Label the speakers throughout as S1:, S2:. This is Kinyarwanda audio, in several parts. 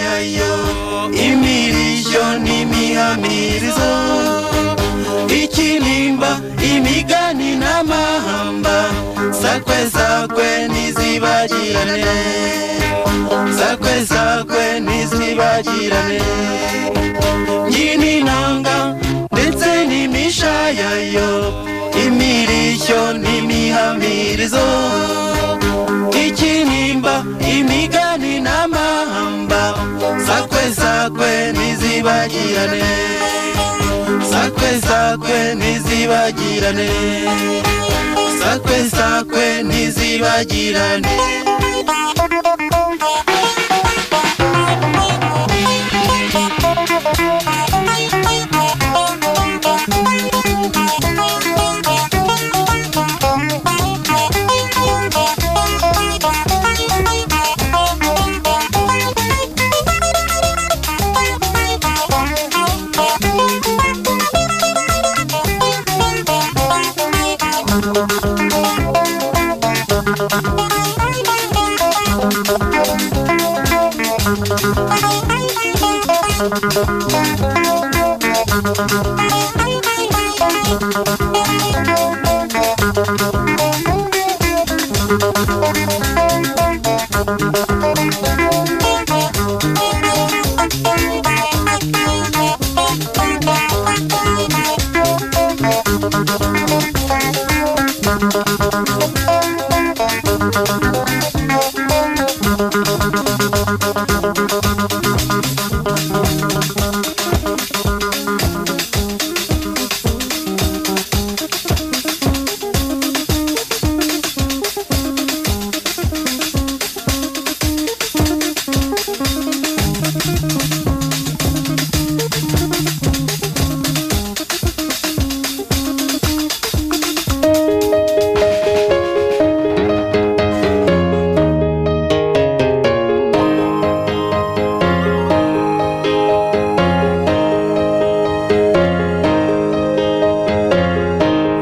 S1: yayo imirishyo n'imihamirizo ikinimba imigani n'amahamba sakwe sakwe ntizibagirane sakwe sakwe ntizibagirane nyininanga ndetse n'imishayayo imirishyo n'imihamirizo ikinimba imigani n'amahamba sakwe sakwe ntizibagirane sakwe sakwe ntizibagirane sakwe sakwe ntizibagirane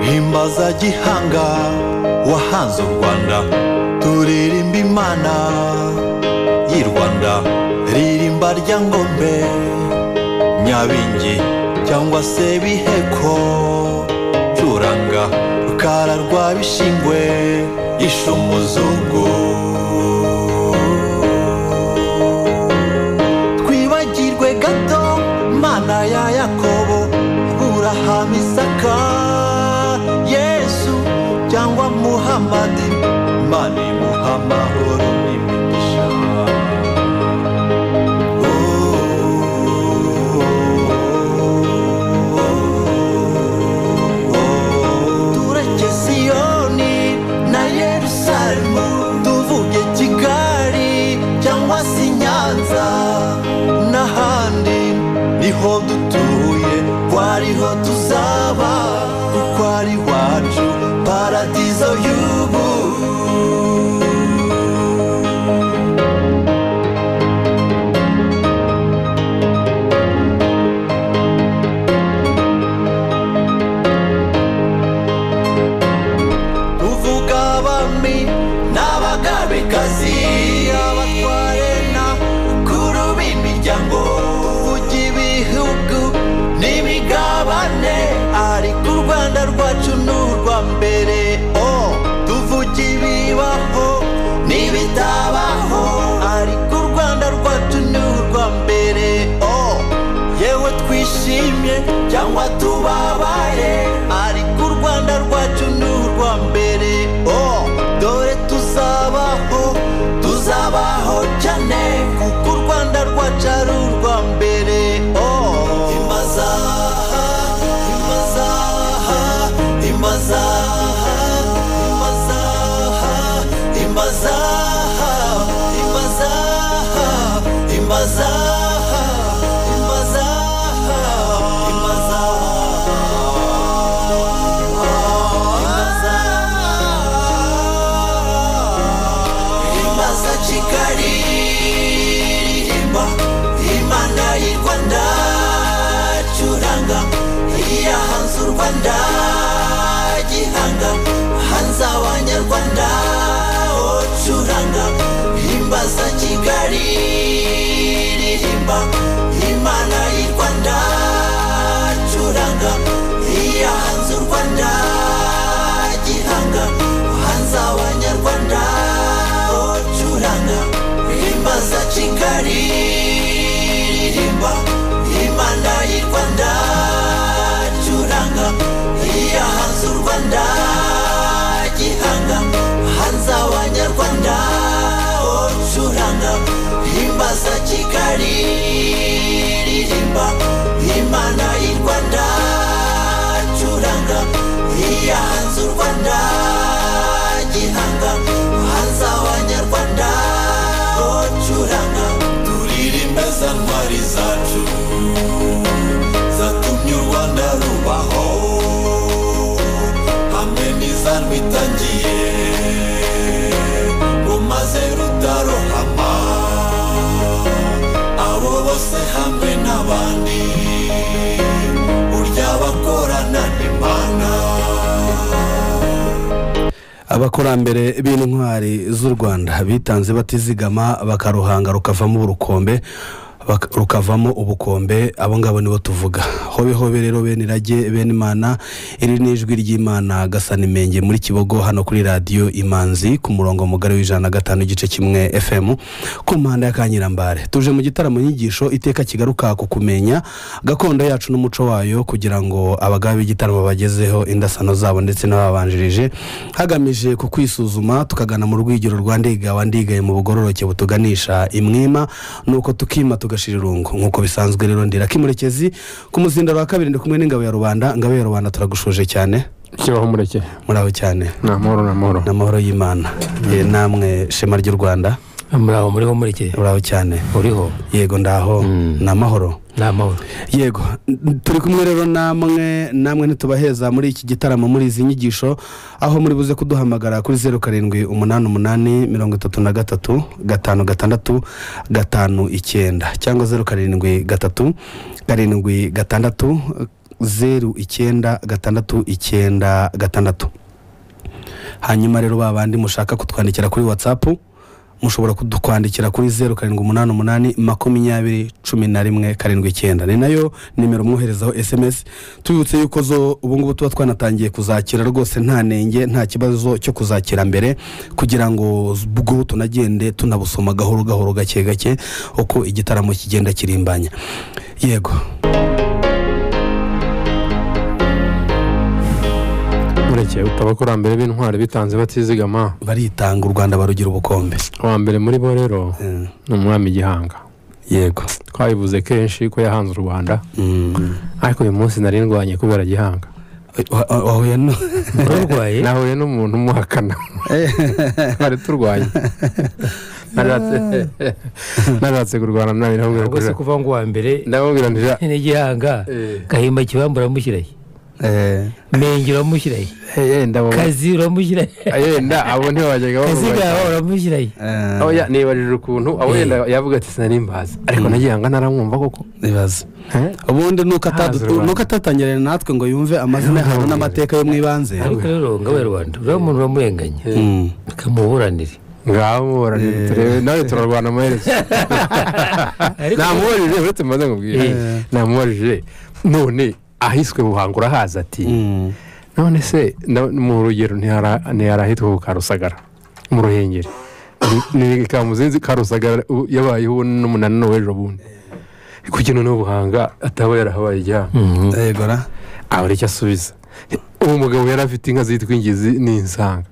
S1: himbaza gihanga wahanze u rwanda turirimba imana y'i rwanda ririmba rya ngombe nyabingi cyangwa se biheko curanga rukara rwa bishingwe yishe umuzungu twibagirwe gato mana ya yakobo burahama isaka yesu cyangwa muhamadi mani muha amahoro n'imigisha tureke siyoni na yerusalemu tuvuge kigali cyangwa se i nyanza n'ahandi niho dutuye ko ariho tuzaba kuko ari iwacu paradizo y'ubu tuvuga abami n'abagabekazi abatware na kuru b'imiryango tuvuga ibihugu n'imigabane ariko u rwanda rwacu ni urwa mbere o tuvuga ibibaho n'ibitabaho ariko u rwanda rwacu ni urwa mbere o yewe twishimye cyangwa tubabaye ariko u rwanda rwacu ni urwa mbere o dore tuzabaho tuzabaho cyane kuko u rwanda rwacu ari urwa mbere o imaza imaza imaza imaza imaza imaza imaza imaza imaza kigali ririmba imana y'i rwanda curanga iya hanze u rwanda gihanga hanze abanyarwanda oh, curanga imbaza kigali ririmba ndirimba imana y'i rwanda curanga iya hanze u rwanda gihanga hanze abanyarwanda oh, curanga imbaza kigali ririmba imana y'i rwanda curanga iya hanze u rwanda gihanga hanze abanyarwanda oh, curanga imbaza kigali ririmba imana y'i rwanda curanga iya hanze u rwanda gihanga hanze abanyarwanda oh, curanga turirimbeza ntwari zacu zatumye u rwanda rubaho hamwe n'iza rwitangiye rumaze rutarohama abo bose hamwe n'abandi burya bakorana imana
S2: abakurambere b'intwari z'u rwanda bitanze batizigama bakaruhanga rukavamo urukombe bak- rukavamo ubukombe abo ngabo nibo tuvuga hobe hobe rero bene irage bene imana iri ni ijwi ry'imana gasanimenge muri kibogo hano kuri radiyo imanzi ku murongo mugari w'ijana na gatanu igice kimwe fm ku mpande ya kanyirambare tuje mu gitaramo nyigisho iteka kigaruka ku kumenya gakondo yacu n'umuco wayo kugira ngo abagabe b'igitaramo bagezeho indasano zabo ndetse n'ababanjirije hagamije ku kwisuzuma tukagana mu rwigero rwa ndiga wandigaye mu bugororoke butuganisha imwima nuko tukima tugashira irungu nk'uko bisanzwe rero ndira kimurekezi ku muzindaro wa kabiri ndi kumwe n'ingabo ya rubanda ingabo ya rubanda turagushuje cyane
S3: kibaho umureke
S2: muraho cyane
S3: ni amahoro ni amahoro
S2: n'amahoro y'imana Eh, namwe shema ry'u rwanda
S4: muraho muriho murekeye
S2: muraho cyane
S4: uriho
S2: yego ndaho ni amahoro
S4: ni amahoro
S2: yego n- turi kumwe rero namwe namwe ntitubaheza muri iki gitaramo muri izi nyigisho aho muri buze kuduhamagara kuri zeru karindwi umunani umunani mirongo itatu na gatatu gatanu gatandatu gatanu icyenda cyangwa zeru karindwi gatatu karindwi gatandatu zeru icyenda gatandatu icyenda gatandatu hanyuma rero ba bandi mushaka kutwandikira kuri watsapu mushobora kudukwandikira kuri zeru karindwi umunani umunani makumyabiri cumi na rimwe karindwi icyenda ni nayo nimero mwoherezaho esemesi tubibutse yuko zo ubu ngubu tuba twanatangiye kuzakira rwose nta nenge nta kibazo cyo kuzakira mbere kugira ngo z- bwo tunagende tunabusoma gahoro gahoro gake gake uko igitaramo kigenda kirimbanya yego
S3: umureke utabakurambere b'intwari bitanze batizigama
S2: baritanga u rwanda barugira ubukombe
S3: uwa mbere muri bo rero
S2: Eh,
S3: ni umwami gihanga
S2: yego
S3: twabivuze kenshi ko yahanze u rwanda
S2: Mm.
S3: ariko uyu munsi nari ndwanye kubera gihanga
S2: Wa- wa- wahuye no
S4: urarwaye
S3: nahuye n'umuntu umuhakana twari turwanye Naratse- naratse kurwana nawe
S4: ubwo se
S3: ndamubwira
S4: kuva ngo uwa mbere
S3: ndamubwira ntira
S4: n'igihanga
S3: Eh.
S4: gahimba kibamba uramushyirayo
S2: Eh,
S4: menge uramushyirayo
S3: yenda abo-
S4: kazi uramushyirayo
S3: yenda abo ntibajyaga
S4: kazi
S3: bamubaza.
S4: gawe uramushyirayo
S2: eh,
S3: Oya, nibajije ukuntu abo
S4: Eh.
S3: yenda yavuga ati sinanimbaza ariko na gihanga naramwumva koko
S2: ibibazo
S3: Eh?
S2: ubundi nuko atadu-
S3: Haza u Rwanda.
S2: nuko atatangirana natwe ngo yumve amazina y'ahantu n'amateka yo mu ibanze
S4: ariko rero ngawe rwanda uriya muntu uramurenganya
S2: Mm.
S4: ukamuburanira
S3: ngaho muburanire turebe nawe turarwana amaherezo
S4: Ariko-
S3: namuburije uretse mbanza nkubwire
S4: Eh.
S3: namuburije none ahiswe buhanga urahaza ati
S2: Mm.
S3: none se na- mu rugero ntihara- ntiharahitwa ku karusagara mu ruhengeri ni kamuzinzi karusagara u- yabayeho n'umunani n'uw'ejo bundi kugira ngo buhanga ataba yarahabaye ijyana
S4: Mhm.
S2: yego ra
S3: abura icyo asubiza uwo mugabo yari afite inka zitwa ingizi n'insanga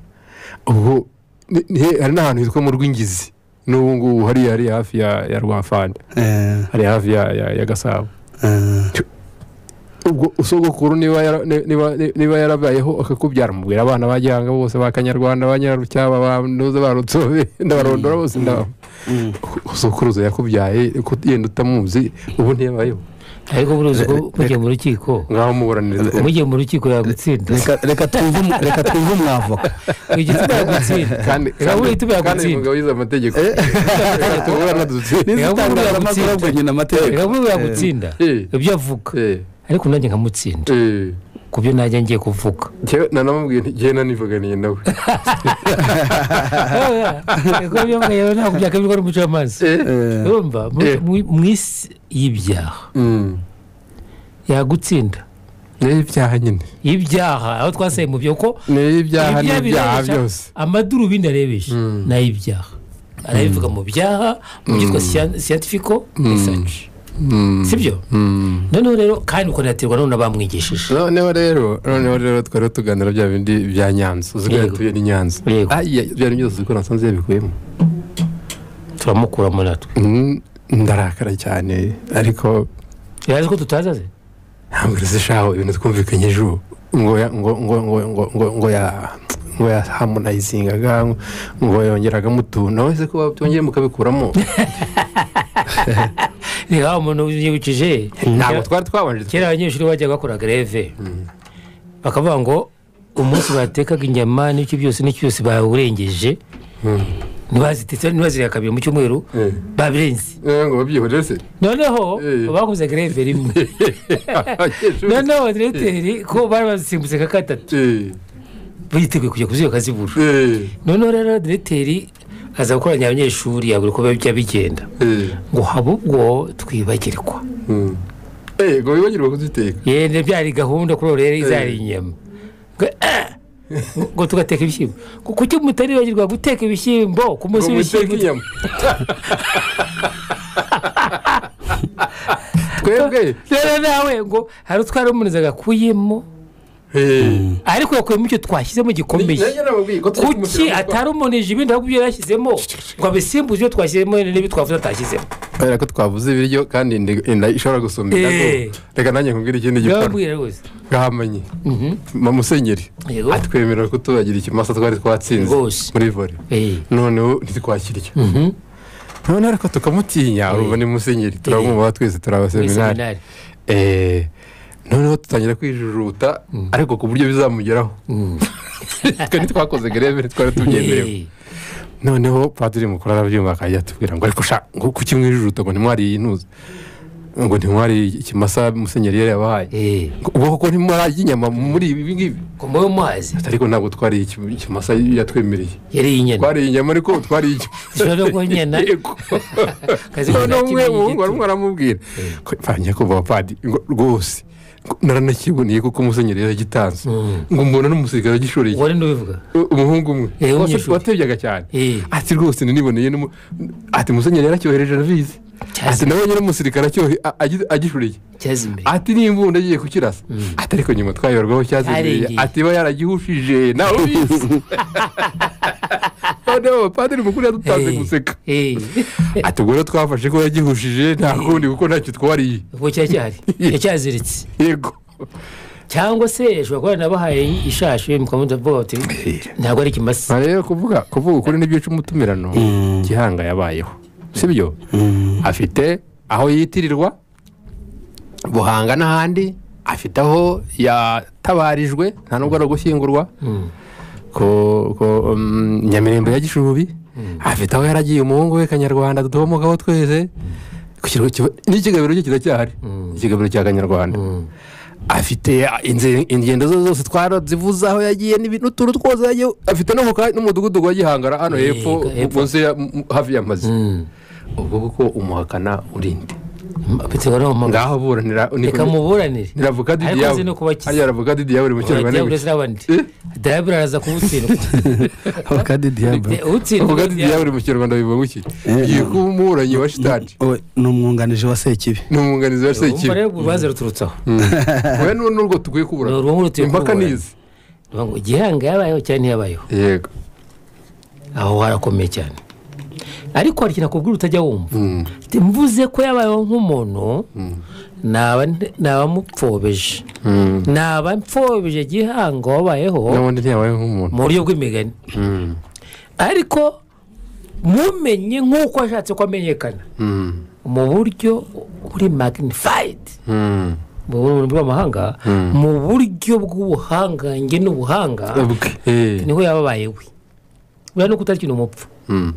S3: ubwo ni- ni- hari n'ahantu hitwa mu rw'ingizi n'ubu ngubu hariya hari hafi ya ya rwafande
S2: Eh,
S3: hari hafi ya ya- ya gasabo
S2: eh,
S3: ubwo usogokuru niba yara- ni- niba- ni- niba yarabayeho akakubyara mubwira abana ba gihanga bose ba kanyarwanda ba nyirarucyaba ba ntuze ba rutsobe ndabarondora bose ndaba
S2: mm.
S3: usokuruza yakubyaye ku- yenda utamuzi ubu ntiyabayeho
S4: ariko buri uzi ko mugiye mu rukiko
S3: ngaho muburaniriza
S4: mugiye mu rukiko yagutsinda
S2: Reka- reka twumve umu- reka twumve umwavoka
S4: igituma yagutsinda
S3: kandi
S4: irabura ituma
S3: kandi uyu
S4: yagutsinda
S3: mugabo wize amategeko tubura
S2: N'izi
S4: Reka buriya
S2: itangazamakuru
S4: gutsinda.
S2: ubwo nyine amategeko
S4: irabura yagutsinda
S3: Eh.
S4: ibyo avuga
S3: Eh.
S4: ariko nanjye nkamutsinda
S3: Eh.
S4: ku byo najya ngiye kuvuga
S3: njyewe nanamubwiye nti njyewe nanivuganiye nawe
S4: reka byo mweyo ntabwo byakabirwa n'umucamanza urumva mu-
S3: Eh.
S4: mu- mu isi y'ibyaha
S3: Mm.
S4: yagutsinda
S3: ni ibyaha nyine
S4: ibyaha aho twasaye mu byo ko
S3: ni ibyaha ni ibyaha
S4: birebesha,
S3: byose
S4: amadarubindi arebesha ni ay'ibyaha arabivuga mu byaha mu byitwa siyantifiko risaci sibyo
S3: Mm.
S4: noneho rero kandi ukanaterwa n'ubu n'abamwigishije
S3: noneho rero noneho rero twari tuganira bya bindi bya nyanza uzi ko
S4: Yego.
S3: yatuye ni nyanza
S4: Yego.
S3: Ayiye, ibyo ari byose uzi ko nasanze yabikuyemo
S4: turamukuramo natwe
S3: Mm, ndarakara cyane ariko
S4: yazi ko tutazaze
S3: ntabwo zishaho ibintu twumvikanyeje ubu ngo ya- ngo ngo ngo ngo ngo ngo ya ngo ya harmonizingaga ngo yongeragamo utuntu nawe se ko byongeye mukabikuramo
S4: reba umuntu yibukije
S3: ntabwo
S4: Kera-
S3: twari twabanje
S4: kera abanyeshuri bajyaga bakora greve bakavuga ngo umunsi batekaga inyama n'icyo byose n'icyo byose bawurengeje ntibazitetse ntibaziriye kabiri mu cyumweru
S3: Eh.
S4: babirenze
S3: Eh, ngo babyihorere se
S4: noneho
S3: Eh.
S4: bakoze greve rimwe
S3: Abanyeshuri-
S4: noneho diregiteri ko bari bazisimbutse nka gatatu
S3: Eh,
S4: biteguye kujya kuziyoka zibura
S3: eh,
S4: noneho rero diregiteri aza gukoranya abanyeshuri abura uko bijya bigenda
S3: eh,
S4: ngo habe ubwo twibagirwa
S3: mm. Eh, ngo wibagirwe kuziteka
S4: yenda byari gahunda kuri ubu rero izari inyama ngo eh, ngo tugateka ibishyimbo ngo kuki mutaribagirwa guteka ibishyimbo ku munsi
S3: ngo muteke
S4: w'ibishyimbo
S3: inyama twebwe
S4: rero nawe ngo hari utwara umuntu agakuyemo
S3: Eh.
S4: ariko yakuyemo icyo twashyizemo gikomeye
S3: Nanjye namubwiye ko twebwe
S4: kuki
S3: umushahara-
S4: atarumonije ibindi ahubwo ibyo yarashyizemo ngo abisimbuze ibyo twashyizemo n'ibyo twavuze atashyizemo
S3: kubera ko twavuze ibiryo kandi inda inda ishobora gusumba indago
S4: Eh.
S3: reka nanjye nkubwire ikindi gikorwa
S4: ndababwira rwose
S3: gahamanye musenyeri
S4: Yego.
S3: atwemerera kutubagira ikimasa twari twatsinze
S4: Rwose.
S3: muri vore
S4: Eh,
S3: noneho ntitwakirya noneho ariko tukamutinya urumva ni musenyeri turamwubaha twese turi
S4: muri
S3: abaseminari
S4: seminari
S3: Eh, noneho dutangira kwijujuta ariko ku buryo bizamugeraho twe ntitwakoze greve ntitwari tubyemerewe
S4: Eh,
S3: noneho padiri mukuru arabyumva akajya atubwira ngo ariko sha ngo kuki mwijujuta ngo ntimwariye intuzi ngo ntimwariye ikimasa musenyeri yari yabahaye
S4: eh,
S3: ngo ubwo koko ntimwariye inyama muri ibi ngibi
S4: ngo mube muhazi
S3: ariko ntabwo twariye iki- ikimasa yatwemereye
S4: yariye inyana
S3: twariye inyama ariko twariye ikimasa
S4: Ishobora no kuba inyana.
S3: Yego.
S4: Kazi
S3: noneho
S4: kugira
S3: umwe
S4: kimwe
S3: umuhungu
S4: gito.
S3: arimo aramubwira ko bangiye kuva padiri ngo rwose ngo naranakiboneye kuko umusenyeri yaragitanze ngo mbona n'umusirikare wagishoreye
S4: wari n'ubivuga
S3: umuhungu umwe
S4: Eh, w'umunyeshuri.
S3: watebyaga cyane
S4: Eh.
S3: ati rwose niniboneye n'umu- ati musenyeri yaracyohereje arabizi
S4: Cyazi.
S3: ati nawe nyine umusirikare acyohe- a- agi- agishuriye
S4: cyeza imbere
S3: ati n'imbunda agiye kukirasa ati ariko nyuma twayorwaho cyazimereye
S4: Yarengeye.
S3: ati iba yaragihushije nawe ubizi noneho padiri mukuru yadutanze
S4: Eh,
S3: guseka
S4: eh,
S3: ati ubwo rero twafashe ko yagihushije nta kundi kuko ntacyo twariye
S4: ubwo cyacyari yacyaziritse
S3: yego
S4: cyangwa se ashobora kuba yanabahaye ishashi mukamuta vuba bati ntabwo ari ikimasa
S3: aha rero kuvuga kuvuga ukuri n'ibyica umutumirano gihanga yabayeho sibyo afite aho yitirirwa buhanga n'ahandi afite aho yatabarijwe nta nubwo ari ugushyingurwa ko- ko, mm, nyamirembe ya gishubi afite aho yaragiye umuhungu we kanyarwanda dutomokaho tweze ku kirwa cy'i- n'ikigamiro cye kiracyahari ikigamiro cya kanyarwanda afite inze- ingendo zo zose twarazivuze aho yagiye n'ibi- n'utuntu twose yagiye afite no mu ka- n'umudugudu wa gihangara hano
S4: Eh,
S3: hepfo
S4: ka- hepfo.
S3: munsi ya- m- hafi y'amazu
S4: Mm.
S3: ubwo kuko umuhakana urinde
S4: biterwa n'amagambo
S3: ngaho buranira
S4: reka muburanire
S3: niravuka didi
S4: ariko
S3: yawe
S4: nzi no kuba akize.
S3: hariya aravuka didi yawe uri mu kirwa
S4: urajya
S3: n'ingwe
S4: uretse n'abandi
S3: Eh?
S4: dayabura araza kumutsindwa
S2: abakadi diyabura
S4: utsindwa
S3: aravuga didi yawe uri mu kirwa ndabivuga iki ngiye kuba umuburanyi wa shitani
S2: We, ni umwunganije wa sekibi
S3: ni umwunganizi wa
S4: umva
S3: sekibi
S4: rero urubanza ruturutse aho
S3: we n'urwo tukwiye kuburana
S4: Ni uruhu rutuye
S3: impaka
S4: kuburana.
S3: nizi
S4: Bavuga ngo gihanga yabayeho cyane ntiyabayeho
S3: yego
S4: aho harakomeye cyane ariko hari ikintu akubwira utajya wumva Ati, mvuze ko yabayeho nk'umuntu naba naba mupfobeje naba mfobeje gihanga wabayeho
S3: n'ubundi ntiyabaye nk'umuntu
S4: mu buryo bw'imigani ariko mumenye nk'uko ashatse ko amenyekana mu buryo buri magnifayidi mu rurimi rw'amahanga mu buryo bw'ubuhangange n'ubuhanga
S3: ubwe Eh.
S4: niho yababaye we buriya nuko utari ikintu umupfu
S3: Mm.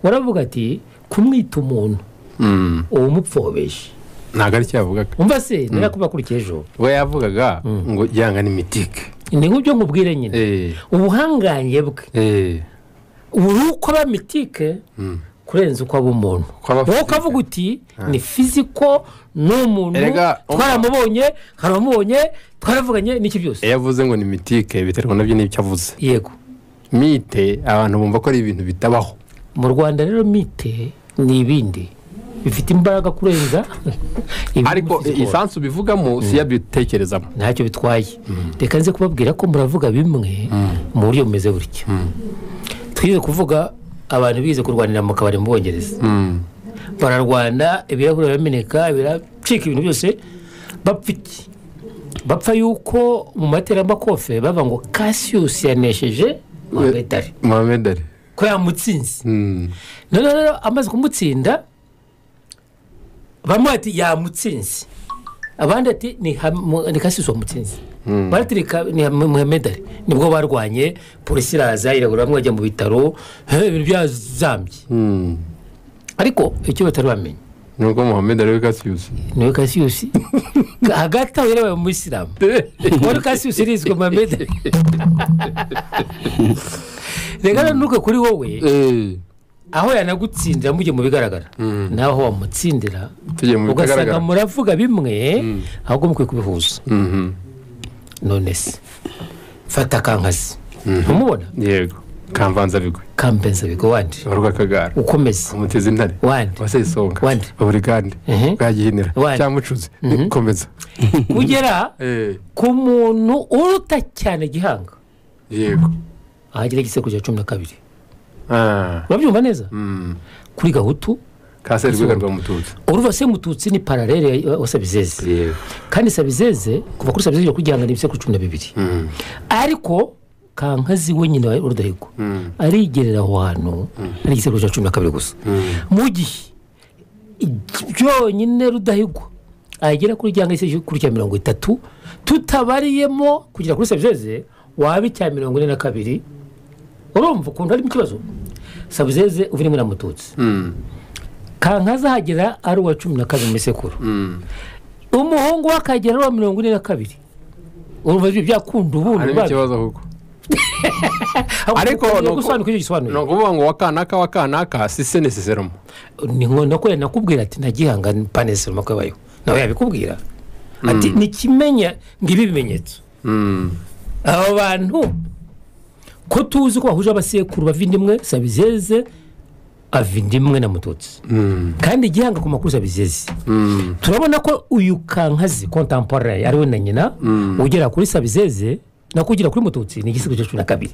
S4: waravuga ati kumwita umuntu
S3: Mm.
S4: uba umupfobeshe
S3: ntabwo ari cyo yavugaga
S4: umva se ntirakubakurikiye ejo
S3: we yavugaga ngo yanga ni mitike
S4: ni nk'ibyo nkubwira nyine
S3: eee
S4: ubuhangange bwe
S3: eee
S4: ubu ni uko aba mitike kurenza uko aba umuntu
S3: Uko aba
S4: wowe
S3: physique.
S4: ukavuga uti ni fiziko ni umuntu
S3: Erega, um-
S4: twaramubonye haramubonye twaravuganye n'iki byose
S3: iyo avuze ngo ni mitike biterwa nabyo n'ibyo avuze
S4: yego
S3: mite abantu bumva ko ari ibintu bitabaho
S4: mu rwanda rero mite ni ibindi bifite imbaraga kurenza ibiri
S3: ariko
S4: muri fiziko.
S3: isansi ubivugamo si yo abitekerezamo
S4: ntacyo bitwaye reka nze kubabwira ko muravuga bimwe mu buryo bumeze gutya twize kuvuga abantu bize kurwanira mu kabari mu bwongereza bararwana ibirahuri birameneka biracika ibintu byose bapfa iki bapfa yuko mu materamakofe bava ngo kasiyusi yanesheje mwamedari
S3: mohamed ali
S4: ko yamutsinze noneho rero amaze kumutsinda bamwe bati yamutsinze abandi ati ni Ham- ni kasiyusi wamutsinze barati ni Ka- ni Ham- muhamedari nibwo barwanye polisi iraza irabura bamwe bajya mu bitaro he, ibintu byazambye ariko icyo batari bamenya
S3: ni uko mohamed ali we kasiyusi
S4: niwe kasiyusi hagati aho yabaye umuyisilamu wari kasiyusi urizwe muhammed reka rero ntuke kuri wowe
S3: eee
S4: aho yanagutsindira mujye mu bigaragara naho wamutsindira
S3: tugiye mu
S4: ugasanga
S3: bitagaragara
S4: muravuga bimwe ahubwo mukwiye kubihuza
S3: Mhm.
S4: none se fata kankazi ntumubona
S3: yego kamvanza bigwe
S4: kambenza bigo wandi
S3: urwa kagara
S4: ukomeze
S3: umutezi intare
S4: wandi
S3: wasesonga
S4: Wande.
S3: baburigande
S4: Mhm.
S3: bwagihinira
S4: Wande.
S3: cyamucuzi komeza
S4: kugera
S3: eee
S4: ku muntu uruta cyane gihanga
S3: yego
S4: ahagera igisekuzo cya cumi na kabiri
S3: Ah.
S4: urabyumva neza
S3: Mm.
S4: kuri gahutu
S3: kaseri rwego rwa mututsi
S4: uruva se mututsi ni paralele wa sabizeze
S3: yego
S4: kandi sabizeze kuva kuri sabizeze kuri gihanga ni ibisekuru cumi na bibiri ariko kankazi we nyine wa rudahigo arigerera aho hantu ari igisekuru cya cumi na kabiri gusa mu gihe igi- byonyine rudahigwa agera kuri gihanga igisekuru kuri cya mirongo itatu tutabariyemo kugera kuri sabizeze waba icya mirongo ine na kabiri urumva ukuntu harimo ikibazo sabizeze uva rimwe na mututsi kankazahagera ari uwa cumi na kabiri mu isekuru umuhungu we akagera ari uwa mirongo ine na kabiri urumva ibyo byakunda ubundi
S3: harimo
S4: biba-
S3: ikibazo kuko
S4: ariko
S3: Ariko
S4: ni
S3: nuko-
S4: ugusobanukira icyo
S3: ni
S4: gisobanuro
S3: ukuvuga ngo wakanaka wakanaka sise ni siseromo
S4: ni nko ko yanakubwira ati nagihanga panesero mako yabayeho nawe yabikubwira ati nikimenya ngibi ibimenyetso aba bantu ko tuzi ko bahuje abasekuru bava indimwe sabizeze ava indimwe na mututsi kandi gihanga ku makuru sabizeze turabona ko uyu kankazi kontampore ari we na nyina ugera kuri sabizeze nako ugera kuri mututsi ni igisigo cya cumi na kabiri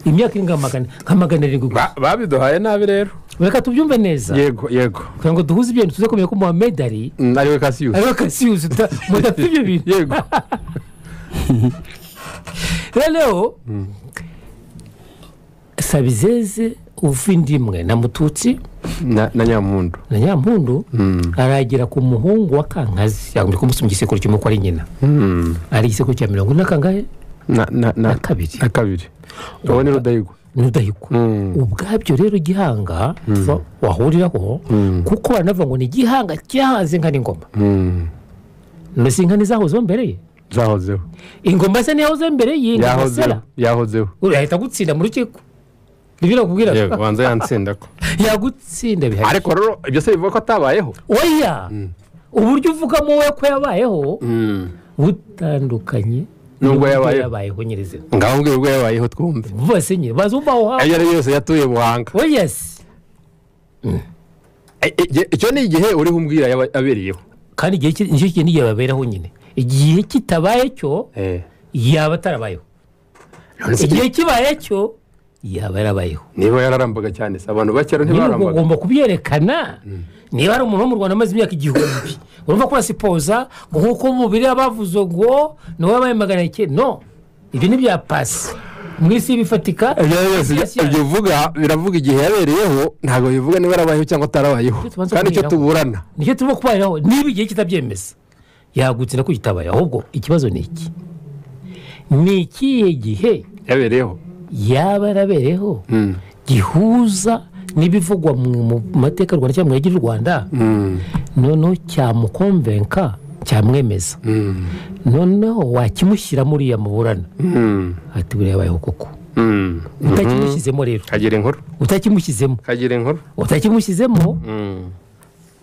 S4: imyaka iringa magana nka magana arindwi gusa
S3: Ba- babiduhaye nabi rero
S4: reka tubyumve neza
S3: yego yego
S4: kugira ngo duhuze ibintu tuze kumenya ko muhammed ari
S3: Mm, ariwe kasiyusi
S4: ariwe kasiyuzi mudafite ibyo bintu
S3: yego
S4: rero sabizeze uva indi imwe na mututsi
S3: na na nyamuntu
S4: na nyampundu aragera ku muhungu wa kankazi yagombye kumusoma igisekuru kimwe ko ari nyina ari igisekuru cya mirongo ine na kangahe
S3: na na
S4: na
S3: na
S4: kabiri
S3: na kabiri uwo ni rudahigwa
S4: n'udahiko ubwabyo rero gihanga tuva- wahuriraho kuko baranavuga ngo ni igihanga cyahaze inka n'ingoma none si inka ntizahozeho mbere ye
S3: zahozeho
S4: ingoma se niyahoze mbere ye ni
S3: yahozeho
S4: masera
S3: yahozeho
S4: urahita gutsinda mu rukiko nibyo nakubwira
S3: yego banza yantsinda ko
S4: yagutsinda bihari
S3: ariko rero ibyo se bivuga ko atabayeho
S4: oya uburyo uvugamo wowe ko yabayeho butandukanye
S3: N'ubwo
S4: n'uburyo
S3: yabayeho.
S4: yabayeho nyirizina
S3: ngaho ubwo ubwo yabayeho twumve
S4: bose nyine baza umva aho hafi
S3: ayo ari yo yose yatuye buhanga
S4: oya se
S3: E- e- icyo ni igihe uriho umbwira yaba- yabereyeho
S4: kandi igihe ki- nicyo kintu n'igihe baberaho nyine igihe kitabaye cyo
S3: Eh.
S4: yaba atarabayeho
S3: None se
S4: igihe kibaye cyo yaba yarabayeho
S3: niba yararambaga cyane se abantu bakera
S4: nyine
S3: ntibarambaga
S4: ugomba kubyerekana niba ari umuntu wo mu rwanda amaze imyaka igihumbi urumva ko urasipoza ngo nk'uko umubiri we bavuze ngo ni wowe wabaye magana icyenda no ibyo ni bya pasi mu isi bifatika
S3: ibyo ari byose
S4: Yes, yes.
S3: ibyo uvuga biravuga igihe yabereyeho ntabwo bivuga niba yarabayeho cyangwa atarabayeho
S4: Icyo tubanza
S3: kandi icyo
S4: kumenyeraho.
S3: tuburana
S4: nicyo turimo kubariraho niba igihe kitabyemeza yagutse ko kitabaye ahubwo ikibazo ni iki ni ikihe gihe
S3: yabereyeho
S4: yaba yarabereyeho gihuza n'ibivugwa mu mu mateka y'u rwanda cyangwa mu gihugu cy'u rwanda noneho cyamukomvenka cyamwemeza noneho wakimushyiramo uriya muburana ati buriya yabayeho koko utakimushyizemo rero
S3: kagira inkuru
S4: utakimushyizemo
S3: kagira inkuru
S4: utakimushyizemo
S3: Mm.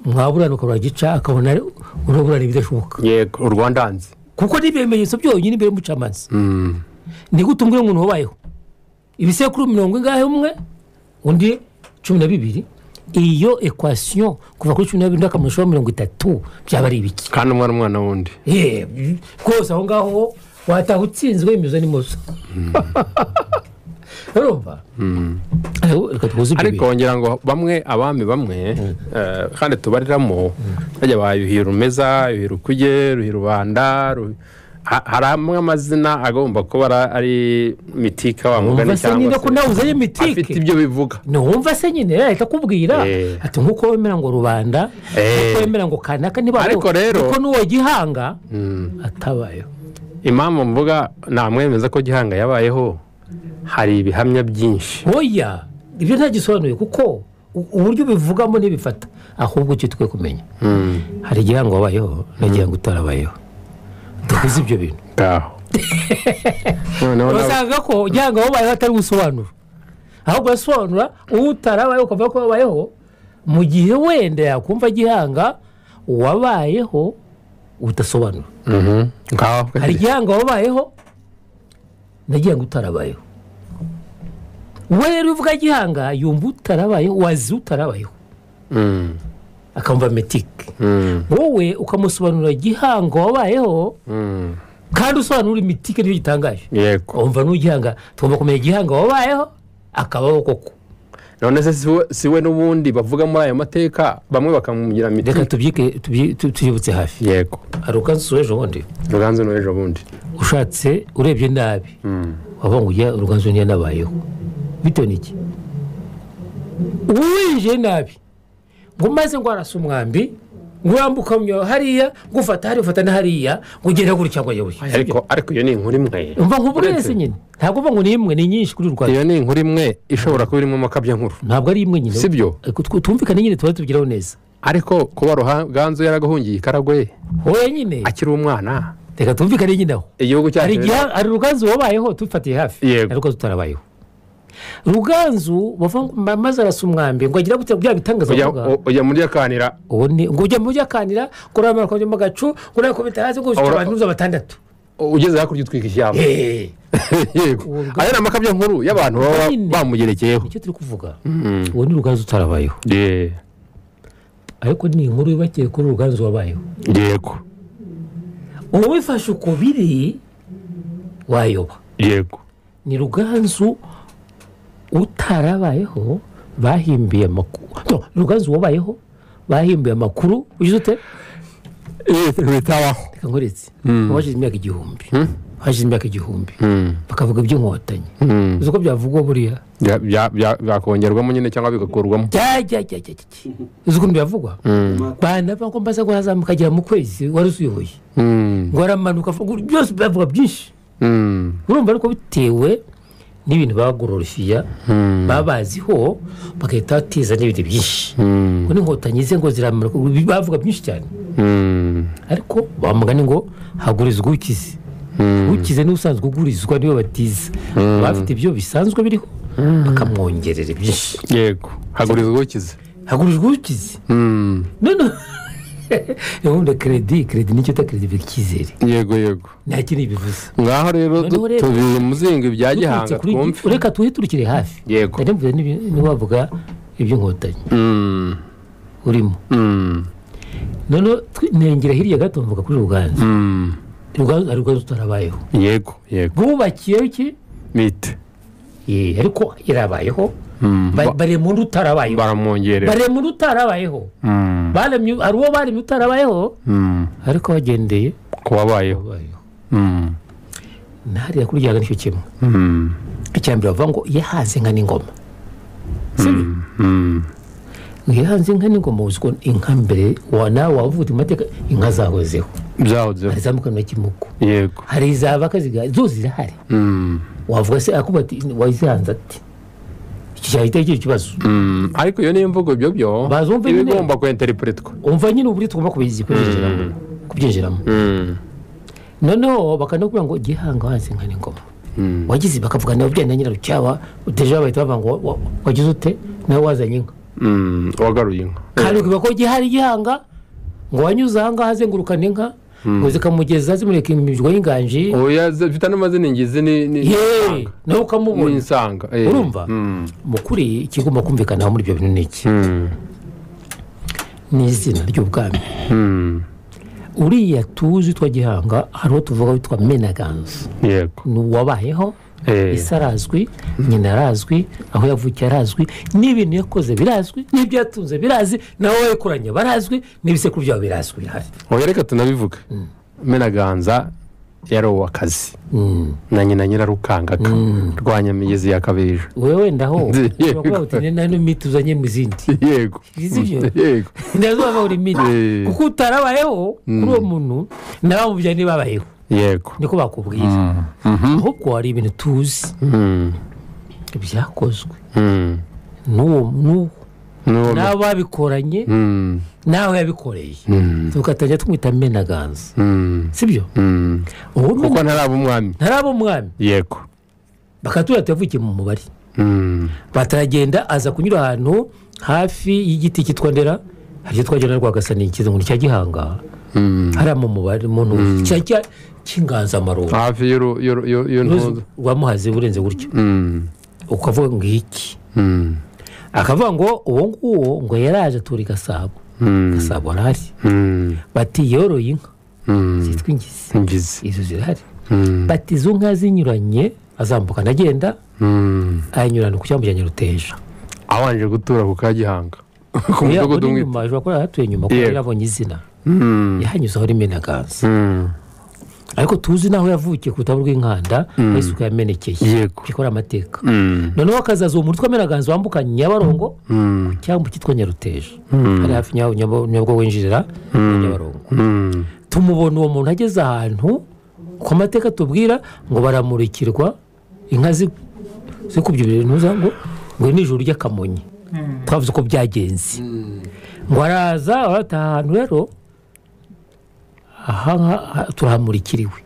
S4: mwaburana ukabura gica akabona ari- uraburana ibidashoboka
S3: yego u rwanda hanze
S4: kuko n'ibimenyetso byonyine imbere y'umucamanza ni gute umbwira umuntu wabayeho ibisekuru mirongo ingahe umwe undi cumi na bibiri iyo ekwasiyo kuva kuri cumi na bibiri n'akamurisho mirongo itatu byaba ari ibiki
S3: kandi umwana umwana wundi
S4: Eh, rwose aho ngaho wataha utsinzwe imizo n'imoso urumva Ariko reka tuvuze ibyo
S3: ariko ngira ngo bamwe abami bamwe eh, kandi tubariramo bajya ba yuhi rumeza yuhi rukuge yuhi rubanda Ruhi- ha- hari amwe amazina agomba kuba ara- ari mitika wa
S4: bintu.
S3: mugani
S4: umva se
S3: cyangwa
S4: niba
S3: se
S4: ko nawe uzanye
S3: afite
S4: mitike
S3: ibyo bivuga
S4: ntiwumva se nyine yahita akubwira
S3: Eh.
S4: ati nk'uko wemera ngo rubanda
S3: Eh.
S4: nk'uko wemera ngo kanaka niba
S3: Ariko rero-
S4: kuko n'uwo gihanga atabayeho
S3: impamvu mvuga namwemeza ko gihanga yabayeho hari ibihamya byinshi
S4: oya ibyo ntagisobanuye kuko u- uburyo ubivugamo ntibifata ahubwo icyo twe kumenya hari igihanga wabayeho n'igihanga utarabayeho tuvuze ibyo bintu
S3: ngaho noneho na-
S4: basanga ko igihanga wabayeho atari gusobanura ahubwo yasobanura uwo utarabayeho ukavuga ko wabayeho mu gihe wenda yakumva gihanga wabayeho udasobanura
S3: Mhm. ngaho
S4: hari igihanga wabayeho n'igihanga utarabayeho uwo rero uvuga gihanga yumva utarabayeho wazi utarabayeho
S3: Mm.
S4: akamva metike
S3: Mm.
S4: wowe ukamusobanurira gihanga wabayeho
S3: Mm.
S4: kandi usobanura imitike nicyo gitangaje
S3: yego
S4: wumva n'ugihanga tugomba kumenya igihanga wabayeho akabaho koko
S3: none se si we- si we n'ubundi bavuga muri ayo mateka bamwe bakamubwira
S4: reka
S3: mitika
S4: tubyike- tubyi- tu- tuyibutse hafi
S3: yego
S4: hari ukanzu ejo bundi
S3: ruganzu n'ejo bundi
S4: ushatse urebye nabi wavuga ngo ujya uruganzu niyo nabayeho bitewe n'iki uwinjiye nabi ngo maze ngo arasa umwambi ngo urambuka mu- hariya ngo ufata hariya ufata na hariya ngo ugende gutya ngo ayoboye
S3: ariko ariko iyo ni inkuru imwe
S4: umva nk'ubu
S3: Uretse-
S4: wese nyine ntabwo uvuga ngo ni imwe ni nyinshi kuri rwanda
S3: iyo ni inkuru imwe ishobora kuba irimo amakabya nkuru
S4: ntabwo ari imwe nyine
S3: Si byo?
S4: Ariko tw- twumvikane nyine tuba tubigeraho neza
S3: ariko kuba ruganzu yaragahungiye i karagwe
S4: wowe nyine
S3: akiri umwana
S4: reka twumvikane nyine aho
S3: igihugu
S4: hari
S3: cyacu
S4: igihe hari ruganzu wabayeho tubifatiye hafi
S3: Yego.
S4: ariko tutarabayeho ruganzu bavuga ngo ma- maze arasa umwambi ngo agira gutya bya bitangaza
S3: ujya-
S4: bavuga.
S3: u- ujya muri akanira
S4: ubu ni ngo ujya mu akanira ngo urabona ko mu gacu ngo urabona ko bitarazi ngo ushyira
S3: Ora-
S4: abantu uza batandatu
S3: ugeze hakurya utwika ishyamba
S4: Eh,
S3: yego
S4: Urwo-
S3: ayo ni amakabya nkuru y'abantu baba
S4: Nyine.
S3: bamugerekeyeho
S4: nicyo turi kuvuga uwo ni ruganzu utarabayeho
S3: Ye-
S4: ariko ni inkuru yubakiye kuri ruganzu wabayeho
S3: yego
S4: ubu wifashe uko biri wayoba
S3: yego
S4: ni ruganzu utarabayeho bahimbiye amakuru no, ni ruganzu wabayeho bahimbiye amakuru ugize ute
S3: bitabaho
S4: reka nkuretse hashize imyaka igihumbi hashize imyaka igihumbi bakavuga iby'inkotanyi uzi uko byavugwa buriya
S3: Bya- bya- bya- byakongerwamo nyine cyangwa bigakurwamo
S4: jya jya jya jya jya jya. uzi ukuntu byavugwa banava ngo mbaze ngo arazamuka agera mu kwezi wari usuyoboye
S3: Mm,
S4: ngo aramanuka ngo byose bavuga byinshi
S3: mm,
S4: urumva ariko bitewe n'ibintu bagororofiya baba baziho bagahita bateza n'ibintu byinshi ngo n'inkotanyi ze ngo ziramara bavuga byinshi cyane
S3: mm,
S4: ariko bamugane ngo hagurizwa ukize ukize niwe usanzwe ugurizwa niwe batiza bafite ibyo bisanzwe biriho bakamwongerera byinshi
S3: yego hagurizwa ukize
S4: hagurizwa ukize
S3: Mm,
S4: noneho ubundi keredi keredi nicyo uta keredi biba icyizere
S3: yego yego
S4: nta kindi bivuze
S3: ngaho rero
S4: Noneho rero-
S3: tubimuzinga ibya
S4: Duturutse
S3: gihanga
S4: kuri ibyo-
S3: twumve
S4: reka tuhe turikire hafi
S3: Yego.
S4: ndabivuze ntiwavuga iby'inkotanyi
S3: Mm,
S4: urimo
S3: mm,
S4: noneho tw- nengera hirya gato mvuga kuri ruganzu
S3: mm,
S4: ruganzu hari ruganzu utarabayeho
S3: yego yego
S4: bubakiyeho iki
S3: mite
S4: Eh, ariko yarabayeho Ba- baremye undi utarabayeho
S3: baramwongerera
S4: baremye undi utarabayeho
S3: Mm,
S4: Baremye- hari uwo baremye utarabayeho
S3: mm,
S4: ariko bagendeye
S3: ku wabayeho
S4: babayeho
S3: Mm,
S4: ntariya kuri ryaga nicyo kimwe
S3: mm,
S4: icyambere bavuga ngo yahaze inka n'ingoma sibyo
S3: mm,
S4: ngo yahanze inka n'ingoma uzi ko inka mbere wa nawe wavuga amateka inka zahozeho
S3: byahozeho
S4: hari izamukana kimuko
S3: yego
S4: hari izaba kaziga zo zirahari
S3: Mm,
S4: wavuga se akuba ati wazihanze ati iki cyahita kigira ikibazo
S3: Mm, ariko iyo niyo mvugo ibyo byo
S4: Bazumva
S3: iba
S4: nyine.
S3: igomba kwenterinteripurintwa
S4: umva nyine uburyo tugomba kubizi- kubyinjiramo kubyinjiramo noneho bakanakubwira ngo gihanga hanze nka n'ingoma wagize bakavuga nawe byenda nyirarucyaba utejeje bahita bavuga ngo wa- wa- wagize ute nawe wazanye inka
S3: wagaruye inka
S4: kandi ukivuga ko gihari gihanga ngo wanyuze ahangaha azengurukana inka ngo zikamugeza zimureka imirwa y'inganji
S3: oya zifite n'amazina ingizi ni ni
S4: yeee nawe
S3: ni
S4: ukamubona
S3: insanga eh.
S4: urumva
S3: Mm.
S4: mu kuri ikigomba kumvikanaho muri ibyo bintu ni iki
S3: Mm.
S4: ni izina ry'ubwami
S3: Mm.
S4: uriya tuzi twa gihanga hari uwo tuvuga witwa menaganza
S3: yego
S4: ni uwabayeho
S3: Eh.
S4: isi arazwi nyina arazwi aho yavukiye arazwi n'ibintu yakoze birazwi n'ibyo yatunze birazi nawe wayikoranye barazwi n'ibisekuru byabo birazwi bihari
S3: oya reka tunabivuge menaganza yari uw'akazi
S4: Mm.
S3: na nyina nyirarukangaga rwa nyamigezi ya kabeja
S4: wewe ndaho ushobora kuvuga
S3: Yego.
S4: uti "Nina nino miti uzanye mu zindi
S3: yego
S4: Izi byo?
S3: yego
S4: ndazuba buri miti
S3: Eh.
S4: kuko utarabayeho kuri uwo muntu nawe mu byane babayeho
S3: yego
S4: niko bakubwira ahubwo hari ibintu tuzi
S3: Mm.
S4: byakozwe
S3: Mm.
S4: n'uwo n'uwo
S3: N'uwo-
S4: n'abo babikoranye
S3: Mm.
S4: nawe yabikoreye tugatangira tumwita menaganza
S3: Mm.
S4: sibyo
S3: Mm.
S4: uwo
S3: kuko
S4: mena-
S3: ntaraba umwami
S4: ntaraba umwami
S3: yego
S4: bakatura tuyavukiye mu mubare
S3: Mm.
S4: bataragenda aza kunyura ahantu hafi y'igiti cyitwa ndera haryo twagenda na rwagasani kiza ngo ni cya gihanga
S3: Mm.
S4: hariya mu mubare mu ntuzi cya cya cy'inganzamarumbo
S3: hafi y'uru- y'uru- y'uru-
S4: Uruzi
S3: y'intuza
S4: rwa muhazi burenze gutyo
S3: Mm.
S4: ukavuga ngo iki
S3: Mm.
S4: akavuga ngo uwo nguwo ngo yaraje atura i gasabo
S3: Mm.
S4: gasabo arahari
S3: Mm.
S4: bati yoroye inka
S3: Mm.
S4: zitwa ingizi
S3: ingizi
S4: izo zirahari
S3: Mm.
S4: bati izo nka zinyuranye azamuka anagenda
S3: Mm.
S4: ayanyurana ku cyambu cya nyaruteja
S3: abanje gutura ku ka gihanga ku
S4: Oya,
S3: mudugudu
S4: uri
S3: umwe
S4: nyuma ashobora kuba yarahatuye nyuma kuko
S3: Yego.
S4: yari abonye izina
S3: Mm.
S4: yahanyuzeho rimwe na gazi
S3: Mm.
S4: ariko tuzi n'aho yavukiye ku rutaro rw'inkanda aho isuku yamenekeye
S3: Yego.
S4: kuko ari amateka
S3: Mm.
S4: noneho akazaza uwo mutwe amenaganza wambuka nyabarongo
S3: Mm.
S4: cyangwa cyitwa nyaruteja hari hafi Nyabu- Nyabu- nyabwo winjirira muri nyabarongo
S3: Mm.
S4: tumubona uwo muntu ageze ahantu ku mateka tubwira ngo baramurikirwa inka zi- zikubye ibintu za- ngo ngo nijoro ry'akamonyi twavuze ko byagenze ngo araza arataha ahantu rero aha ngaha turahamurikiriwe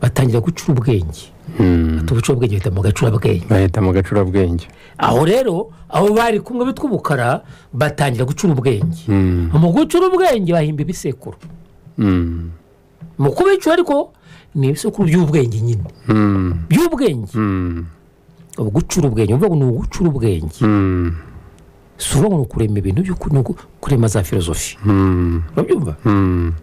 S4: batangira gucura ubwenge
S3: Mm.
S4: tubuca ubwenge bahita mu gacurabwenge
S3: bahita mu gacurabwenge
S4: aho rero abo bari kumwe bitwa ubukara batangira gucura ubwenge
S3: Mm.
S4: mu gucura ubwenge bahimba ibisekuru
S3: Mm.
S4: mu kubica ariko ni ibisekuru by'ubwenge nyine
S3: Mm.
S4: by'ubwenge
S3: Mm.
S4: ubu gucura ubwenge uvuga ngo ni ugucura ubwenge
S3: Mm.
S4: si uvuga ngo ni ukurema ibintu by'ukuri ni uku- kurema za filozofi
S3: Mm.
S4: urabyumva
S3: Mm.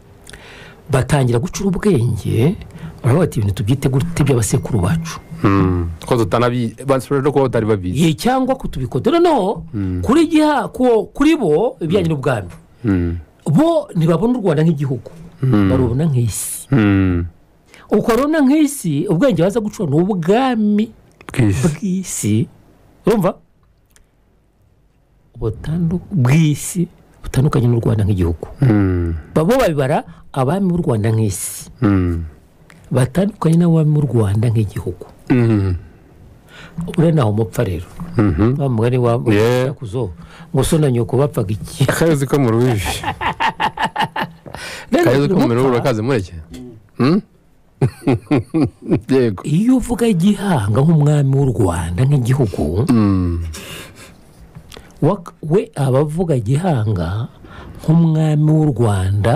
S4: batangira gucura ubwenge baravuga bati ibintu tubyite gute by'abasekuru bacu
S3: Mm. ko tutanabi basubira no kuba batari babizi
S4: ye cyangwa ko tubikode noneho kuri giha ku- kuri bo ibijyanye n'ubwami
S3: Mm.
S4: bo ntibabona u rwanda nk'igihugu barubona nk'isi
S3: Mm.
S4: uko barubona nk'isi ubwenge baza gucura ni ubwami
S3: bw'isi
S4: bw'isi urumva Butandu- bw'isi butandukanye n'u rwanda nk'igihugu
S3: Mm.
S4: babo babibara abami b'u rwanda nk'isi
S3: Mm.
S4: batandukanye n'abami b'u rwanda nk'igihugu
S3: Mm.
S4: uriya ntaho umupfa rero
S3: Mhm.
S4: wa mugani wa
S3: Yeah.
S4: kuzo ngo so na nyoko bapfaga iki
S3: akayozi ko mu rubibi
S4: Rero
S3: akayozi ko mu rubibi
S4: umupfa,
S3: urakaze mureke Mm? yego
S4: iyo uvuga gihanga nk'umwami w'u rwanda nk'igihugu
S3: Mm.
S4: wak- we aba avuga gihanga nk'umwami w'u rwanda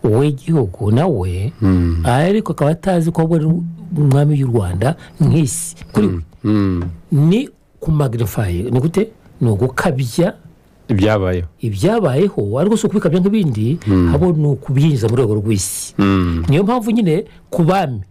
S4: w'igihugu nawe ariko akaba atazi ko we ari umwami w'u rwanda nk'isi kuri we
S3: Mm.
S4: ni ku magnifaye ni gute ni ugukabya
S3: ibyabayeho
S4: ibyabayeho ariko si ukubikabya nk'ibindi habo ni ukubyinjiza mu rwego rw'isi
S3: Mm.
S4: niyo mpamvu nyine ku bami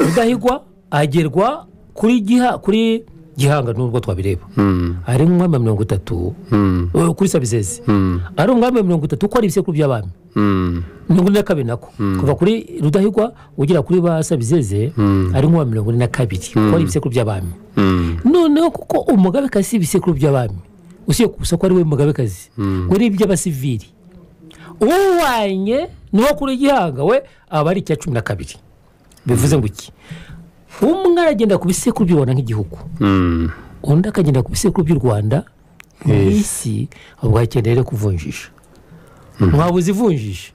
S4: rudahigwa agerwa kuri giha kuri gihanga nubwo twabireba
S3: Mm.
S4: ari umwami wa mirongo itatu
S3: Mm.
S4: eh, kuri sabizeze
S3: Mm.
S4: ari umwami wa mirongo itatu ko ari ibisekuru by'abami
S3: Mm.
S4: mirongo ine na kabiri nako kuva kuri rudahigwa ugera kuri ba sabizeze ari nk'uwa mirongo ine na kabiri ko ari ibisekuru by'abami
S3: Mm.
S4: noneho kuko umugabekazi si ibisekuru by'abami usibye gusa ko ari we mugabekazi we ni iby'abasivili uwanye n'uwo kuri gihanga we aba ari icya cumi na kabiri bivuze ngo iki umwe aragenda ku bisekuru byibona nk'igihugu
S3: Mm.
S4: undi akagenda ku bisekuru by'u rwanda mu
S3: Yes.
S4: isi ahubwo hakeneye rero kuvunjisha mwabuze ivunjisha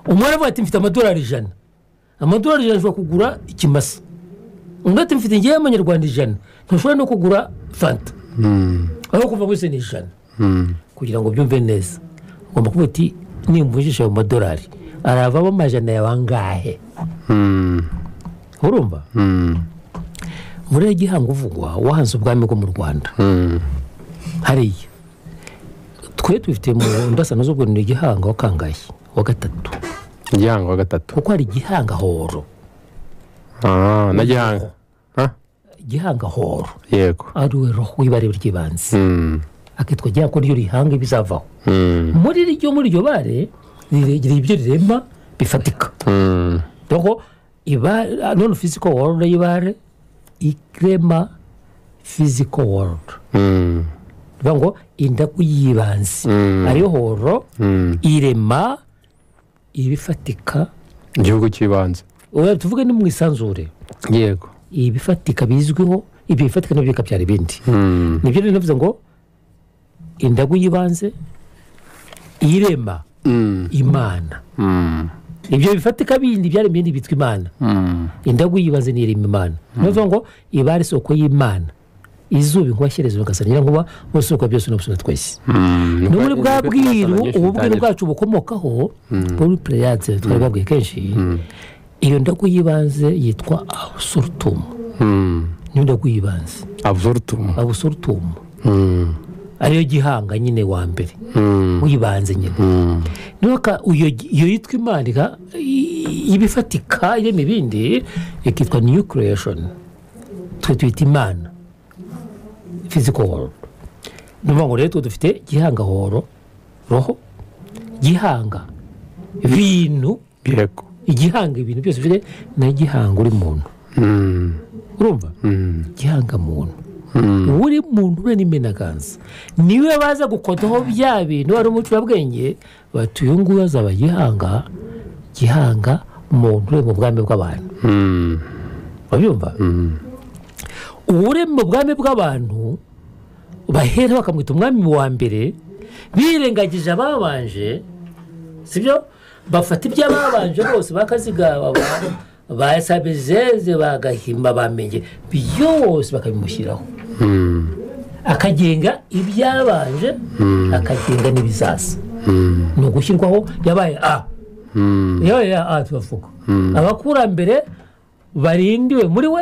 S4: umwari avuga ati mfite amadolari ijana amadolari ijana ashobora kugura ikimasa undi ati mfite ngewe amanyarwanda ijana ntashobora no kugura fanta aho kuva wese ni ijana kugira ngo byumve neza ugomba kuvuga uti nimvunjisha ayo madolari aravamo amajana yawe angahe urumva muri gihango uvugwa wahanze ubwami bwo mu rwanda hariya twe tubifite mu ndasano z'ubwonera igihango wa kangayi wa gatatu
S3: gihanga wa gatatu
S4: kuko hari igihangahoro
S3: Ah, na gihanga Ha?
S4: igihangahoro
S3: yego
S4: ariwe roho w'ibariro ry'ibanze
S3: Mm,
S4: akitwa igihango ryo rihanga ibizavaho
S3: mm,
S4: muri ryo muri iryo bare rigira ibyo rirema bifatika
S3: mm.
S4: Roho ibare none physical world y'ibare irema physical world
S3: Mm,
S4: bivuga ngo indagu y'ibanze ariyo horo irema ibifatika
S3: igihugu cy'ibanze
S4: Oya, tuvuge ni mu isanzure
S3: yego
S4: ibifatika bizwiho ibyo bifatika nabyo bikabyara ibindi
S3: Mm,
S4: nibyo rero navuze ngo indagu y'ibanze irema
S3: mm,
S4: imana
S3: mm,
S4: ibyo bifatika bindi byaremye ibindi bitwa imana
S3: mm.
S4: indagu yibaze nirema imana niyo ngo iba ari isoko y'imana izuba inkuba shyerezo bagasa nyirankuba bose uko byose n'ubusuna twese
S3: Mm,
S4: no muri bwa
S3: nibwo- nibwo
S4: bwiru
S3: twatangiye
S4: ubu bwiru
S3: gutangira.
S4: bwacu bukomokaho muri pereyanse twari babwiye kenshi iyo ndagu y'ibanze yitwa abusorutumu
S3: Mm,
S4: niyo ndagu y'ibanze
S3: absurdum
S4: abusorutumu
S3: Mm,
S4: ariyo gihanga nyine wa mbere
S3: mm,
S4: w'ibanze nyine
S3: mm.
S4: nuka iyo iyo yitwa imana iga- i- ibifatika irema ibindi ikitwa new creation twe tuyita imana physical world ni ukuvuga ngo rero twe dufite gihangahoro roho gihanga bintu
S3: yego
S4: igihanga ibintu byose bifite na gihanga uri muntu
S3: Mm,
S4: urumva
S3: mm,
S4: gihanga muntu
S3: mm.
S4: uri muntu we n'imenaganza niwe baza gukodaho bya bintu ari umucurabwenge bati uyu nguyu azaba gihanga gihanga muntu uri mu bwami bw'abantu
S3: Mm,
S4: urabyumva uri mu bwami bw'abantu bahera bakamwita umwami wa mbere birengagije ababanje sibyo bafata iby'ababanje bose bakazigaba ba- basabizeze bagahimba bamenye byose bakabimushyiraho akagenga ibyabanje akagenga n'ibizaza ni ugushyirwaho yabaye a yabaye a tubavuga abakurambere barindiwe muri we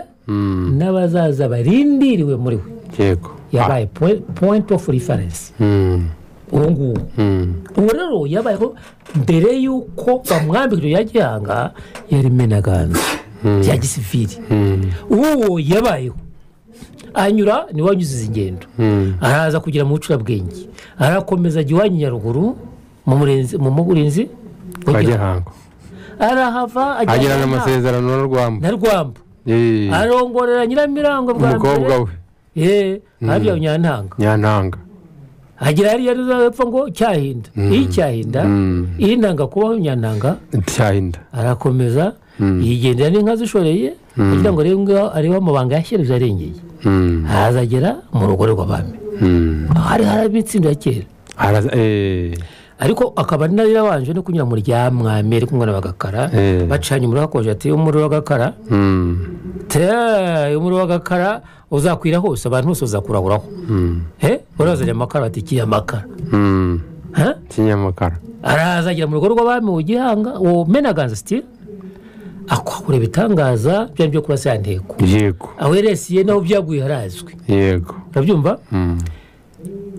S4: n'abazaza barindiriwe muri we
S3: yego
S4: yabaye point- point of reference
S3: Mm,
S4: uwo nguwo
S3: mm,
S4: ubu rero yabayeho mbere y'uko bamwambika ibyo yagihanga yari imenaganza bya gisivili uwo yabayeho anyura niwe wanyuze izi ngendo
S3: mm,
S4: araza kugera mu bucurabwenge arakomeza ajya iwanyu nyaruguru mu murenzi mu murinzi
S3: kwa gihango
S4: arahava
S3: agira
S4: na-
S3: n'amasezerano na rwamba
S4: na rwamba
S3: Eh,
S4: arongorera nyiramirango bwa
S3: umukobwa we
S4: mbere habya nyantanga
S3: nyantanga
S4: agira hariya epfo ngo cyahinda iyi cyahinda iyi ntanga kubaho nyantanga
S3: cyahinda
S4: arakomeza yigendera n'inka zishoreye kugira ngo arebe ngo arebe amabanga yashyireje arengeye
S3: Mm,
S4: hazagera mu rugo rw'abami
S3: mm.
S4: hari hari itsinda ya kera
S3: Araza- eh,
S4: ariko akaba ari nayo yabanje no kunyura mu rya mwami ari kumwe n'abagakara
S3: Eh.
S4: bacanye umuriro hakonje ati umuriro w'agakara
S3: mm,
S4: te umuriro w'agakara uzakwira hose abantu bose bazakurahuraho he urazanye amakara bati ikiye amakara
S3: mm.
S4: He?
S3: kinyamakara
S4: araza agera mu rugo rw'abami mu gihanga uwo menaganza sitire akora ibitangaza bya byo kurasa ya ntego
S3: yego
S4: aho yeresiye naho byaguye harazwi
S3: yego
S4: urabyumva
S3: Mm,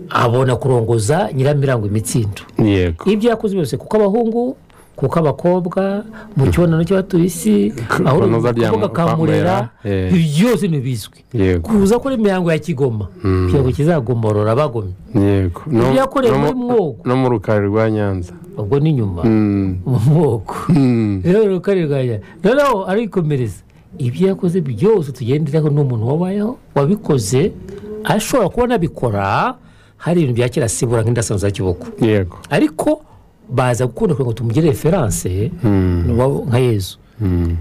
S4: abona kurongoza nyiramirango imitsindo
S3: yego
S4: ibyo yakoze byose kuko abahungu kuko abakobwa mu kibonano cy'abatuye isi aho uri
S3: kunoza rya
S4: kuvuga kamurera
S3: Kamurera, eh.
S4: ibi byose ntibizwi
S3: yego
S4: kuza kuri imihango ya kigoma kugira ngo kizagomorora abagomye
S3: yego No-
S4: Ibyo yakorewe
S3: no mu-
S4: muri Mwogo.
S3: no mu rukari rwa nyanza
S4: ubwo ni nyuma
S3: Mm,
S4: mu moko
S3: mm,
S4: rero rukari rwanjye noneho arikomereza ibyo yakoze byose tugenderaho ni umuntu wabayeho wabikoze ashobora kuba anabikora hari ibintu bya kera asibura nk'indasanzu za kiboko
S3: yego
S4: ariko baza gukunda kugira ngo tumugire referanse nuwabo nka yezu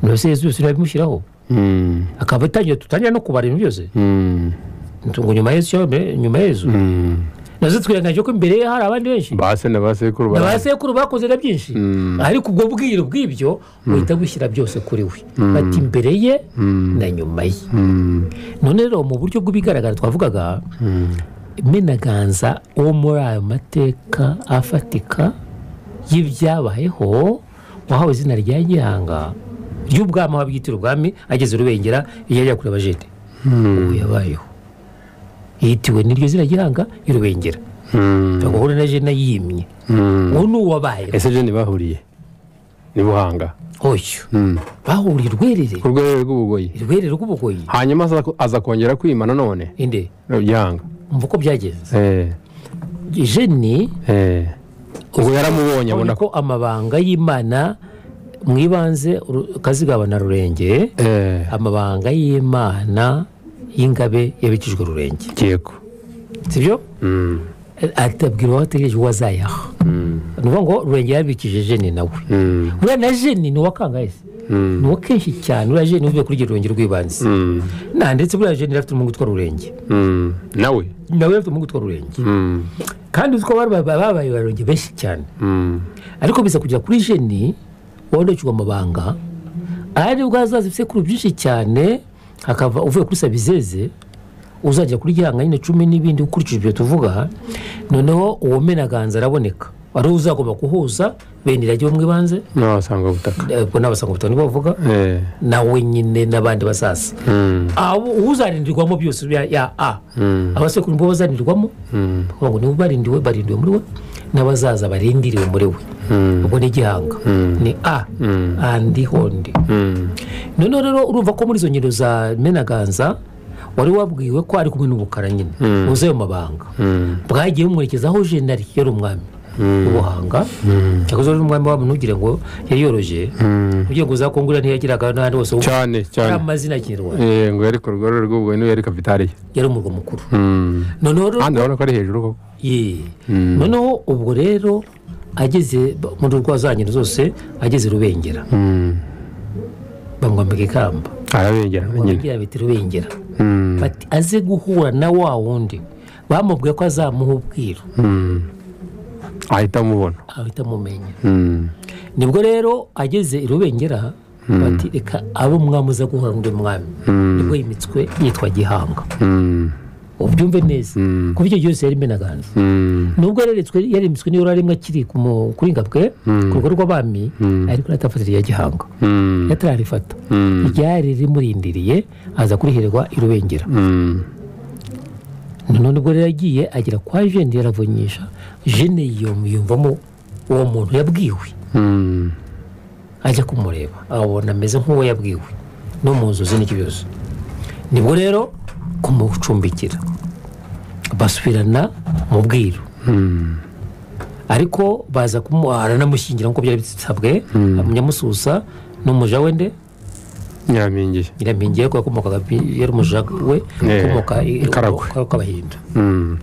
S4: mbese yezu byose ntibabimushyiraho
S3: Mm,
S4: akaba atangira dutangira no kubara ibintu byose
S3: mm,
S4: ngo nyuma yezu cyangwa mbere- nyuma yezu nazo twirengagije ko imbere ye hari abandi benshi
S3: base na basekuru
S4: na ba
S3: bara-
S4: sekuru bakoze na byinshi ariko ubwo bwiru bw'ibyo uhita gushyira byose kuri we bati imbere ye na nyuma ye none rero mu buryo bw'ibigaragara twavugaga menaganza wo muri ayo mateka afatika y'ibyabayeho wahawe izina rya gihanga ry'ubwami aho abwitira ubwami ageze rubengera yajya kureba jete ubu yabayeho yitiwe n'iryo zina gihanga y'urubengera
S3: Mm.
S4: bagahura na jena yimye
S3: Mm.
S4: uwo ni uwabayeho
S3: ese je ntibahuriye ni buhanga
S4: oyo
S3: Mm.
S4: bahuriye urwerere
S3: ku rwego rw'ubugoyi
S4: urwerere rw'ubugoyi
S3: hanyuma aza- aza kongera kwimana none
S4: inde
S3: byanga
S4: umva uko byagenze
S3: eh
S4: jeni
S3: eh ubwo yaramubonye
S4: abona
S3: abona ko
S4: ko amabanga y'imana mu ibanze Ru- kazigaba na rurenge
S3: eh
S4: amabanga y'imana y'ingabe yabikijwe rurenge
S3: yego
S4: sibyo
S3: Mm.
S4: atabwira uwo ategereje uwo azayaha ni ukuvuga ngo rurenge yabikije jeni nawe
S3: Mm.
S4: buriya na jeni ni uwa kangayesi ni uwa kenshi cyane uriya jeni uvuye kuri iryo rurenge rw'ibanze
S3: Mm.
S4: nta ndetse buriya jeni yari afite umuhungu utwara ururenge
S3: Mm. nawe
S4: nawe yari afite umuhungu utwara ururenge
S3: Mm.
S4: kandi uziko babaye abarurenge benshi cyane
S3: Mm.
S4: ariko biza kugera kuri jeni wandukirwa amabanga ari bwo hazaza ibisekuru byinshi cyane hakava uvuye kuri sabizeze uzajya kuri gihanga nyine cumi n'ibindi ukurikije ibyo tuvuga noneho uwo menaganza araboneka ari we uzagomba kuhuza bene irage bo mu ibanze
S3: n'abasanga butaka
S4: eh, ubwo n'abasanga ubutaka nibo bavuga
S3: eh
S4: nawe nyine n'abandi basaza
S3: Mm.
S4: abo uzarindirwamo byose ya, ya a
S3: Mm.
S4: abasekuru nibo bazarindirwamo
S3: Mm.
S4: ngo ngo nibo barindiwe barindiwe muri we n'abazaza barindiriwe muri we
S3: Mm.
S4: ubwo ni igihanga ni a andi hondi
S3: Mm.
S4: noneho rero urumva ko muri izo ngendo za menaganza wari wabwiwe ko ari kumwe n'ubukara nyine uzi ayo mabanga
S3: Mm.
S4: bwagiye bumwerekeza aho jenari yari umwami w'ubuhanga cyakoze wari umwami wabo ntugire ngo yari yoroje ugiye ngo za kongura ntiyagiraga n'ahandi hose ubu
S3: cyane
S4: ari
S3: cyane
S4: amazina ya kinyarwanda
S3: eh ngo yari ku rwego rw'ubugoyi niwe yari kapitariye
S4: yari umurwa mukuru
S3: Mm.
S4: noneho rero
S3: kandi urabona ko ari hejuru koko
S4: Ye. noneho ubwo rero ageze muri urwa za ngendo zose ageze rubengera
S3: Mm.
S4: bamwambika ikamba
S3: arabengera nyine
S4: bamubwira bati rubengera
S3: Mm.
S4: bati aze guhura na wa wundi bamubwiye ko azamuha ubwiru
S3: Mm. ahita amubona
S4: ahita amumenya
S3: Mm.
S4: nibwo rero ageze i rubengera bati reka abe umwami uza guhura n'undi mwami nibwo yimitswe yitwa gihanga
S3: Mm.
S4: ubyumve neza kuko icyo gihe cyose yari imenaganza
S3: Mm.
S4: nubwo yareretswe yarimitswe niyo yari rimwe akiri ku mu- kuri ngabwe ku rugo rw'abami ariko yaratafatira irya gihanga
S3: Mm.
S4: yatararifata
S3: Mm.
S4: iryari rimurindiriye aza kurihererwa i rubengera
S3: Mm.
S4: none ubwo rero yagiye agera kwa jene yaravonyesha jene yiyom- yiyumvamo uwo muntu yabwiwe
S3: Mm.
S4: ajya kumureba abona ameze nk'uwo yabwiwe no mu nzozi n'ikibazo nibwo rero kumucumbikira basubirana mu bwiru ariko baza kumu- aranamushyingira nk'uko byari bisabwe umunyamususa n'umuja we nde
S3: nyamingiye
S4: nyiramingiye ko yakomokaga pi- yari umuja we
S3: Eh,
S4: ukomoka i-
S3: Karagwe.
S4: k'abahindu
S3: Mm.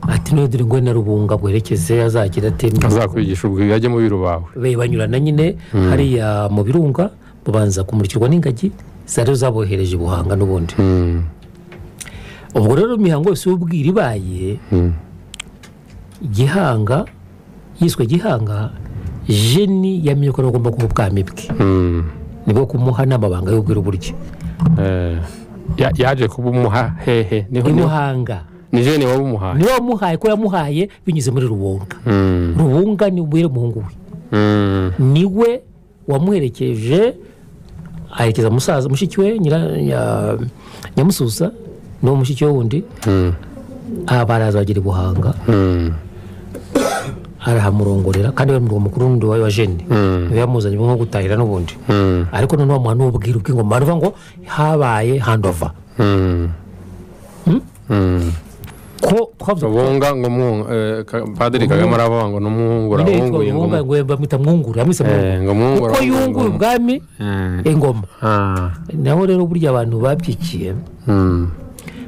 S4: ati none dore ngo na rubunga bwerekeze azagira atema
S3: azakwigisha ubwo yajya mu biro bawe
S4: be banyurana nyine hariya mu birunga babanza kumurikirwa n'ingagi zari zabohereje i buhanga n'ubundi
S3: Mm.
S4: ubwo rero imihango yose y'ubwira ibaye gihanga yiswe gihanga jeni yamenye ko agomba kuba ubwami bwe
S3: Mm.
S4: nibwo kumuha n'amabanga y'ubwira uburyo
S3: Eh, ya- yaje kuba umuha hehe niho
S4: ni
S3: niho-
S4: muhanga
S3: ni jene waba umuhaye
S4: niwe wamuhaye ko yamuhaye binyuze muri rubunga
S3: Mm.
S4: rubunga ni umubwire umuhungu we
S3: Mm.
S4: niwe wamuherekeje aherekeza musaza mushiki we nyira- nya- nyamususa n'uwo mushiki we wundi
S3: Mm.
S4: aha baraza bagira i buhanga
S3: Mm.
S4: arahamurongorera kandi we murwa mukuru wundi wa wa jene niwe yamuzanye nko gutahira n'ubundi
S3: Mm.
S4: ariko noneho bamuha n'ububwira bw'ingoma baravuga ngo habaye handova
S3: Mm. Mm.
S4: ko twavuze ko
S3: bunga ngo mwunga eh, Ka- padiri kagame aravuga ngo n'umwungura
S4: nyine yitwa
S3: wunguye
S4: mwunga
S3: ngo
S4: ngo bamwita mwungura bamwise
S3: Eh, ngo mwungura
S4: mwungura kuko
S3: wunguye
S4: yunguye
S3: ingoma.
S4: ubwami
S3: Mm.
S4: ingoma
S3: Ah.
S4: naho rero burya abantu babyikiye
S3: Mm.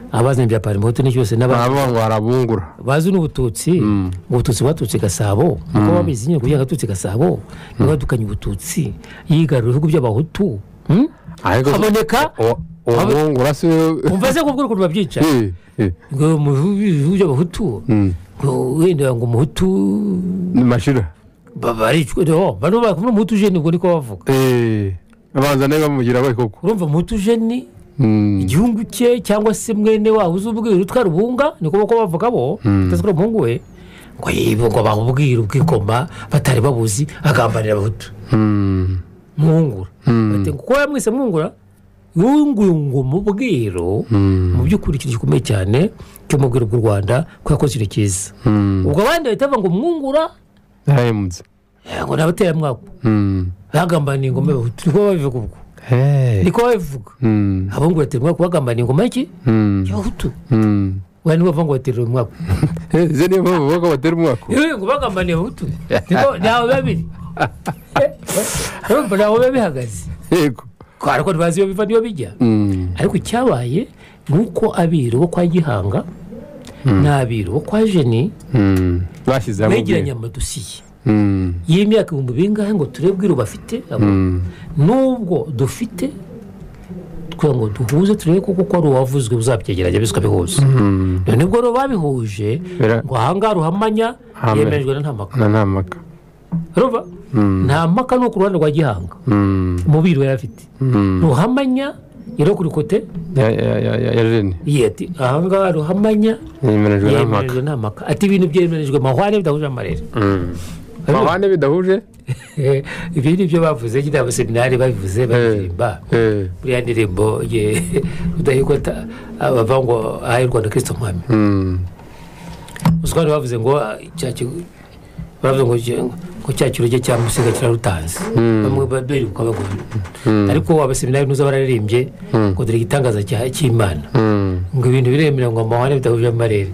S4: abazanye bya parimoto n'icyo cyose n'abandi
S3: aravuga ngo arabungura
S4: bazi n'ubututsi ngo ubututsi bwatutse i gasabo niko babizi nyine kugira ngo agatutse i gasabo ntibatukanye ubututsi yigarura ibihugu by'abahutu hmm?
S3: ariko
S4: haboneka
S3: uwo- uwo mwungura si we
S4: umva se kubwo ukuntu babyica
S3: Eh, eh.
S4: ngo mu by'abahutu
S3: Mm.
S4: ngo wenda ngo umuhutu
S3: ni mashira
S4: ba- baricwa no bano bakubona umuhutu jeni ubwo niko bavuga
S3: Eh, abanza nawe bamugira we koko
S4: urumva umuhutu jeni
S3: Mm.
S4: igihugu cye cyangwa se mwene wawe uzubwira utwa rubunga niko bako bavuga bo utazi ko ari umuhungu we ngo yibo ngo bamubwire ubwikoma batari babuzi agambanira abahutu
S3: Mm.
S4: mwungura bati ngo kuba yamwise mwungura wunguye ngo mubwiro mu by'ukuri ikintu gikomeye cyane cy'umubwiro bw'u rwanda ko yakoze ikintu cyiza
S3: Mm.
S4: ubwo abandi bahita bavuga ngo mwungura
S3: yahemutse
S4: eh, ngo ni abateramwaka
S3: Mm.
S4: bagambaniye ingoma y'abahutu niko babivuga ubwo
S3: Eh.
S4: niko babivuga
S3: Mm.
S4: abungura bateramwaka bagambaniye ingoma y'iki
S3: Mm.
S4: y'abahutu
S3: Mm.
S4: wenda niba bavuga ngo baterera umwaka
S3: Eh, izo niyo mpamvu bavuga ko batera umwako
S4: yewe ngo bagambaniye abahutu niko ntawe biba biri urumva ntawe biba bihagaze
S3: yego
S4: Ko ariko ntibazi iyo biva niyo bijya
S3: Mm.
S4: ariko icyabaye ni uko abiru bo kwa gihanga n'abiru bo kwa jeni
S3: Mm. bashyize hamwe
S4: begeranye
S3: ubwenge.
S4: amadosiye
S3: Mm.
S4: y'imyaka ibihumbi bingahe ngo turebe ubwiru bafite abo-
S3: Mm.
S4: n'ubwo dufite twe ngo duhuze turebe koko ko ari uwavuzwe uzabyegeranya biswe bihuza
S3: Mm.
S4: none ubwo rero babihuje
S3: Bira-
S4: ngo ahangaha ruhamanya
S3: Amen.
S4: yemejwe na nta maka
S3: na nta mpaka
S4: urumva nta mpaka ni ku ruhande rwa gihanga
S3: Mm.
S4: umubiru yari afite
S3: Mm.
S4: ruhamanya yari kuri kote
S3: ya ya ya ya- ya jeni
S4: yeti ahangaha ruhamanya
S3: yemerejwe na mpaka
S4: yemerejwe nta maka ati ibintu byemerejwe mahwane bidahuje amarere
S3: amahane bidahuje
S4: Eh, ibi ni byo bavuze nyine abaseminari babivuze baririmba
S3: Eh.
S4: buriya ndirimbo ye rudahigwa ta- bavuga ngo ahaye u rwanda kirisito mwami
S3: Mm.
S4: usukari bavuze ngo ah, cya kigo- bavuze ngo cya- ngo cya kiroge cya musiga kirarutanze bamwe baribuka bagomba ariko abaseminari nuza bararirimbye ngo dore igitangaza cya- cy'imana
S3: Mm.
S4: ngo ibintu biremera ngo amahane bidahuje amarere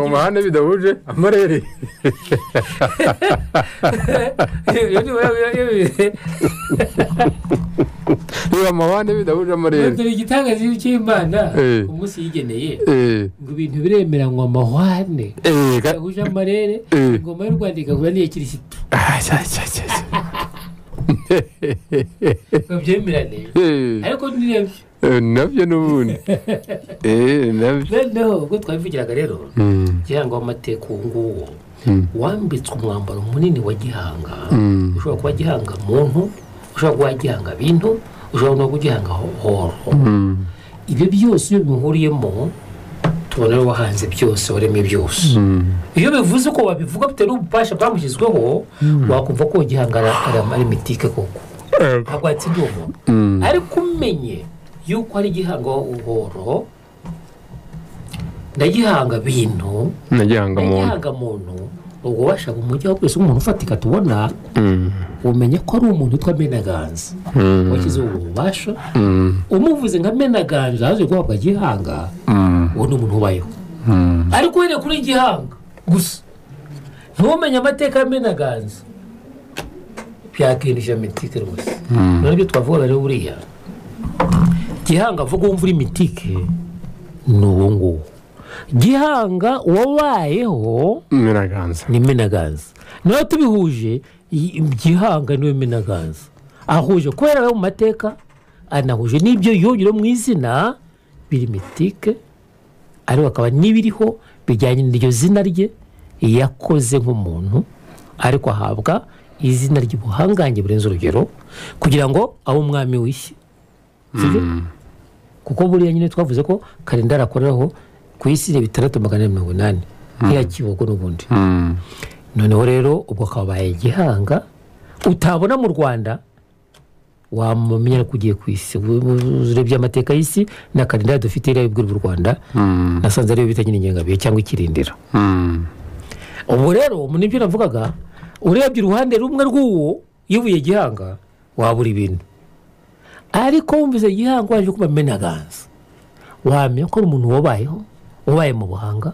S3: amahane bidahuje amarere niba amahane bidahuje amarere
S4: dore igitangaza cy'imana
S3: Eh.
S4: umunsi yigeneye
S3: Eh,
S4: ngo ibintu biremera ngo amahwane
S3: eh, ka-
S4: bidahuje amarere
S3: Eh.
S4: ingoma y'u rwanda igahura n'iya kirisito
S3: Ah, cya- cya- cya- cya.
S4: ngo byemerane
S3: Eh,
S4: ariko ni nabyo
S3: eh, nabyo n'ubundi Eh, nabyo
S4: noneho ubwo twabivugiraga rero
S3: Mm,
S4: kugira ngo amateka uwo nguwo
S3: Mm.
S4: wambitswe umwambaro munini wa gihanga
S3: Mm.
S4: ushobora kuba gihanga muntu ushobora kuba gihanga bintu ushobora no kuba gihanga ho- horo
S3: mm,
S4: ibyo byose iyo bimuhuriyemo tubona ari wahanze byose waremye byose
S3: mm.
S4: iyo bivuze ko wabivuga bitewe n'ububasha bwamushyizweho wakumva ko gihanga ari- ari- ari mitike koko ntabwo watsinda uwo muntu
S3: Mm.
S4: ariko umenye yuko ari gihanga uhoro ndagihanga bintu
S3: nagihanga muntu
S4: ndagihanga muntu ubwo washaka umujyi wa twese umuntu ufatika tubona
S3: Mm,
S4: umenya ko ari umuntu witwa menaganza
S3: mm,
S4: washyize ubu bubasha
S3: mm,
S4: umuvuze nka menaganza yaje guhabwa gihanga
S3: mm,
S4: uwo ni umuntu ubayeho
S3: mm.
S4: ariko wenda kuri gihanga gusa ntumenye amateka y'amenaganza byakindisha mitike rwose none ibyo twavugaga rero buriya gihanga avuga wumva uri mitike ni uwo nguwo gihanga wabayeho
S3: Miraganza.
S4: ni menaganza nawe tubihuje i- gihanga niwe menaganza ahuje kubera abaye mu mateka anahuje n'ibyo yongera mu izina biri mitike ariko akaba n'ibiriho bijyanye n'iryo zina rye yakoze nk'umuntu ariko ahabwa izina ry'ubuhangange burenze urugero kugira ngo abe umwami wishye sibyo kuko buriya nyine twavuze ko kalendari akoreraho ku isi ni bitandatu magana ane mirongo inani nk'iya kibogo n'ubundi
S3: Mm,
S4: noneho rero ubwo kabaye gihanga utabona mu rwanda wamumenya ko ugiye ku isi Ubu- ubu- urebye amateka y'isi na kalendari dufite iriya y'ubwiru bw'u rwanda
S3: mm,
S4: nasanze ariyo bita nyine ingengabihe cyangwa ikirindiro
S3: mm.
S4: ubwo rero ubu nibyo navugaga urebye uruhande rumwe rw'uwo yibuye gihanga wabura ibintu ariko wumvise gihanga waje kuba menaganza wamenya ko ari umuntu wabayeho wabaye mu buhanga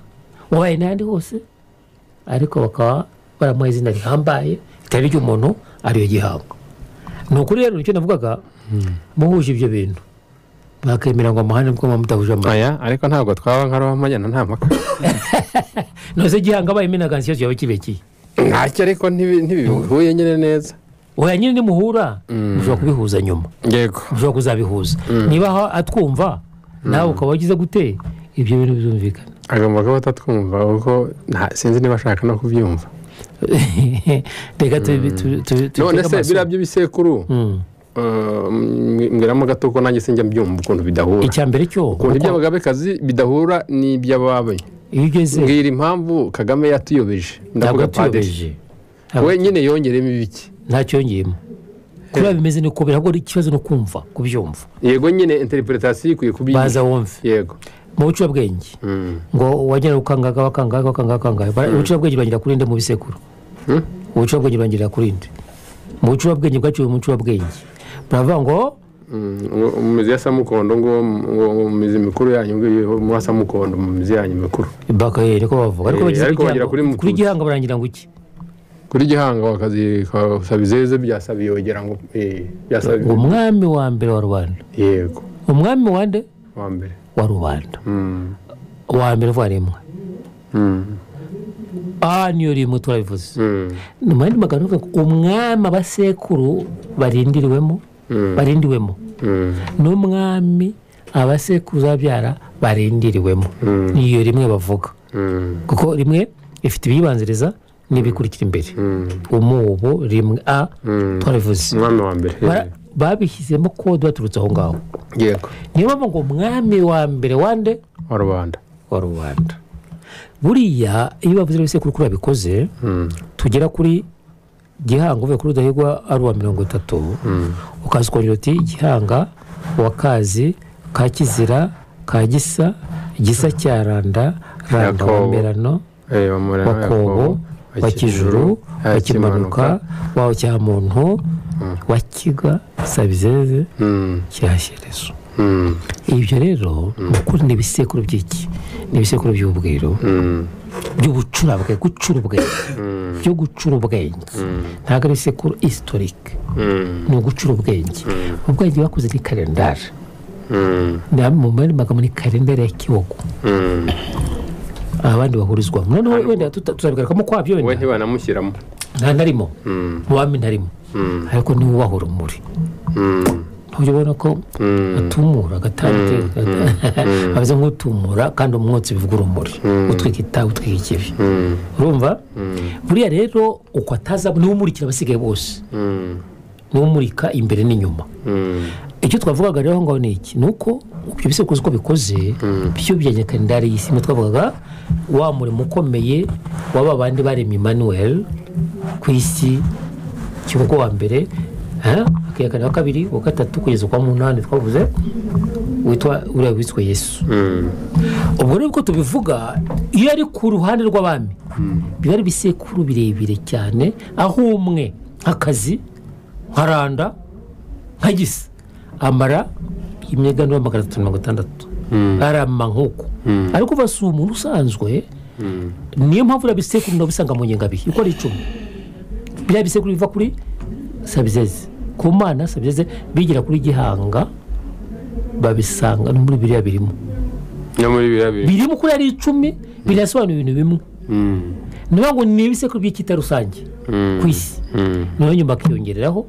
S4: wabaye n'ahandi hose ariko bakaba baramuha izina rihambaye ritari ry'umuntu ariyo gihanga ni ukuri rero nicyo navugaga muhuje ibyo bintu bakemera ngo amahane bwo mudahuje amahane
S3: aya ariko ntabwo twaba nka ruhamanya na nta mpaka
S4: ntuze gihanga abaye menaganza ikibazo yaba kibekiye
S3: ntacyo ariko ntibi- ntibihuye nyine neza
S4: oya nyine nimuhura mushobora kubihuza nyuma
S3: yego
S4: ushobora kuzabihuza niba ha- atwumva nawe ukaba wagize gute ibyo bintu bizumvikana
S3: agomba kuba atatwumva kuko nta- sinzi niba ashaka no kubyumva
S4: reka tubi- tu- tu- tu-
S3: none
S4: tubitege
S3: se
S4: amaso.
S3: biriya by'ibisekuru
S4: Mm.
S3: eh, mb- mbwiramo gato ko nanjye sinjya mbyumva ukuntu bidahura
S4: icya mbere cyo uko-
S3: ukuntu iby'abagabekazi bidahura n'iby'ababe
S4: iyo ugeze
S3: mbwira impamvu kagame yatuyobeje
S4: ntabwo
S3: ndavuga padiri
S4: atuyobeje
S3: we nyine yongeremo ibiki
S4: ntacyo yongeyemo kuriya bimeze ni uko ntabwo ari ikibazo no kumva kubyumva
S3: yego nyine interpretation ikwiye kuba iyi.
S4: baza wumve
S3: yego
S4: mu bucurabwenge
S3: Mm.
S4: ngo wagera ukangaga wakangaga wakangaga wakangaga Bara- ubucurabwenge bangira kuri nde mu bisekuru
S3: Hmm?
S4: ubucurabwenge bangira kuri nde mu bucurabwenge bwaciwe mu bucurabwenge baravuga ngo
S3: Mm, ngo- mu mizi ya samukondo ngo ngo mu mizi mikuru yanyu ngo mwa samukondo mu mizi yanyu mikuru
S4: bakaye niko bavuga ariko
S3: Eh,
S4: bagize
S3: ariko bagira
S4: igihango-
S3: kuri Mututsi.
S4: kuri gihanga barangira ngo iki
S3: kuri gihanga wakazi ka sabizeze bya sabiyogera ngo eh bya Sabi-
S4: ngo umwami wa mbere wa rubanda
S3: yego
S4: umwami wa nde
S3: wa mbere
S4: wa rubanda
S3: Mm,
S4: wa mbere uvaremwa
S3: mm,
S4: aha niyo rimwe turabivuze
S3: mm,
S4: ni mu yandi magambo avuga ngo umwami abasekuru barindiriwemo
S3: Mm.
S4: barindiwemo
S3: mm,
S4: n'umwami abasekuru babyara barindiriwemo niyo rimwe bavuga
S3: mm,
S4: kuko rimwe ifite ibiyibanziriza n'ibikurikira imbere umubu rimwe a
S3: mm.
S4: twarabivuze
S3: umwami wa mbere
S4: Bara- babishyizemo kode baturutse aho ngaho
S3: yego
S4: niyo mpamvu ngo umwami wa mbere wande
S3: wa rubanda
S4: wa rubanda buriya iyo bavuze ibisekuru kuri babikoze
S3: Mm,
S4: tugera kuri gihanga uvuye kuri rudahigwa ari uwa mirongo itatu ukaza ukongera uti gihanga wa kazi ka kizira ka gisa gisa cya randa randa wa
S3: Yakobo.
S4: merano
S3: eh, Bamurema
S4: wa kobo
S3: Yakobo,
S4: wa kijuru wa kimanuka wa cyamuntu wa kiga sabizeze
S3: Mm,
S4: cyashyerezo
S3: mm,
S4: ibyo rero ni ukuri ni ibisekuru by'iki ni ibisekuru by'ubwiru
S3: mm,
S4: by'ubucurabwe gucura ubwenge byo gucura ubwenge ntabwo ari isekuru isitorike
S3: mm,
S4: ni ugucura ubwenge ubwenge bakoze ni kalendari
S3: mm,
S4: Na- mu yandi magambo ni kalendari ya kiwogo
S3: mm.
S4: abandi bahurizwamo noneho wenda tuta- tuzabigarukamo kwabyo
S3: we
S4: wenda
S3: ntibanamushyiramo
S4: nta narimo wami ntarimo
S3: Mm.
S4: ariko niwe ubaha urumuri
S3: Mm,
S4: ujya ubona ko atumura agatante ameze nk'utumura kandi umwotsi bivuga urumuri utwika itabi utwika ikibi
S3: mm,
S4: urumva buriya rero uko ataza niwe umurikira abasigaye bose
S3: mm,
S4: niwe umurika imbere n'inyuma
S3: mm,
S4: icyo twavugaga rero aho ngaho ni iki ni uko ibyo bisekuruza uko bikoze byo bijyanye kalendari y'isi imwe twavugaga wa murimo ukomeye waba bandi baremye emmanuel ku isi kivugo wa mbere eh, akiya kane wa kabiri wa gatatu kugeza kwa munani twavuze witwa uriya witwa yesu
S3: mm,
S4: ubwo rero uko tubivuga iyo ari ku ruhande rw'abami biba ari ibisekuru birebire cyane aho umwe nk'akazi nka randa nka gisa amara imyegano ya magana atatu mirongo itandatu arama nk'uko ariko uba si umuntu usanzwe niyo mpamvu biriya bisekuru ndabisanga mu ngengabihe uko ari icumi biriya bisekuru biva kuri sabizeze ku mana sabizeze bigira kuri gihanga babisanga no muri biriya birimo
S3: no muri biriya biri
S4: birimo kuri ari icumi birasobanura ibintu bimwe
S3: Mm,
S4: ni ukuvuga ngo ni ibisekuru by'icyita rusange
S3: mm,
S4: ku isi
S3: mm,
S4: noneho nyuma hakiyongeraho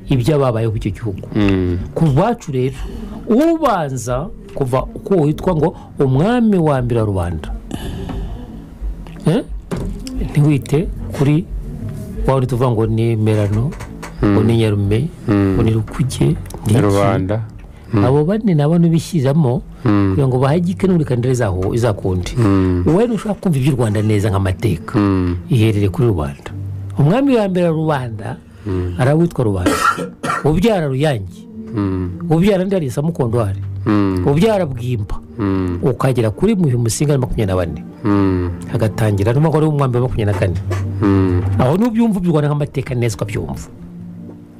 S4: iby'ababayeho ku icyo gihugu
S3: mm,
S4: ku rwacu rero ubanza kuva uko witwa ngo umwami wa mbere wa rubanda Eh? ntiwite kuri wa wundi tuvuga ngo ni merano ngo ni nyarume ngo ni rukuge ni iki
S3: rubanda
S4: abo bane nabo ntibishyiramo kugira ngo bahagike n'ubundi kandi zaho izakundi wowe ntushobora kumva iby'u rwanda neza nk'amateka iherere kuri rubanda umwami wa mbere wa rubanda arawitwa rubanda ubyara ruyange ubyara ndi harisa mukondo hari ubyara bwimba ukagera kuri muhi musinga na makumyabiri na bane hagatangira niyo mpamvu ari umwami wa makumyabiri na kane aho n'ubyumva by'u rwanda nk'amateka neza ukabyumva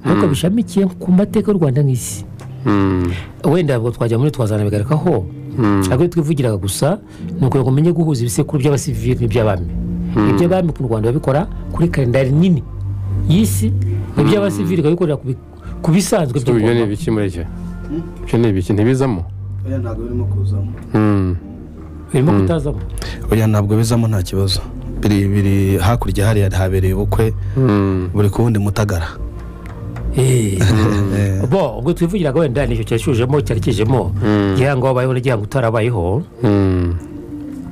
S4: ariko bishamikiye ku mateka y'u rwanda nk'isi wenda ubwo twajya muri twazana bigaragaho ariko iyo twivugiraga gusa ni ukugira ngo umenye guhuza ibisekuru by'abasivili n'iby'abami iby'abami ku rwanda babikora kuri kalendari nini y'isi iby'abasivili bakabikorera ku bi- ku bisanzwe by'u
S3: ibyo ni
S4: Rwanda.
S3: ibiki muri cyo ibyo ni ibiki ntibizamo
S2: oya ntabwo birimo kuzamo
S3: Mm,
S4: birimo kutazamo
S2: oya ntabwo bizamo nta kibazo biri biri hakurya hariya habereye ubukwe
S3: mm,
S2: buri ku wundi mutagara
S4: Eh. bo ubwo twivugiraga wenda nicyo cyashyujemo cyarekejemo gihango wabayeho na gihango utarabayeho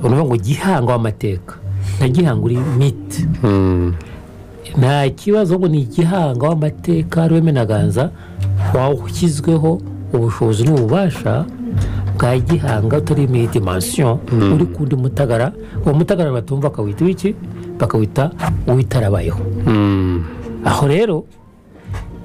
S4: urumva ngo gihango w'amateka na gihango uri miti nta kibazo ngo ni igihanga w'amateka rweme na ganza washyizweho ubushobozi n'ububasha bwa gihanga utari muri dimansiyo uri ku wundi mutagara uwo mutagara batumva bakawita iki bakawita uwitarabayeho aho rero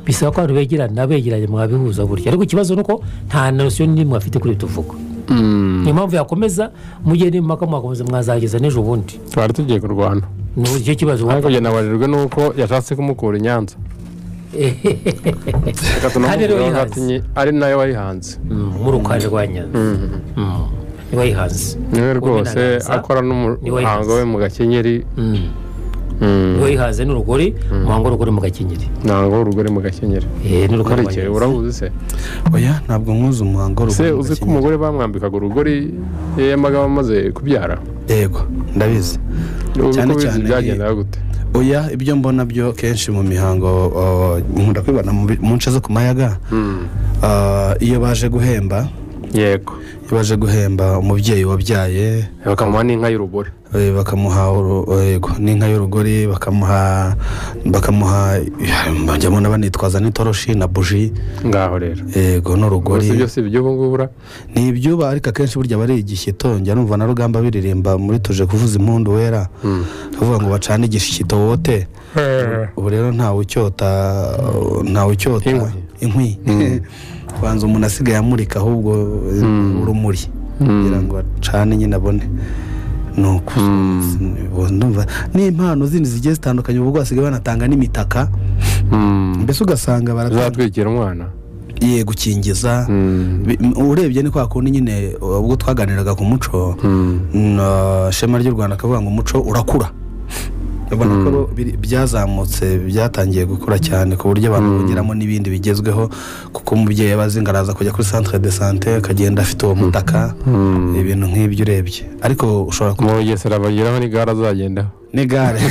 S4: bisaba ko abantu begerana begeranye mwabihuza burya ariko ikibazo ni uko nta nosiyo n'imwe afite kuri ibi tuvuga niyo mpamvu yakomeza mugihe n'impaka mwakomeza mwazageza n'ejo bundi
S3: twari tugiye kurwana
S4: ni icyo kibazo
S3: ariko njye nabajijwe n'uko yashatse kumukura i nyanza Reka
S4: Kandi rero
S3: tunamubwira
S4: yihanze.
S3: ati "Nyi, ari nayo wayihanze
S4: murukaje rwa nyanza Mm. niwe yihanze
S3: niwe rwose
S4: Umenagaza.
S3: akora
S4: niwe
S3: n'umuhango
S4: yihanze.
S3: we mu gakenyeri
S4: Mm.
S3: Mm.
S4: niwe yihanze n'urugori umuhango w'urugori mu gakenyeri
S3: ntabwo urugore mu gakenyeri
S4: Eh, n'urugori rwa
S3: nkurikije
S4: Nyanza.
S3: urabuzi se
S2: oya ntabwo nkuzi umuhango w'urugo
S3: se uzi ko umugore bamwambikaga urugori iyo yamaga amaze kubyara
S2: yego ndabizi
S3: uzi
S2: Cyane
S3: ko bizi
S2: cyane
S3: byagendaga gute
S2: oya ibyo mbona byo kenshi mu mihango uh, nkunda kubibona mu bi- mu nce zo ku mayaga Ah, iyo baje guhemba
S3: yego
S2: iyo baje guhemba umubyeyi wabyaye
S3: bakamuha n'inka y'urugori
S2: eh, bakamuha uru- yego n'inka y'urugori bakamuha bakamuha bajya mbona banitwaza n'itoroshi na buji
S3: ngaho rero
S2: yego n'urugori
S3: gusa ibyo si iby'ubu ngubu ura
S2: ni ibyuba ariko akenshi burya bari igishyito njya numva na rugamba biririmba muri tuje kuvuza impundu wera bavuga ngo bacane igishyito wote ubu rero ntawe ucyota ntawe ucyota
S3: Inkwi.
S2: inkwi banza umuntu asigaye amurika ahubwo eh, urumuri kugira ngo acane nyine abone ni uko ndumva n'impano zindi zigiye zitandukanye ubu bwo basigaye banatanga n'imitaka mbese ugasanga baratanga
S3: zatwikira umwana
S2: ye gukingiza Bi- m- urebye ni kwa kundi nyine ubwo twaganiraga ku muco na shema ry'u rwanda akavuga ngo umuco urakura ubona ko ro- biri- byazamutse byatangiye gukura cyane ku buryo abantu bongeramo n'ibindi bigezweho kuko umubyeyi aba azinga araza kujya kuri centre de sante akagenda afite uwo mutaka ibintu nk'ibyo urebye ariko ushobora kuba
S3: mu bugesera bageraho n'igare azagendaho
S2: n'igare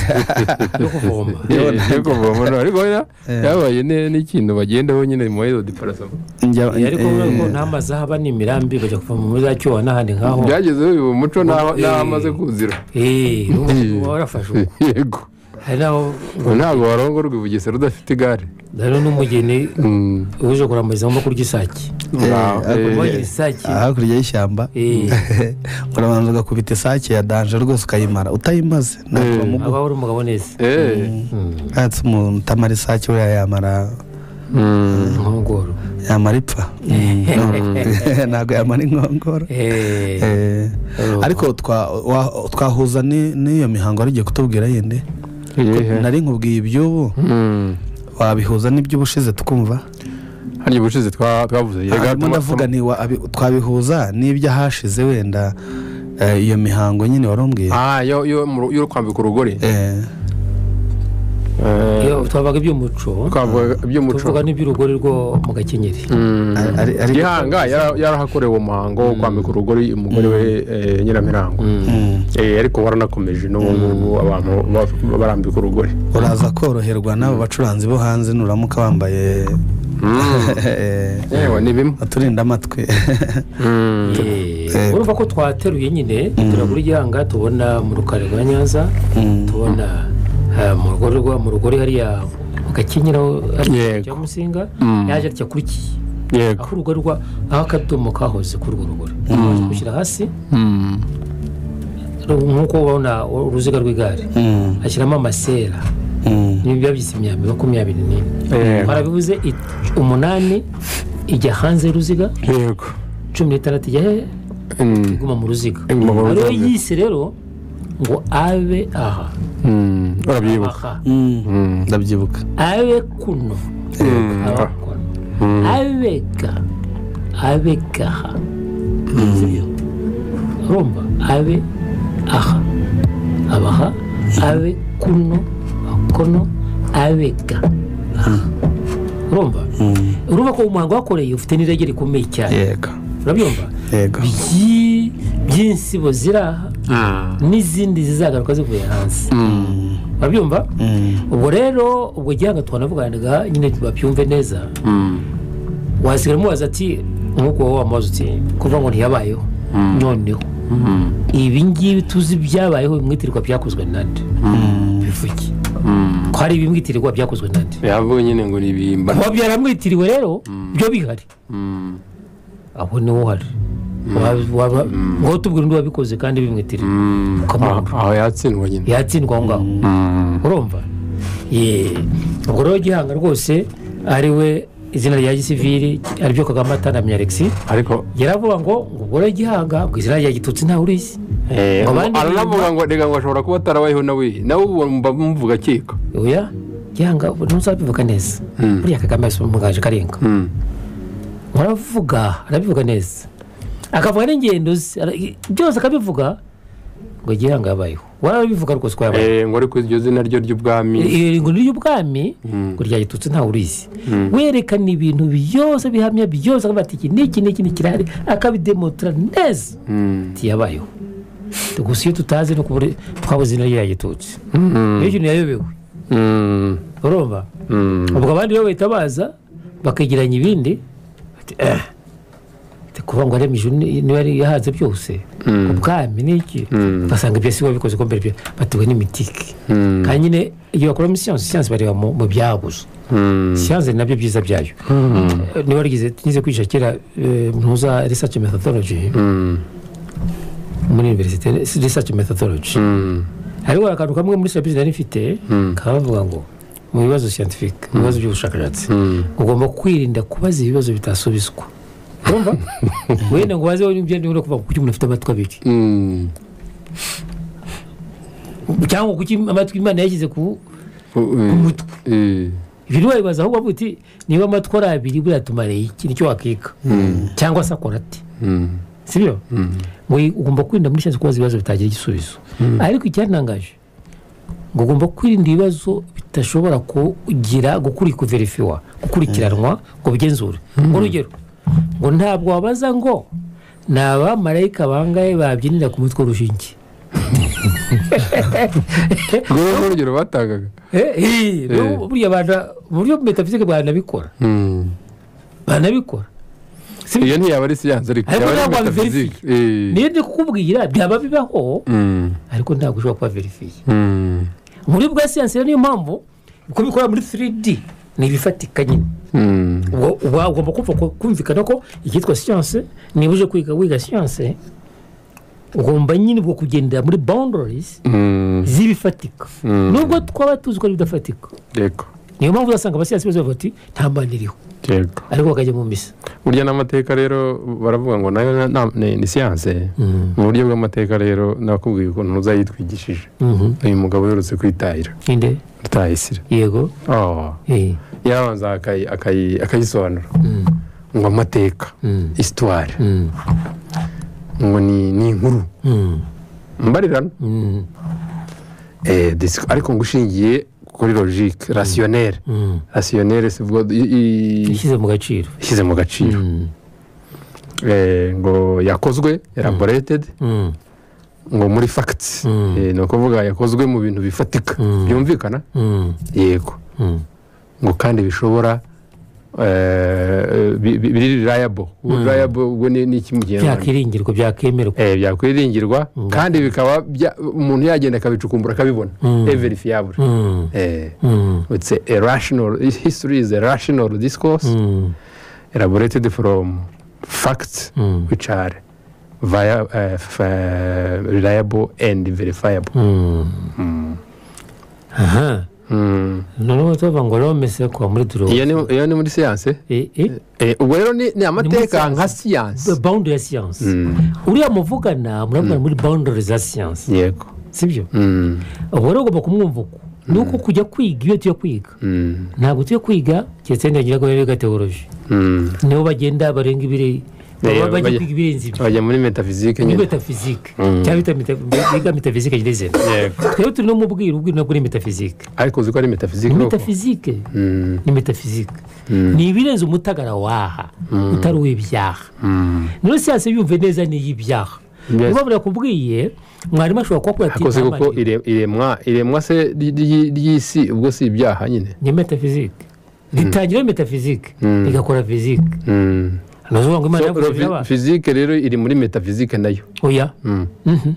S4: yo kuvoma
S3: yo kuvoma no, ariko ya- yabaye ne- n'ikintu bagendaho nyine mu izo diparasoma
S2: Njya-
S4: Eh, ariko
S2: eh,
S4: urabona ko n'amazi ahaba n'imirambi bajya kuvoma muri za cyowa n'ahandi nk'aho
S3: byagezeho uyu muco n'aho
S4: Eh.
S3: n'aho amaze kuzira
S4: Eh, urumva ko warafashe ubu.
S3: yego
S4: hari n'aho
S3: Ubu ntabwo warongorwa i bugesera udafite igare
S4: rero n'umugeni
S3: Mm.
S4: uje kuramuriza mu kurya isake
S3: Nta- eh,
S4: kubagira isake
S2: hakurya y'ishyamba
S4: Eh,
S2: urabanza ugakubita isake ya danje rwose ukayimara utayimaze ntabwo
S3: Eh.
S2: bamuguha
S4: aba ari umugabo neza
S3: eh.
S2: ntatse umuntu utamara isake we yamara
S3: Mm.
S4: nkongoro
S2: yamara ipfa ntabwo yamara inkongoro
S4: Eh,
S2: Eh, ariko twa- wa- twahuza ni- n'iyo mihango wari ugiye kutubwira yindi
S3: Iyihe?
S2: nari nkubwiye iby'ubu
S3: Mm.
S2: wabihuza n'iby'ubushize tukumva
S3: hariya ubushize twa- twavuze yega
S2: harimo ndavuga ni wa- abi- twabihuza n'iby'ahashize wenda eh, iyo mihango nyine wari umbwiye
S3: Ah, yo yo mu- yo kwambika urugori
S2: Eh,
S3: Eh,
S4: iyo twabaga iby'umuco
S3: twavuga iby'umuco
S4: tuvuga n'iby'urugori rwo mu gakenyeri
S2: ari- ari- ari-
S3: gihanga yara- yarahakorewe uwo muhango wo kwambika urugori umugore we eh, nyiramirango
S2: Mm.
S3: Eh, ariko waranakomeje n'ubu ngubu abantu ba- barambika urugori
S2: uraza koroherwa n'abo bacuranzi bo hanze nuramuka wambaye eh,
S3: yewe ni bimwe
S2: uturinda amatwi
S4: Eh, urumva ko twateruye nyine turagura igihanga tubona mu rukari rwa nyanza tubona eh, mu rugori rwa- mu rugori hariya mu gakenyero hariya
S3: Yego.
S4: cya musinga
S3: Mm.
S4: yaje atya kuri ki
S3: yego
S4: aho urugori rwa aho akadomo kahoze kuri urwo rugori gushyira hasi
S3: Mm.
S4: ru- nk'uko ubona uruziga rw'igare
S2: Mm,
S4: ashyiramo amasera
S2: mm.
S4: niba byabyise imyambi makumyabiri n'ine
S3: Yego.
S4: barabivuze it- umunani ijya hanze y'uruziga
S3: yego
S4: cumi n'itandatu ijya he
S3: Mm.
S4: iguma mu ruziga
S3: Iguma mu
S4: ariwe
S3: ruziga.
S4: yise rero ngo abe aha
S3: Mm. urabyibuka
S4: aha
S2: Mm, ndabyibuka
S4: abe kuno
S3: Mm.
S4: aba kuno abega abegaha sibyo urumva abe aha abaha abe kuno kono abega aha. urumva urumva ko umuhango wakoreye ufite n'irege rikomeye cyane
S2: yego
S4: urabyumva
S2: yego
S4: Byi- by'insibo ziri aha n'izindi zizagaruka zivuye hanze urabyumva ubwo rero ubwo gihe twanavuganaga nyine babyumve neza wasigara umubaza ati nk'uko wowe wamubaza uti kuvuga ngo ntiyabayeho noneho ibi ngibi tuzi byabayeho bimwitirirwa byakozwe nande bivuge ko hari ibimwitirirwa byakozwe nande
S3: yavuye nyine ngo ni ibihimba
S4: kuba byaramwitiriwe rero byo bihari aho niho uhari Waba- waba- ngaho tubwira undi wabikoze kandi bimwitiriwe ukamwanga
S3: aho yatsindwa nyine
S4: yatsindwa aho ngaho urumva Ye. ubwo rero gihanga rwose ari we izina rya gisiviri aribyo kagame atanamye alexi
S3: ariko
S4: yaravuga ngo ngo ubwo rero gihanga ku izina rya gitutsi ntawe urizi
S3: eh,
S4: Mu bandi
S3: aranavuga ngo reka ngo ashobora kuba atarabayeho nawe nawe ubu mba muvuga akeka
S4: oya gihanga ubu ntuzabivuga neza
S3: Mm.
S4: buriya kagame yasubiye mu gaju karenga
S3: Mm.
S4: aravuga arabivuga neza akavuga n'ingendo ze ara- byose akabivuga ngo gihanga yabayeho warabivuga rwose ko yabayeho
S3: Eh, ngo ariko iryo zina ryo ry'ubwami
S4: iringo ry'ubwami ngo rya gitutsi ntawe urizi werekana ibintu byose bihamya byose akavuga ati iki n'iki n'iki n'ikirahari akabidemotara neza
S3: Mm.
S4: ntiyabayeho gusa iyo tutazi no kubura twabuze izina rya gitutsi iyo kintu yayobewe
S3: Mm.
S4: urumva
S3: Mm.
S4: ubwo abandi bo bahita baza bakegeranya ibindi bati, "Eh, ati kuvuga ngo aremije ni- niba yari yahanze byose ubwami n'iki ugasanga ibyo si we wabikoze ko mbere byo batuwe n'imitike
S3: Mm.
S4: kandi nyine iyo bakoramo siyansi siyansi bareba mu mu byabuze
S3: Mm.
S4: siyansi ni nabyo byiza byayo niba warigize nize kwigisha kera eh, mpuza research methodology
S3: Mm.
S4: muri universite research methodology
S3: Mm.
S4: hariho akantu kamwe muri serivisi nari mfite kabavuga ngo mu bibazo scientific mu bibazo by'ubushakashatsi ugomba kwirinda kubaza ibibazo bitasubizwa urumva wenda ngo waze wumve niba kuvuga kuki umuntu afite amatwi abiri
S3: Mm.
S4: cyangwa kuki amatwi imana yashyize ku
S3: Eh,
S4: mutwe
S3: eh.
S4: ibyo ntiwabibaza ahubwo avuga uti niba amatwi ari abiri buriya tumareye iki nicyo wakika cyangwa se akora ati
S3: Mm.
S4: sibyo ngo ugomba kwirinda muri shyashya kubaza ibibazo bitagira igisubizo ariko icyatangaje ngo ugomba kwirinda ibibazo bidashobora kugira gukurikwa verifiwa gukurikiranwa ngo bigenzure urugero ngo ntabwo wabaza ngo ni abamarayika bangahe babyinira ku mutwe w'urushinge
S3: Rwo urugero batangaga
S4: Eh, eh, no, buriya abantu mu buryo metafizike banabikora
S3: Mm.
S4: banabikora sibyo
S3: iyo ntiyaba ari siyansi ariko
S4: Ariko
S3: yaba ari
S4: ntabwo
S3: metaphysics. Eh.
S4: niyo ndi kukubwira byaba bibaho
S3: Mm.
S4: ariko ntabwo ushobora kuba verifiye
S3: Mm.
S4: muri bwa siyansi rero niyo mpamvu uko bikora muri 3D ni ibifatika nyine
S3: Mm.
S4: Ubwo- uba ugomba kumva ko- kumvikana ko icyitwa siyansi niba uje kwiga wiga siyansi ugomba nyine ubwo kugendera muri boundaries
S3: Mm.
S4: z'ibifatika nubwo twaba tuzi ko ari ibidafatika
S3: yego
S4: niyo mpamvu uzasanga abasiyansi bose bavuga ati nta mbana iriho
S3: yego
S4: ariko bakajya mu misa
S3: burya n'amateka rero baravuga ngo nayo na- na- ni ni siyanse mu buryo bw'amateka rero nakubwiye ukuntu uzayitwigishije
S4: Mhm.
S3: uyu mugabo uherutse kwitahira
S4: inde
S3: rutayisire
S4: yego
S3: Oh.
S4: eh,
S3: yabanza akayi- akayi- akayisobanura ngo amateka isitwari
S4: mm,
S3: ngo ni ni inkuru
S4: mm,
S3: mbarirano
S4: mm,
S3: Eh, dis- ariko ngo ushingiye kuri logique rasiyonere
S4: mm.
S3: rasiyonere sivuga
S4: ishyize mu gaciro
S3: ishyize mu gaciro
S4: Mm,
S3: Eh, ngo yakozwe elaborated
S4: mm,
S3: ngo muri fagiti
S4: Mm.
S3: ni ukuvuga yakozwe mu bintu bifatika byumvikana
S4: mm,
S3: yego
S4: mm,
S3: ngo kandi bishobora eh, bi- bi- biri rirayabo rirayabo ubwo ni ni iki mu kinyarwanda
S4: byakwiringirwa byakwemerwa
S3: Eh, byakwiringirirwa kandi bikaba bya- umuntu yagenda akabicukumbura akabibona everifiyabure
S4: Mm,
S3: it's a rational history is a rational discourse
S4: mm,
S3: elaborated from facts which are via, uh, f- uh, reliable and verifiable
S4: aha noneho tubavuga ngo romese kuva muri duro
S3: iyo ni- iyo ni muri siyanse Eh, ubwo rero ni ni amateka
S4: siyanse.
S3: nka siyanse
S4: boundary ya siyansi uriya muvugana muravugana muri boundary za siyansi
S3: yego
S4: sibyo
S3: Mm,
S4: ubu rero ugomba kumwumva uko ni uko kujya kwiga iyo tuyo kwiga
S3: mm,
S4: ntabwo tuyo kwiga keretse wenda ngira ngo biga teoroji
S3: mm.
S4: nibo bagenda barenga ibire
S3: Eh,
S4: baba bajya
S3: bajya-
S4: kwiga ibirenze ibyo
S3: bajya muri metafizike
S4: ni
S3: nyine
S4: metafizike cyangwa bita meta- biga metafizike nyirizina
S3: Yego.
S4: twebwe turi no mubwira ubwira nabwo ni metafizike
S3: ariko uzi ko ari metafizike
S4: ni
S3: koko?
S4: metafizike
S3: Mm,
S4: ni metafizike ni ibirenze umutagara waha utari uw'ibyaha none siyansi yumve neza ni iy'ibyaha
S3: Yes.
S4: niba burakubwiye mwarimu ashobora kuba
S3: ariko si kuko
S4: ati
S3: ire- iremwa iremwa se ry- ry- ry'isi ubwo si ibyaha nyine
S4: ni metafizike ritangira metafizike
S3: Mm.
S4: rigakora fizike
S3: Mm.
S4: ni ukuvuga ngo imana
S3: So, ro-
S4: yagukurije abana
S3: fizike rero iri muri metafizike nayo
S4: oya
S3: Mm.
S4: Mhm.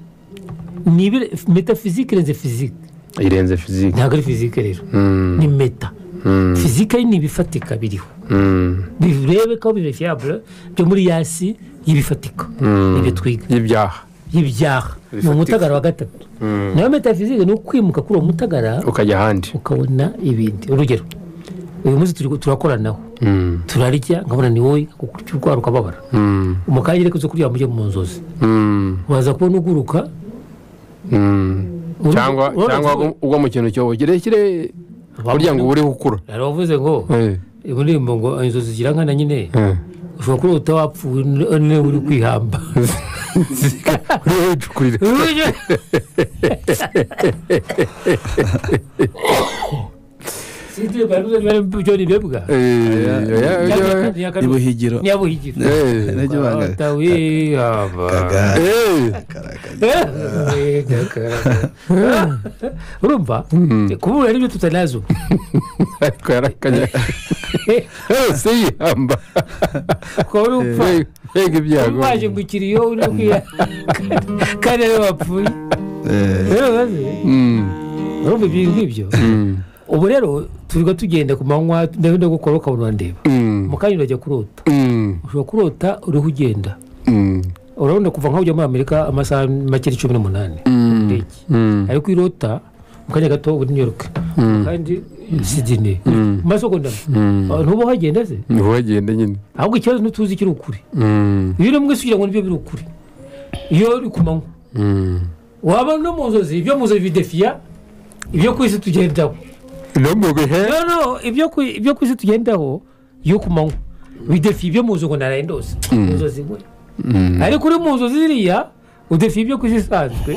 S4: ni ibire- metafizike irenze fizike
S3: irenze fizike
S4: ntabwo ari fizike rero
S3: Mm.
S4: ni meta
S3: Mm.
S4: fizike ni ibifatika biriho
S3: Mm.
S4: birebe ko bivefiyabure byo muri yasi y'ibifatika
S3: Mm.
S4: ibyo twiga
S3: y'ibyaha
S4: y'ibyaha ni umutagara wa gatatu nayo metafizike ni ukwimuka kuri uwo mutagara
S3: ukajya ahandi
S4: ukabona ibindi urugero uyu munsi turi- turakoranaho
S3: Mm.
S4: turarya nkabona ni wowe kukurya urwara ukababara
S3: Mm.
S4: umukanya reka uze kuryama ujye mu nzozi
S3: Mm.
S4: waza kubona uguruka
S3: Mm.
S4: uri-
S3: cyangwa
S4: urabona
S3: cyangwa
S4: ko-
S3: ugwa mu kintu cyobo kirekire burya ngo uri gukura
S4: hari abavuze ngo iyi ndirimbo ngo inzozi zigira nkana nyine ushobora kuba utawapfuwe niwe uri kwihamba
S3: wicukurire
S4: Sindirimbo yavuze niba ari John Mbebwa.
S2: ni buhigiro
S4: nyabuhigiro
S2: Ntajya banga-
S4: atawihamba
S2: Kaga-
S4: urumva kubura nibyo tutanazo
S3: ariko yarakanye yose yihamba
S4: ukaba uri upfa
S3: mbega ibyago
S4: waje ngo ikiriyo uri kwiya kandi ariwe wapfuye
S2: Eh,
S4: rero baze
S3: Mm,
S4: urumva ibintu nk'ibyo
S3: mm,
S4: ubu rero turiga tugenda ku manywa ndabe ndagukora ukabona urandeba
S3: mm,
S4: mu kanya urajya kurota
S3: mm,
S4: ushobora kurota uriho ugenda
S3: mm,
S4: urabona kuva nk'aho ujya muri amerika amasaha make ni cumi n'umunani ndege
S3: mm,
S4: ariko irota mu kanya gato uba uri New York kandi sidine mu masegonda
S3: mm.
S4: Ah, ntuba uhagenda se
S3: niho wagenda nyine
S4: ahubwo ikibazo ntutuzi ikiri ukuri
S3: Mm,
S4: iyo uri mwese ugira ngo nibyo biri ukuri iyo uri ku manywa
S3: mm.
S4: waba no mu nzozi ibyo mu nzozi bidefiya ibyo ku isi tugendaho
S3: no mu bihe
S4: no no ibyo ku ibyo ku isi tugendaho yo ku manywa bidefiya ibyo mu nzu ngo naraye ndose mu nzozi we
S3: Mm,
S4: ariko uri mu nzozi ziriya udefiya ibyo ku isi isanzwe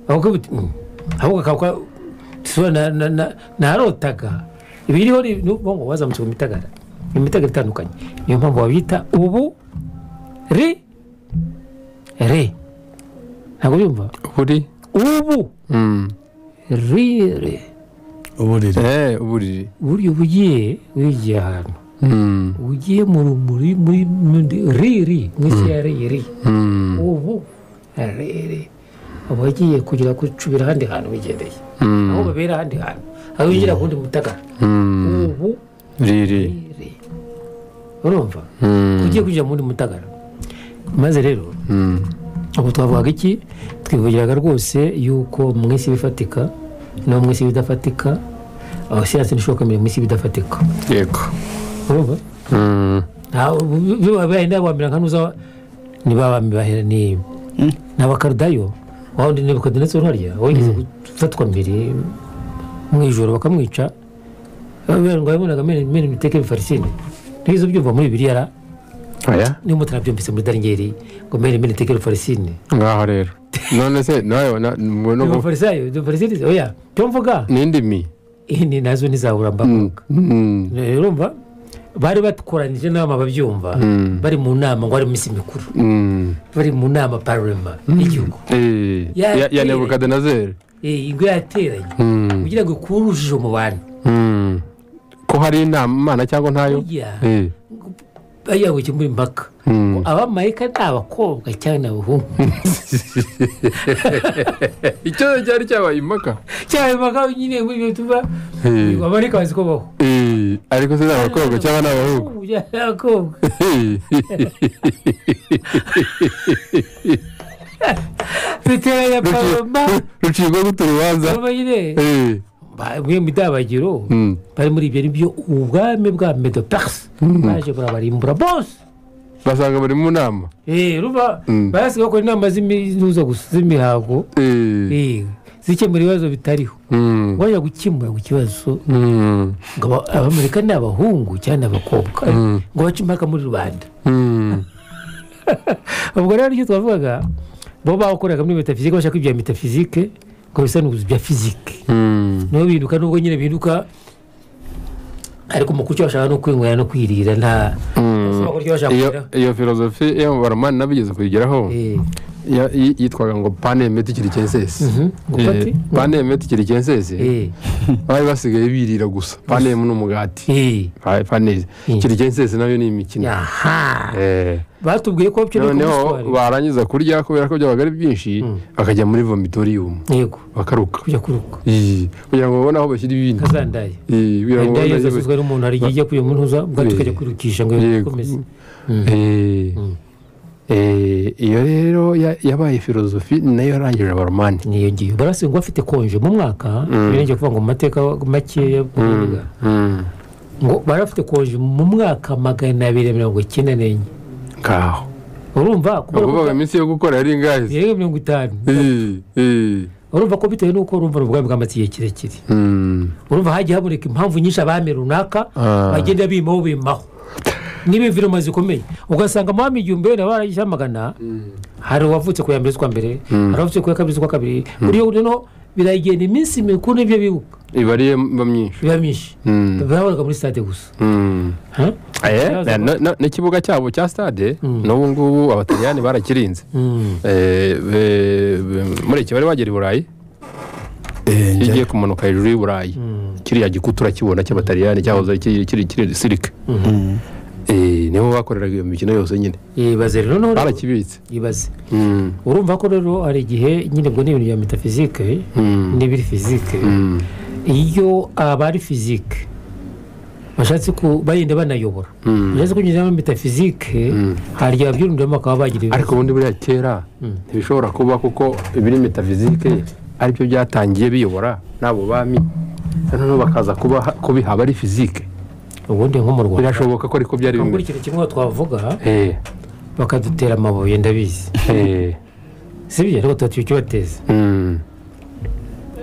S4: ahubwo uti, "Mm." ahubwo akaba tuba narotaga ibiriho ni ukuvuga ngo wazamutse ku mitagara ni imitagara itandukanye niyo mpamvu babita ubu re re ntabwo byumva
S3: buri
S4: ubu
S3: Mm.
S4: rire
S2: uburiri
S3: Eh, uburiri
S4: buryo ugiye wigiye ahantu
S3: Mm,
S4: ugiye mu rumuri muri muri- riri mu isi ya riri
S3: mm,
S4: ubu riri uba ugiye kugira ngo ucubire ahandi hantu wigendeye
S3: mm,
S4: aho babera ahandi hantu aho winjira ku wundi mutagara
S3: mm.
S4: ubu
S3: riri
S4: riri urumva
S3: Mm,
S4: ugiye kwinjira mu wundi mutagara maze rero
S3: mm,
S4: ubu twavugaga iki twivugiraga rwose yuko mu isi ibifatika no mu isi ibidafatika aho siyansi ntishobora kwemera mu isi ibidafatika
S3: yego
S4: urumva
S3: Mm,
S4: bahenda bambera nka nuza ntibabami bahera ni ni abakarudayo wawundi nebukadinezeri harya wigeze gufatwa mbere mu ijoro bakamwica bambwira ngo yabonaga mene mene miteke bifarisine ntizo byumva muri bibiri yara
S3: oya
S4: niyo mutara byumvise muri daringeri ngo mene mene miteke bifarisine
S3: ngaho rero none se nawe na- mu- no gu-
S4: ibifarisayo ibifarisine oya byo mvuga
S3: n'indimi
S4: eh, ni nazo nizabura
S3: Mm,
S4: mbavuga
S3: mm,
S4: urumva bari batukoranyije inama babyumva bari mu nama ngo ari mu minsi mikuru
S3: mm.
S4: bari mu nama parlema y'igihugu
S3: Eh,
S4: Ya-
S3: ya- ya
S4: eh.
S3: nebukadinezeri
S4: Eh, ingo yateranye
S3: Mm,
S4: kugira ngo ikure urujijo mu bantu
S3: mm. ko hari inama imana cyangwa ntayo
S4: burya
S3: Eh,
S4: bajya ngo ikemure impaka
S3: mm.
S4: abamarayika ni abakobwa cyangwa ni abahungu
S3: icyo cyari cyabaye impaka
S4: cyangwa impaka nyine muri ibyo tuba
S3: Eh,
S4: abamarayika bazi ko baho
S3: eh, ariko se ni abakobwa cyangwa ni abahungu
S4: Abahungu cyangwa ni abakobwa duteranya parlema
S3: rucibwa gute urubanza
S4: parlema nyine
S3: Eh,
S4: Ba- mwe midabagiro
S3: mm,
S4: bari muri ibyo nibyo ubwami bwa medo perse baje burabarimbura bose
S3: basanga bari mu nama
S4: Eh, ruba
S3: Mm.
S4: barasigaye bakora inama z'imihuza gusa z'imihango
S3: Eh,
S4: Eh, zikemura ibibazo bitariho
S3: mm,
S4: wajya gukemura ku kibazo
S3: mm,
S4: ngo aba- abamerika ni abahungu cyangwa ni abakobwa ngo bace impaka muri rubanda
S3: mm.
S4: ubwo rero icyo twavugaga bo bakoraga muri metafizike bashaka ibya metafizike ngo bisa n'ubuzi bya fizike
S3: Mm,
S4: niho bihinduka nubwo nyine bihinduka ariko mu kucyo bashaka no kwinywera no kwirira nta
S3: mm.
S4: Bashobora kurya bashaka
S3: iyo
S4: kurira.
S3: iyo filozofi yo mu baromani nabigeze kuyigeraho
S4: Eh,
S3: ya- yi- yitwaga ngo pane meti kirikensesi
S4: Gupati.
S3: pane meti kirikensesi
S4: Eh,
S3: bari basigaye birira gusa pane ni umugati
S4: eh,
S3: Pa- pane
S4: Mm.
S3: kirikensesi nayo ni imikino
S4: aha
S3: Eh.
S4: batubwiye ko ukeneye
S3: noneho
S4: kumuswara
S3: barangiza kurya kubera ko byabaga ari byinshi bakajya muri vomitorium
S4: yego
S3: bakaruka
S4: kujya kuruka
S3: Ii, kugira ngo babone aho bashyira ibindi
S4: kazandaye
S3: Ii, kugira ngo
S4: ndayo
S3: babone aho
S4: zasuzwe n'umuntu hari igihe ijya kuyo umuntu uza ubwo tukajya kwirukisha ngo
S3: Yego.
S4: ikomeze
S3: Eh, eh, iyo rero ya- yabaye filozofi nayo yarangije abaromani
S4: niyo ngiyo barasi ngo afite konje mu mwaka birengeye kuvuga ngo mu mateka makeya bw'ubuvuga ngo barafite konje mu mwaka magana abiri mirongo icyenda n'enye
S3: ngaho
S4: urumva kubera
S3: ubwo
S4: ko
S3: bavuga iminsi yo gukora yari ingahe
S4: yego mirongo itanu
S3: Ii, ii,
S4: urumva ko bitewe n'uko urumva ubwami bw'amatsiko kirekire
S3: mm,
S4: urumva hagiye haboneka impamvu nyinshi abami runaka
S3: Ah.
S4: bagenda bimaho bimaho n'ibimviruma zikomeye ugasanga mu bami igihumbi wenda barayishamagana hari uwavutse ku ya mbere z'ukwa mbere hari uwavutse ku ya kabiri z'ukwa kabiri buriya noneho biragenda iminsi mikuru n'ibyo bibuka
S3: iba ari mba myinshi
S4: biba myinshi
S3: Mm.
S4: babonaga muri sitade gusa
S3: Mm.
S4: Ha?
S3: Eh,
S4: Yaza-
S3: na- na- n'ikibuga cyabo cya stade n'ubu ngubu abataliyani barakirinze
S4: Mm.
S3: Eh, be- be- mureke bari bagera i burayi
S2: Eh,
S3: iyo
S2: njya-
S3: ugiye kumanuka hejuru y'i burayi kiriya gikuta urakibona cy'abataliyani cyahoze ari kiri- kiri kiri gisirike nibo bakoreraga iyo mikino yose nyine
S4: yibaze rero noneho
S3: barakibitse
S4: yibaze
S3: Mm,
S4: urumva ko rero hari igihe nyine ubwo ni ibintu bya metafizike
S3: mm,
S4: n'ibiri fizike
S3: mm,
S4: iyo abari fizike bashatse ku bagenda banayobora
S3: mm.
S4: bashatse kunyuzamo metafizike hari igihe ababyirundamo bakaba bagira ibibazo
S3: ariko ubundi buriya kera ntibishobora kuba kuko ibiri metafizike aribyo byatangiye biyobora n'abo bami noneho bakaza kuba kubihaba ari fizike
S4: ubundi nko mu rwanda
S3: birashoboka ko ariko byari
S4: buri
S3: bimeze
S4: kintu kimwe twavuga
S3: Eh,
S4: bakadutera amabuye ndabizi
S3: eh,
S4: si byo ariko tuba tukibateza
S3: mm,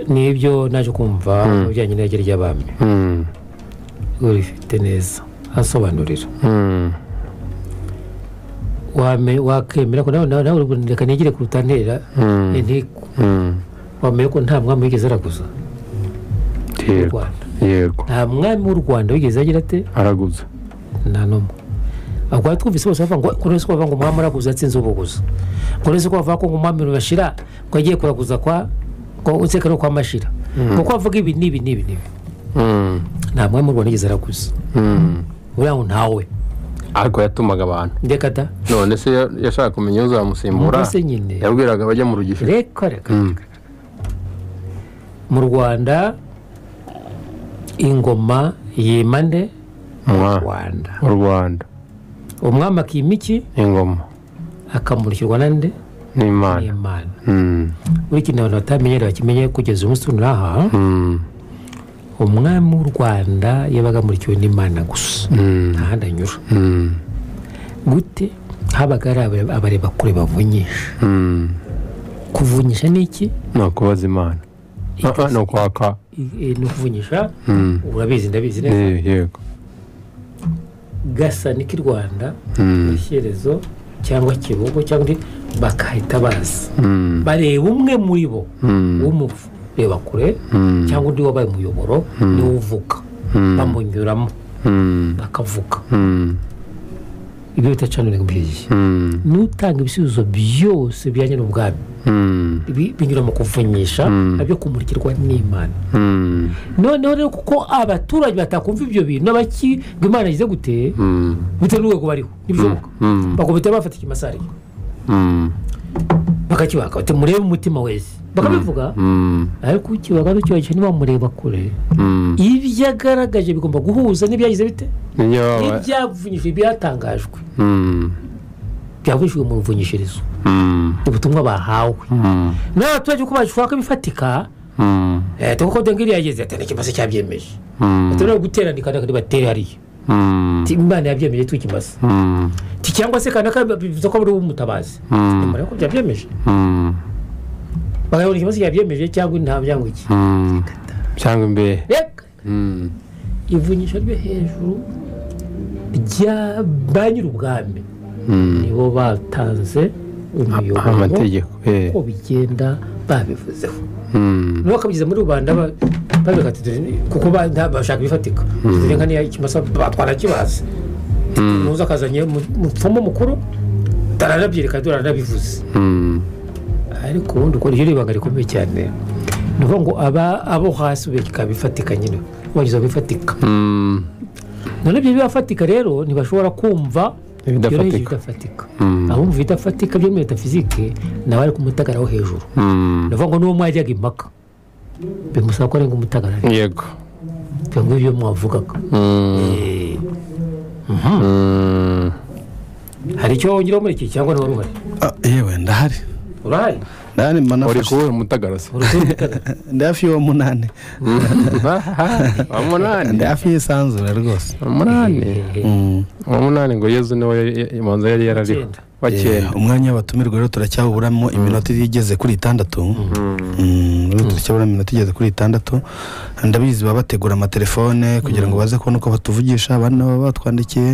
S4: n'ibyo naje kumva mu bijyanye n'irage ry'abami
S3: mm,
S4: urifite neza asobanurira
S3: mm.
S4: Wame- wakemera ko nawe nawe nawe uri- reka nigire kurutanterera inteko
S3: Mm,
S4: wamenya ko nta mwami wigeze araguza mu
S3: yego
S4: rwanda
S3: yego
S4: nta mwami w'u rwanda wigeze agira ate
S3: araguze
S4: nta n'umwe ubwo twumvise bose bavuga ngo ngo uretse ko bavuga ngo umwami araguza atsinze ubuguza ngo uretse ko bavuga ko ngo umwami rurashira ko agiye kuraguza kwa ko utseka no kwa mashira kuko bavuga ibi n'ibi n'ibi n'ibi
S3: Mm,
S4: nta mwami w'u rwanda wigeze araguza
S3: mm.
S4: buriya ngo ntawe
S3: ariko yatumaga abantu
S4: ndeka da
S3: none se ya- yashaka kumenya uzamusimbura
S4: mbese nyine
S3: yabwiraga abajya mu rugisho
S4: reka reka
S3: Mm.
S4: mu rwanda ingoma yima nde
S3: Mwa.
S4: rwanda
S3: mu rwanda
S4: umwami akima iki
S3: ingoma
S4: akamurikirwa na nde
S3: n'imana
S4: imana
S3: Mm,
S4: buri kintu abantu batamenyera bakimenye kugeza umunsi tunaha
S3: mm,
S4: umwami w'u rwanda yabaga amurikiwe n'imana gusa
S3: mm,
S4: ntahandi anyura
S3: mm,
S4: gute habaga hari abare- abareba kure bavunyisha
S3: mm.
S4: kuvunyisha ni iki
S3: ni ukubaza imana Ah, ah, ni ukwaka
S4: I- i- ni ukuvunyisha
S3: Mm.
S4: urabizi ndabizi neza
S3: Eh, yego
S4: gasa n'iki rwanda
S3: Mm.
S4: ishyerezo cyangwa kibugo cyangwa undi bakahita bazi
S3: Mm,
S4: bareba umwe muri bo
S3: mm,
S4: w'umuvu reba kure
S3: Mm.
S4: cyangwa undi wabaye umuyoboro niwe uvuga bamunyuramo
S3: mm,
S4: bakavuga
S3: mm,
S4: ibyo bita channeling mbyiyi
S3: mm,
S4: n'utanga ibisubizo byose bijyanye n'ubwami
S3: mm,
S4: Ibi binyura mu kuvunyisha nabyo kumurikirwa n'imana
S3: mm,
S4: noneho rero kuko abaturage batakumva ibyo bintu n'abaki ngo imana ize guteye
S3: mm,
S4: bitewe n'urwego bariho ntibishoboka
S3: mm,
S4: bakubita bafata ikimasariye
S3: mm,
S4: bakakibaka bati murebe umutima wese bakabivuga
S3: mm,
S4: ariko ukibaga ntukibagije niba mureba kure
S3: mm.
S4: ibyo agaragaje bigomba guhuza n'ibyagize bite
S3: Niyo baba-
S4: n'ibyavunyishije ibyatangajwe
S3: Mm,
S4: byavunyishijwe mu ruvunyishirizo
S3: mm,
S4: ubutumwa bahawe
S3: mm,
S4: n'abaturage uko bashaka bifatika
S3: mm,
S4: leta kuko dengeri yageze ati n'ikimaze cyabyemeje
S3: mm,
S4: turabona guterana kandi batere hariya
S3: mm,
S4: Ati, imana yabyemeje tukimaze
S3: mm,
S4: Ati, cyangwa se kandi aka- bivuze ko ari umutabazi nyuma y'uko byabyemeje
S3: mm,
S4: bakabona ikibazo cyabyemeje cyangwa nta byangwa iki
S3: mm. cyangwa imbehe
S4: reka
S3: Mm,
S4: ivunyisha ryo hejuru rya ba nyir'ubwami
S3: mm.
S4: nibo batanze umuyoboro
S3: amategeko eh,
S4: uko bigenda babivuzeho
S3: mm,
S4: niba bakabigeza muri rubanda ba- babivuga ati dore- kuko ba- nta- bashaka ibifatika dore nka niya ikimasa batwara kibazi muze akazanye mu- mupfumu mukuru aranabyerekana dore aranabivuze
S3: mm,
S4: ariko ubundi ukora iryo ni ibanga rikomeye cyane ni ukuvuga ngo aba abo hasi ubika bifatika nyine ubageza bifatika none ibyo bibafatika rero ntibashobora kumva
S3: Ibidafatika.
S4: byoroheje ibidafatika abumva ibidafatika byo muri metafizike nabo ari ku mutagara wo hejuru ni ukuvuga ngo n'uwo mwajyaga impaka bimusaba ko arenga umutagarara
S3: yego
S4: ibyo ngibyo byo mwavugaga Eh,
S3: Mm.
S4: hari icyo wongeraho muri iki cyangwa niba ruhari
S2: Ah, yewe ndahari
S4: urahari
S2: ndahari mba
S3: uri
S2: nafashe
S3: kubona umutagarasi
S4: Uri kubitaka.
S2: ndi hafi y'uwo munani
S3: wa munani
S2: ndi hafi y'isanzure rwose
S3: wa munani
S2: Mm.
S3: wa munani ngo yezu niwe ya- ya- imanza yari yarariho
S4: Icyenda.
S3: wa
S2: Eh,
S3: cyenda
S2: umwanya w'abatumirwa rero turacyawuburamo iminota igeze kuri itandatu Mm, rero turacyaburamo iminota igeze kuri itandatu ndabizi baba bategura amatelefone kugira ngo baze kubona uko batuvugisha abandi nabo baba batwandikiye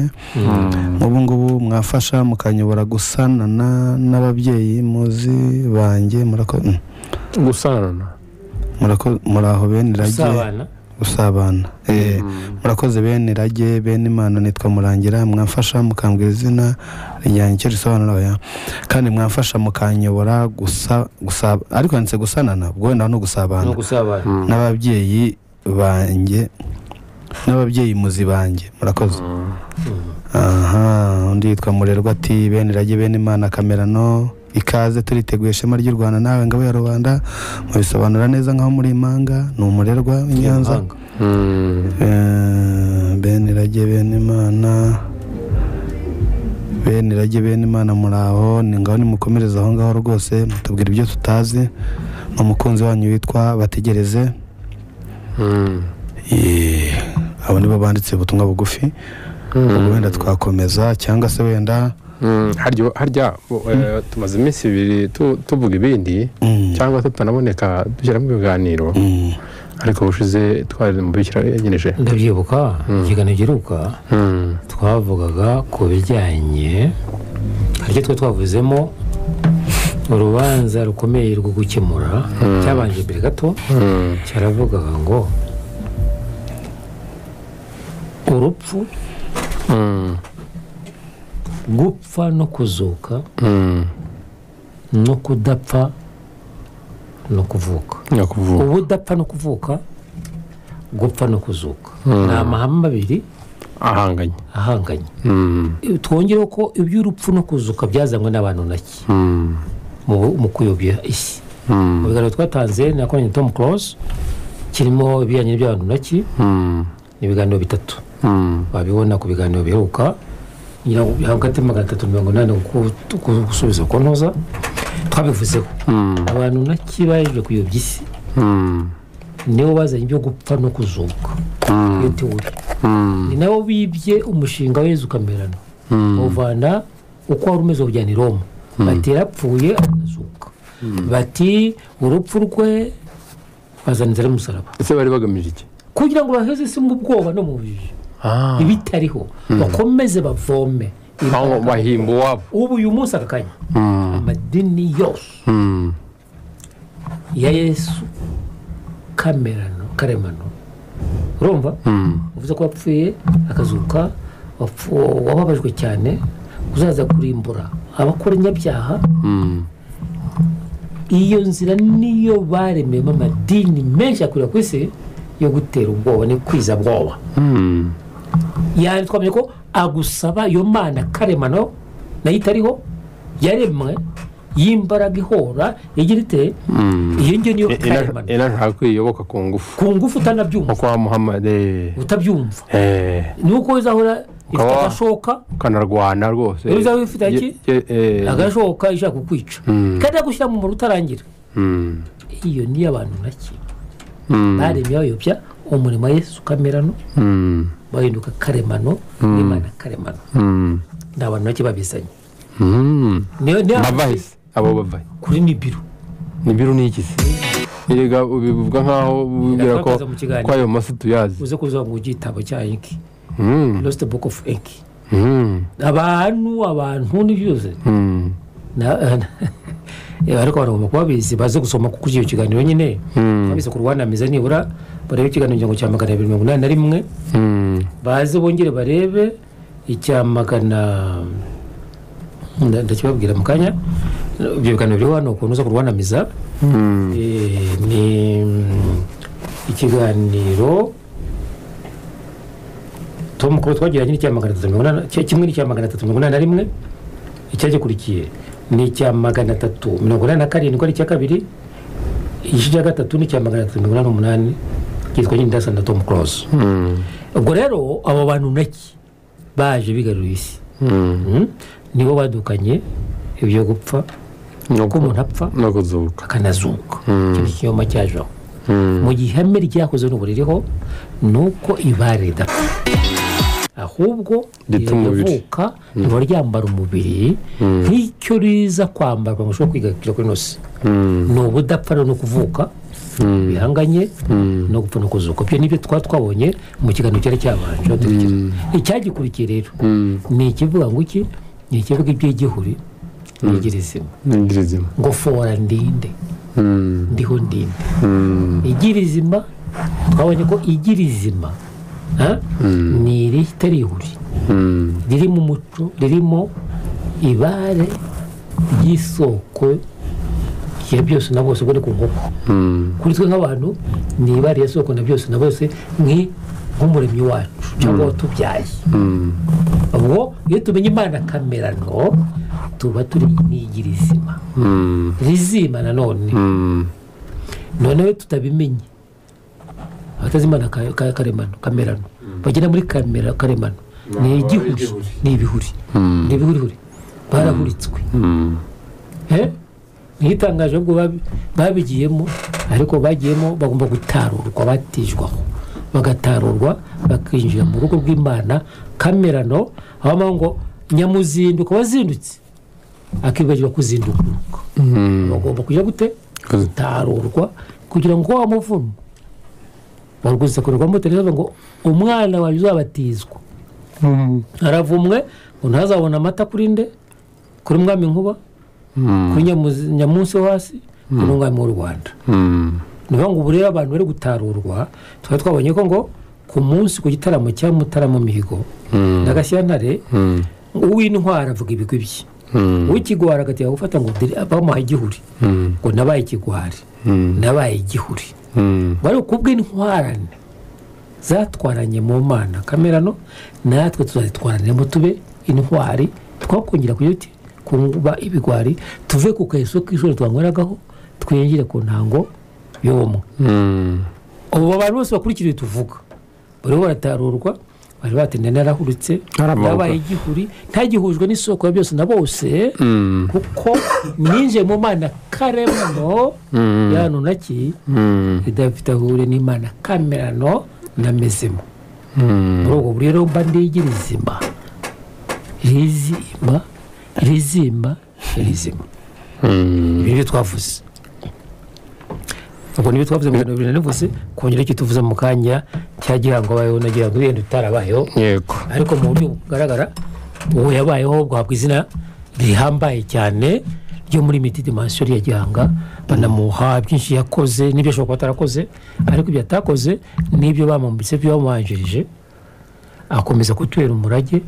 S2: nk'ubu ngubu mwafasha mukanyobora gusanana n'ababyeyi muzi banjye murako- mm,
S3: gusanana
S2: murako- muraho bene irage
S4: usabana
S2: gusabana Eh, murakoze bene irage bene imana nitwa murangira mwamfasha mukambwira izina ryanjye icyo risobanura oya kandi mwamfasha mukanyobora gusa gusaba ariko yanditse gusanana ubwo wenda no gusabana
S4: no gusabana
S2: n'ababyeyi banjye n'ababyeyi muzi banjye murakoze aha undi yitwa murerwa ati bene irage bene imana kamerano ikaze turiteguye ishema ry'u rwanda nawe ngabo ya rubanda mubisobanura neza nk'aho muri impanga ni umurerwa w'i nyanza
S4: Impanga.
S3: Mm.
S2: Eh, bene irage bene imana bene irage bene imana muraho ni ngaho nimukomereze aho ngaho rwose mutubwira ibyo tutazi ni umukunzi wanyu witwa bategereze
S3: Mm.
S2: Eh, abo nibo banditse ubutumwa bugufi ubwo wenda twakomeza cyangwa se wenda
S3: Mm. harya harya bo, eh, tumaze iminsi ibiri tu- tuvuga ibindi
S2: Mm.
S3: cyangwa tutanaboneka dushyiramo ibiganiro
S2: Mm,
S3: ariko bushize twari mu bikira yageneje
S4: ndabyibuka ikiganiro giheruka twavugaga ku bijyanye hari icyo twari twavuzemo urubanza rukomeye rwo gukemura cyabanje mbere gato cyaravugaga ngo urupfu gupfa no kuzuka no kudapfa no kuvuka
S3: nyakuvuga
S4: ubudapfa no kuvuka gupfa no kuzuka ni amahame abiri
S3: ahanganye
S4: ahanganye
S3: Mm.
S4: twongereho ko iby'urupfu no kuzuka byazanywe n'abantu naki
S3: Mm.
S4: mu mu kuyobya isi
S3: Mm.
S4: mu biganiro twatanze nakoranye na tom close kirimo ibijyanye n'ibyabantu naki
S3: Mm.
S4: ni ibiganiro bitatu
S3: Mm.
S4: wabibona ku biganiro biheruka ngira ngo hagati ya magana atatu na mirongo inani ku- ku- gusubiza ku ntuza twabivuzeho
S3: Mm.
S4: abantu naki baje kuyobya isi
S3: Mm.
S4: nibo bazanye ibyo gupfa no kuzuka iyo teori
S3: Mm.
S4: ni nabo bibye umushinga w'ezu kamerano bawuvana uko wari umeze bawujyana i roma bati yarapfuye arazuka bati urupfu rwe bazana inzara y'umusaraba
S3: ese bari bagamije iki
S4: kugira ngo baheze isi mu bwoba no mu bujiji
S3: Ah.
S4: ibitariho bakomeze bavome
S3: cyangwa bahimba uwabo
S4: ubu uyu munsi aka kanya amadini yose
S3: Mm.
S4: ya yesu kamerano karemano urumva uvuze ko wapfuye akazuka wapfu- wababajwe cyane uzaza kurimbura abakora inyabyaha iyo nzira niyo baremeyemo amadini menshi akurira ku isi yo gutera ubwoba no kwiza bwoba
S3: Mm.
S4: yani twamenye ko agusaba iyo mana karemano nayo itariho yaremwe y'imbaraga ihora igira ite iyo ngiyo niyo
S3: I- ina-
S4: karemano
S3: inashaka kwiyoboka ku ngufu
S4: ku ngufu utanabyumva
S3: nko kwa muhamadi
S4: utabyumva
S3: eh
S4: ni uko uzahora ifite
S3: Ukaba-
S4: agashoka
S3: kanarwana rwose
S4: Iyo uzaba ufite iki?
S3: Ye- ye- eh,
S4: agashoka ishaka kukwica kandi yagushyira mu muntu utarangira
S3: mm,
S4: iyo niyo abantu naki
S3: Mm.
S4: baremye bayobya umurimo wa yesu kamerano
S3: mm,
S4: bahinduka karemano n'imana karemano
S3: mm,
S4: ni abantu naki babizanye
S3: mm.
S4: Niyo- niyo-
S3: bavahise abo bavaye
S4: kuri nibiru
S3: nibiru ni iki se erega ubivuga nkaho ubibwira ko
S4: Birakakaza mu kiganiro.
S3: ko ayo masi tuyazi
S4: uze kuzuba ngo igitabo cya inki
S3: Mm,
S4: lost book of inki
S3: mm,
S4: abantu abantu n'ibyuze
S3: mm,
S4: Na- Eh, ariko baragomba kuba bizi baze gusoma kuko icyo kiganiro nyine twabise ku rwanda meza nibura barebe ikiganiro ngingo cya magana abiri mirongo inani na rimwe
S3: mm,
S4: baze bongere barebe icya magana nda- ndakibabwira mu kanya ibyo biganiro biri hano ukuntu uza kurwanamiza Eh, ni mm, ikiganiro tom kuba twagiranye n'icya magana atatu mirongo inani cya- kimwe n'icya magana atatu mirongo inani na rimwe icyagikurikiye ni icya magana atatu mirongo inani na karindwi ari icya kabiri igice cya gatatu ni icya magana atatu mirongo inani n'umunani cyitwa nyirindasani na tom close ubwo rero abo bantu naki baje bigarurira isi Mm. nibo badukanye ibyo gupfa ko umuntu apfa
S3: no kuzuka
S4: akanazuka icyo ni ikinyoma cyajeho mu gihe ihame ryakoze n'ubu ririho ni uko ibare ridapfa ahubwo
S3: Rita umubiri.
S4: riravuka riba ryambara umubiri nk'icyo riza kwambarwa ngo ushobore kwigarukira kuri nose ni ubudapfa rero no kuvuka bihanganye no gupfa no kuzuka ibyo nibyo twaba twabonye mu kiganiro cyari cyabanje icyagikurikiye rero ni ikivuga ngo iki ni ikivuga iby'igihuri n'igirizima
S3: n'ingirizima
S4: ngofora ndinde ndiho ndinde igirizima twabonye ko igirizima ha? ni iritarihuri riri mu muco ririmo ibare ry'isoko ya byose na bose ubwo ni ku nkoko kuri twe nk'abantu ni ibare ya soko na byose na bose ni nk'umuremyi wacu cyangwa watubyaye ubwo iyo tumenye imana kamerano tuba turi n'igirizima rizima nanone noneho tutabimenye abatazimana ka- ka- karemano kamerano bagera muri kamera karemano ni igihuri ni ibihuri ni ibihurihuri barahuritswe Eh? niyo itangaje ahubwo babi- babigiyemo ariko bagiyemo bagomba gutarurwa batijwaho bagatarurwa bakinjira mu rugo rw'imana kamerano aho bamwe ngo nyamuzinduka wazindutse akibagirwa kuzinduka bagomba kujya gute gutarurwa kugira ngo wa muvuno barwuzakorerwamo telefone ngo umwana wawe uzabatizwa aravumwe ngo ntazabona amata kuri nde kuri mwami nkuba kuri Nyamuzi- nyamunsi wo hasi kuri mwami w'u rwanda ni ukuvuga ngo ubu rero abantu bari gutarurwa twari twabonye ko ngo ku munsi ku gitaramo cya mutaramo mihigo na gashyantare uw'intwara avuga ibigwi bye uw'ikigwara agatega gufata ngo dore bamuha igihuri ngo nabaye ikigwari nabaye igihuri bari kubw'intwarane zatwaranye mu mana kamerano natwe tuzazitwaraniramo tube intwari twakongera kugira uti kuba ibigwari tuve ku kayiso k'ishuri twanyweragaho twiyongere ku ntango y'ubumwe ubu abantu bose bakurikira ibyo tuvuga bariho baratarurwa bari batinda narahuritse
S3: Haramanuka.
S4: yabaye igihuri ntagihujwe n'isoko ya byose na bose kuko ninjiye mu mana karemano yanunaki idafite ahure n'imana kamerano namezemo muri ubwo buryo rero mba ndigira izima rizima rizima rizima ibi nibyo twavuze ubwo nibyo twavuze mu bintu bibiri navuze kongera icyo tuvuze mu kanya cya gihango abayeho na gihango yenda utarabayeho
S3: yego
S4: ariko mu buryo bugaragara uwo yabayeho guhabwa izina rihambaye cyane ryo muri miti dimansiyo ya gihanga banamuha byinshi yakoze n'ibyo ashobora kuba atarakoze ariko ibyo atakoze n'ibyo bamwambitse ibyo bamubanjirije akomeza kutubera umurage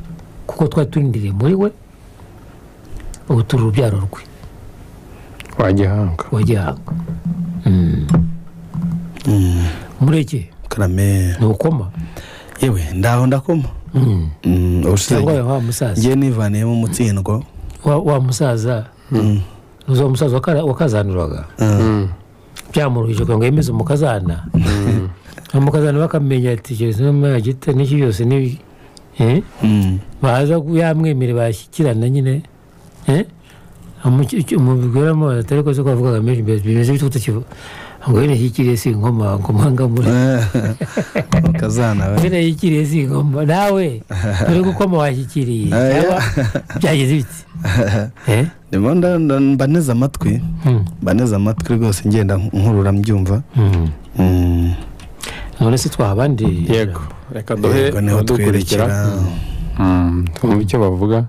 S4: kuko twari turindiriye muri we ubu turi urubyaro rwe
S3: kwa gihanga
S4: wa gihanga mureke
S2: karame
S4: ntukoma
S2: yewe ndaho ndakoma Mm, ubushize
S4: cyangwa wa musaza
S2: ngiye nivaniyemo umutsindwa
S4: wa wa musaza uzi uwo musaza waka- wakazanurwaga byamuruhije kugira ngo yemeze umukazana umukazana bakamenya ati gereza n'umwagita n'iki byose ni eh?
S2: Mm.
S4: baza ku- yamwemere bashyikirana nyine eh? Amuki- icyo- umubwiramo atari ko se ko avugaga menshi bimeze- bimeze bituta kivu ngo yene yikiriye si ingoma ngoma ngamure
S2: ukazana we
S4: yene yikiriye si ingoma nawe uri gukoma washyikiriye
S2: Ah, yeah.
S4: cyangwa byageze biti eh?
S2: ndimo nda- nda- mba neza amatwi
S4: Mm.
S2: mba neza amatwi rwose ngenda nkurura mbyumva
S4: Mm.
S2: Mm.
S4: none se twaha abandi
S3: yego reka duhe
S2: Yego, niho
S3: abadukurikira
S2: twerekera
S3: Mm, twumve icyo bavuga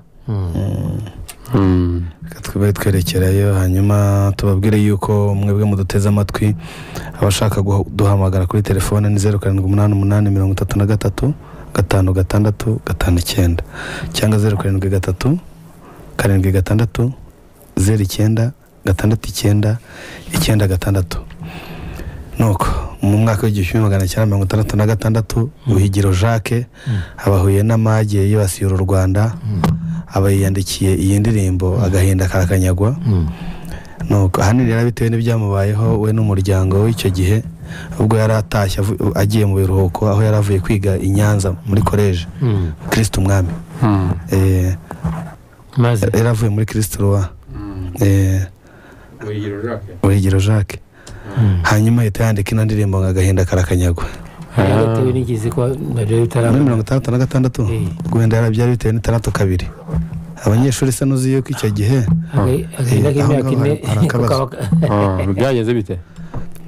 S3: Mm.
S2: Reka tube twerekerayo hanyuma tubabwire yuko mwebwe muduteze amatwi abashaka guhamagara kuri telefone ni zeru karindwi umunani umunani mirongo itatu na gatatu gatanu gatandatu gatanu icyenda cyangwa zeru karindwi gatatu karindwi gatandatu zeru icyenda gatandatu icyenda icyenda gatandatu nuko mu mwaka w'igihumbi kimwe magana cyenda mirongo itandatu na gatandatu buhigiro jacques abahuye n'amage yibasiye uru rwanda aba yiyandikiye iyi ndirimbo agahinda karakanyagwa nuko ahanini rero bitewe n'ibyamubayeho we n'umuryango we icyo gihe ubwo yari atashye avu- agiye mu biruhuko aho yari avuye kwiga i nyanza muri koleji kirisiti umwami Eh,
S4: maze
S2: yari avuye muri kirisiti ruwa buhigiro jacques
S4: Mm.
S2: hanyuma ahita yandika ino ndirimbo ngo agahinda karakanyagwa
S4: rero bitewe n'igizi ko nabyo
S2: muri
S4: bitarabona
S2: mirongo itandatu na gatandatu
S4: Eh.
S2: wenda yarabyari bitewe n'itandatu kabiri abanyeshuri se nuzi yuko icyo gihe
S4: Aga- agahinda
S2: Eh,
S4: k'imyaka
S2: aho
S4: ine
S2: ngaho hari- hari
S4: ko
S2: akabazo.
S4: kaba-
S3: byagenze bite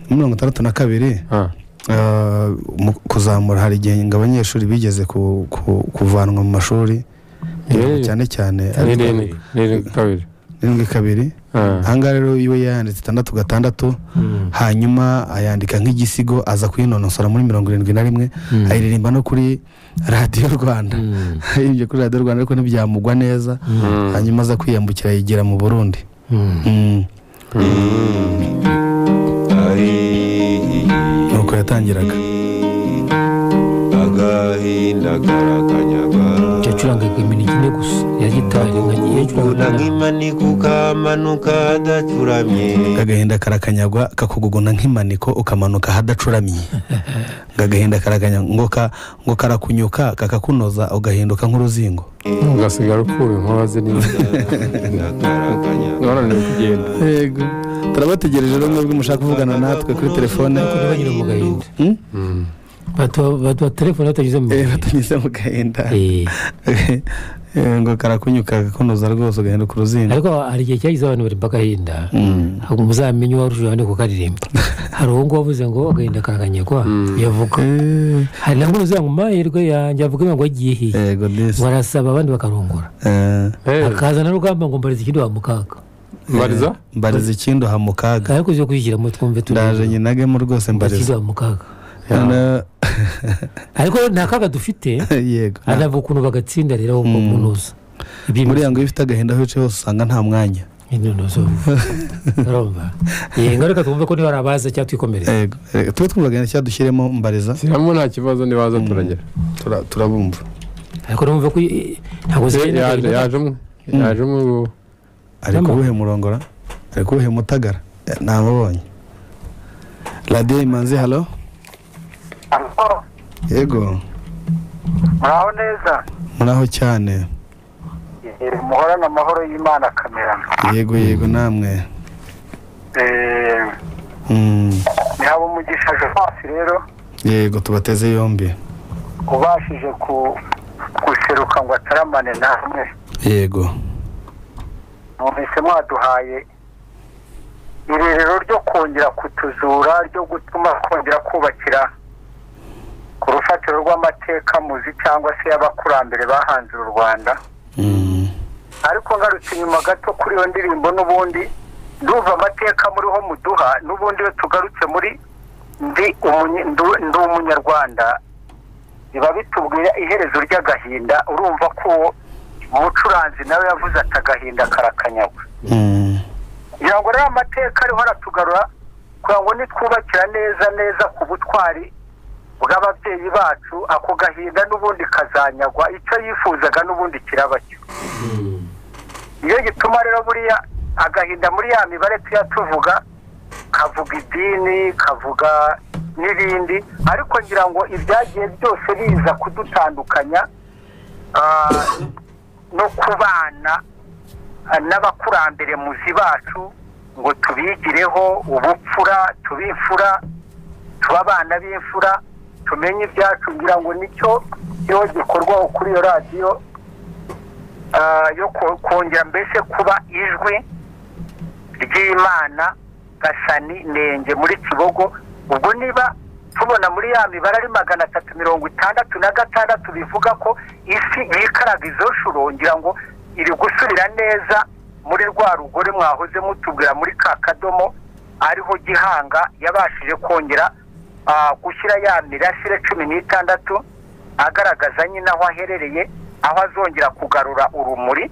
S2: muri mirongo itandatu na kabiri
S3: Ah,
S2: ah, mu kuzamura hari igihe ngo abanyeshuri bigeze ku- ku- kuvanwa mu mashuri
S3: Eh.
S2: cyane cyane
S3: n'irindwi n'irindwi kabiri
S2: arindwi kabiri
S3: Ah,
S2: ahangaha rero iwe yayanditse itandatu gatandatu
S4: Mm.
S2: hanyuma ayandika nk'igisigo aza kuyinonosora muri mirongo irindwi na rimwe
S4: Mm.
S2: ayiririmba no kuri radiyo rwanda
S4: Mm.
S2: ayirimbye kuri radiyo rwanda ariko ntibyamugwa neza
S3: Mm.
S2: hanyuma aza kwiyambukira yigira mu burundi
S4: Mm.
S2: Mm. nuko yatangiraga
S5: agahinda karakanyaga
S4: yacurangaga iminota ine gusa ya gitari nkagiye
S5: kakuguguna
S4: acuranga
S5: nk'imaniko ukamanuka adacuramye
S2: agahinda karakanyagwa kakuguguna nk'imaniko ukamanuka ahadacuramye ngo agahinda karakanyagwa ngo ka- ngo karakunyuka kakakunoza ugahinduka nk'uruzingo
S3: ugasigara ukura inkoba ziri
S5: agahinda karakanyaga
S3: urananiwe kugenda
S2: yego turabategereje rero mwebwe mushaka kuvugana natwe kuri telefone
S4: ntibagire mu gahinda
S2: Mm?
S4: Batu- batu batelefone batageze mu
S2: Eh,
S4: gahinda
S2: batanyuze mu gahinda
S4: Eh,
S2: Eh, ngo karakunyuka kakakunoza rwose ugahinduka uruzingo
S4: ariko hari igihe cyagize abantu bari agahinda
S2: Mm.
S4: ntabwo muzamenye uwarusha abandi kukaririmba hari uwo nguwo wavuze ngo agahinda karaganyagwa yavuga
S2: Eh,
S4: hari nabwo uruzi ngo amahirwe yanjye avuga ngo agiye
S2: yego disi
S4: barasaba abandi bakarongora
S2: Eh,
S4: hakaza na rugamba ngo mbarize ikindi wamukaga
S3: mbariza
S2: mbariza ikindi uha mu kaga
S4: ariko uzi kwishyiramo twumve
S2: ndaje nyinagemo rwose mbariza
S4: wa mu kaga
S2: Na-
S4: ariko nta kaga dufite
S2: yego
S4: anavuga ukuntu bagatsinda rero aho uko kunoza
S2: buriya ngo iyo ufite agahinda aho wicaye hose usanga nta mwanya
S4: intonozo urumva yego reka twumve ko niba hari abaza cyangwa twikomereza
S2: yego Eh, tube twumva agahinda cyangwa dushyiremo mbariza
S3: siramo nta kibazo nibaza turagera
S2: Tura- turabumva
S4: ariko numve ko i- i- ntabwo
S3: Eh,
S4: zigenda
S3: yaje
S4: agahinda-
S3: yaje umwe yaje umwe ubu.
S2: ari
S4: Nama.
S2: kuwuhe murongora ari kuwuhe mutagara Eh, namubonye radiyo imanzi halo
S6: Alo,
S2: yego
S6: muraho neza
S2: muraho cyane
S6: Eh, muhorane amahoro y'imana kamera
S2: yego yego namwe
S6: Eh,
S2: Mm,
S6: ni haba umugisha jonas rero
S2: yego tubateze yombi
S6: ubashije ku guseruka ngo ataramane namwe
S2: yego
S6: numvise mwaduhaye irerero ryo kongera kutuzura ryo gutuma kongera kubakira ku rufatiro rw'amateka muzi cyangwa se y'abakurambere bahanze u rwanda
S2: Mm,
S6: ariko ngarutse inyuma gato kuri iyo ndirimbo n'ubundi ndumva amateka muriho muduha n'ubundi iyo tugarutse muri ndi umunye- ndu- ndi umunyarwanda biba bitubwira iherezo ry'agahinda urumva ko uwo umucuranzi nawe yavuze ati agahinda karakanyagwa
S2: mm,
S6: kugira ngo rero amateka ariho aratugarura kugira ngo nitwubakira neza neza ku butwari bw'ababyeyi bacu ako gahinda n'ubundi kazanyagwa icyo yifuzaga n'ubundi kiraba cyo iyo gituma rero buriya agahinda muri ya mibare tuya tuvuga kavuga idini kavuga n'ibindi ariko ngira ngo ibyagiye byose biza kudutandukanya ah, no kubana n'abakurambere muzi bacu ngo tubigireho ubupfura tubimfura tuba abana b'imfura tumenye ibyacu ngira ngo nicyo iyo gikorwaho kuri iyo radiyo ah, yo ko- kongera mbese kuba ijwi ry'imana gasani nenge muri kibogo ubwo niba tubona muri ya mibare ari magana atatu mirongo itandatu na gatandatu bivuga ko isi yikaraga izo shuro ngira ngo iri gusubira neza muri rwa rugore mwahoze mutubwira muri ka kadomo ariho gihanga yabashije kongera ah, gushyira ya mirasire cumi n'itandatu agaragaza nyine aho aherereye aho azongera kugarura urumuri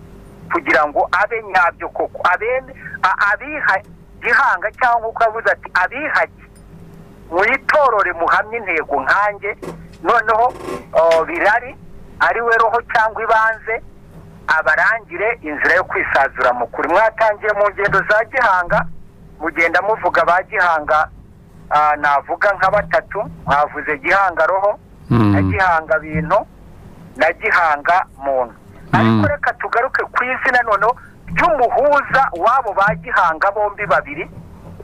S7: kugira ngo abe nyabyo koko abene a- abiha gihanga cyangwa uko avuze ati abihage mwitorore muhamye intego nkanjye noneho o, birari ari we roho cyangwa ibanze abarangire inzira yo kwisazura mu kuri mwatangiye mu ngendo za gihanga mugenda muvuga ba gihanga ah, navuga nka batatu mwavuze gihanga roho na gihanga bintu na gihanga muntu ariko reka tugaruke ku izina noneho ry'umuhuza w'abo ba gihanga bombi babiri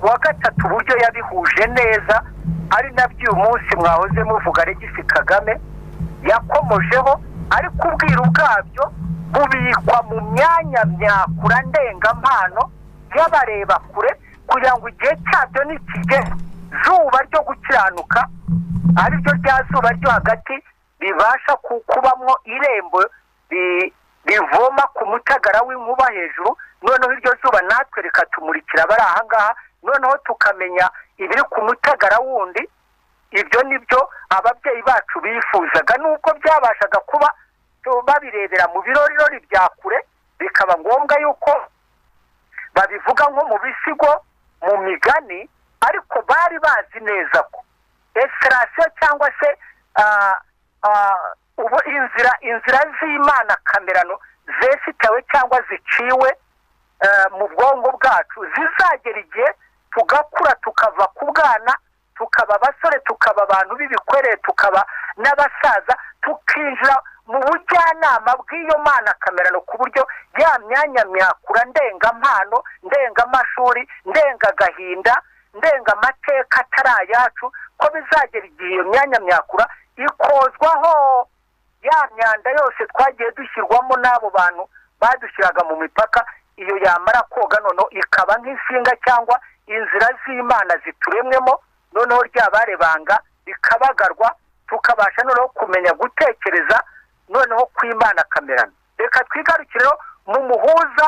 S7: uwa gatatu uburyo yabihuje neza ari nabyo uyu munsi mwahoze muvuga regisi kagame yakomojeho ariko ubwiru bwabyo bubikwa mu myanya myakura ndengampano y'abareba kure kugira ngo igihe cyabyo nikigera zuba ryo gukiranuka ari ryo rya zuba ryo hagati ribasha ku- kubamwo irembo ri- rivoma ku mutagara w'inkuba hejuru noneho iryo zuba natwe reka tumurikira abari aha ngaha noneho tukamenya ibiri ku mutagara wundi ibyo ni byo ababyeyi bacu bifuzaga nubwo byabashaga kuba tu- babirebera mu birorirori bya kure bikaba ngombwa yuko babivuga nko mu bisigo mu migani ariko bari bazi neza ko esirasiyo cyangwa se ah, ah, ubu inzira inzira z'imana kamerano zesitawe cyangwa ziciwe eh, mu bwonko bwacu zizagera igihe tugakura tukava ku bwana tukaba abasore tukaba abantu b'ibikwerere tukaba n'abasaza tukinjira mu bujyanama bw'iyo mana kamerano ku buryo ya myanya myakura ndengampano ndengamashuri ndengagahinda ndengamateka atari ayacu ko bizagera igihe iyo myanya myakura ikozwaho ya myanda yose twagiye dushyirwamo n'abo bantu badushyiraga mu mipaka iyo yamara koga noneho ikaba nk'insinga cyangwa inzira z'imana zituremwemo noneho ryabarebanga rikabagarwa tukabasha noneho kumenya gutekereza noneho kw'imana kamerano reka twigarukireho mu muhuza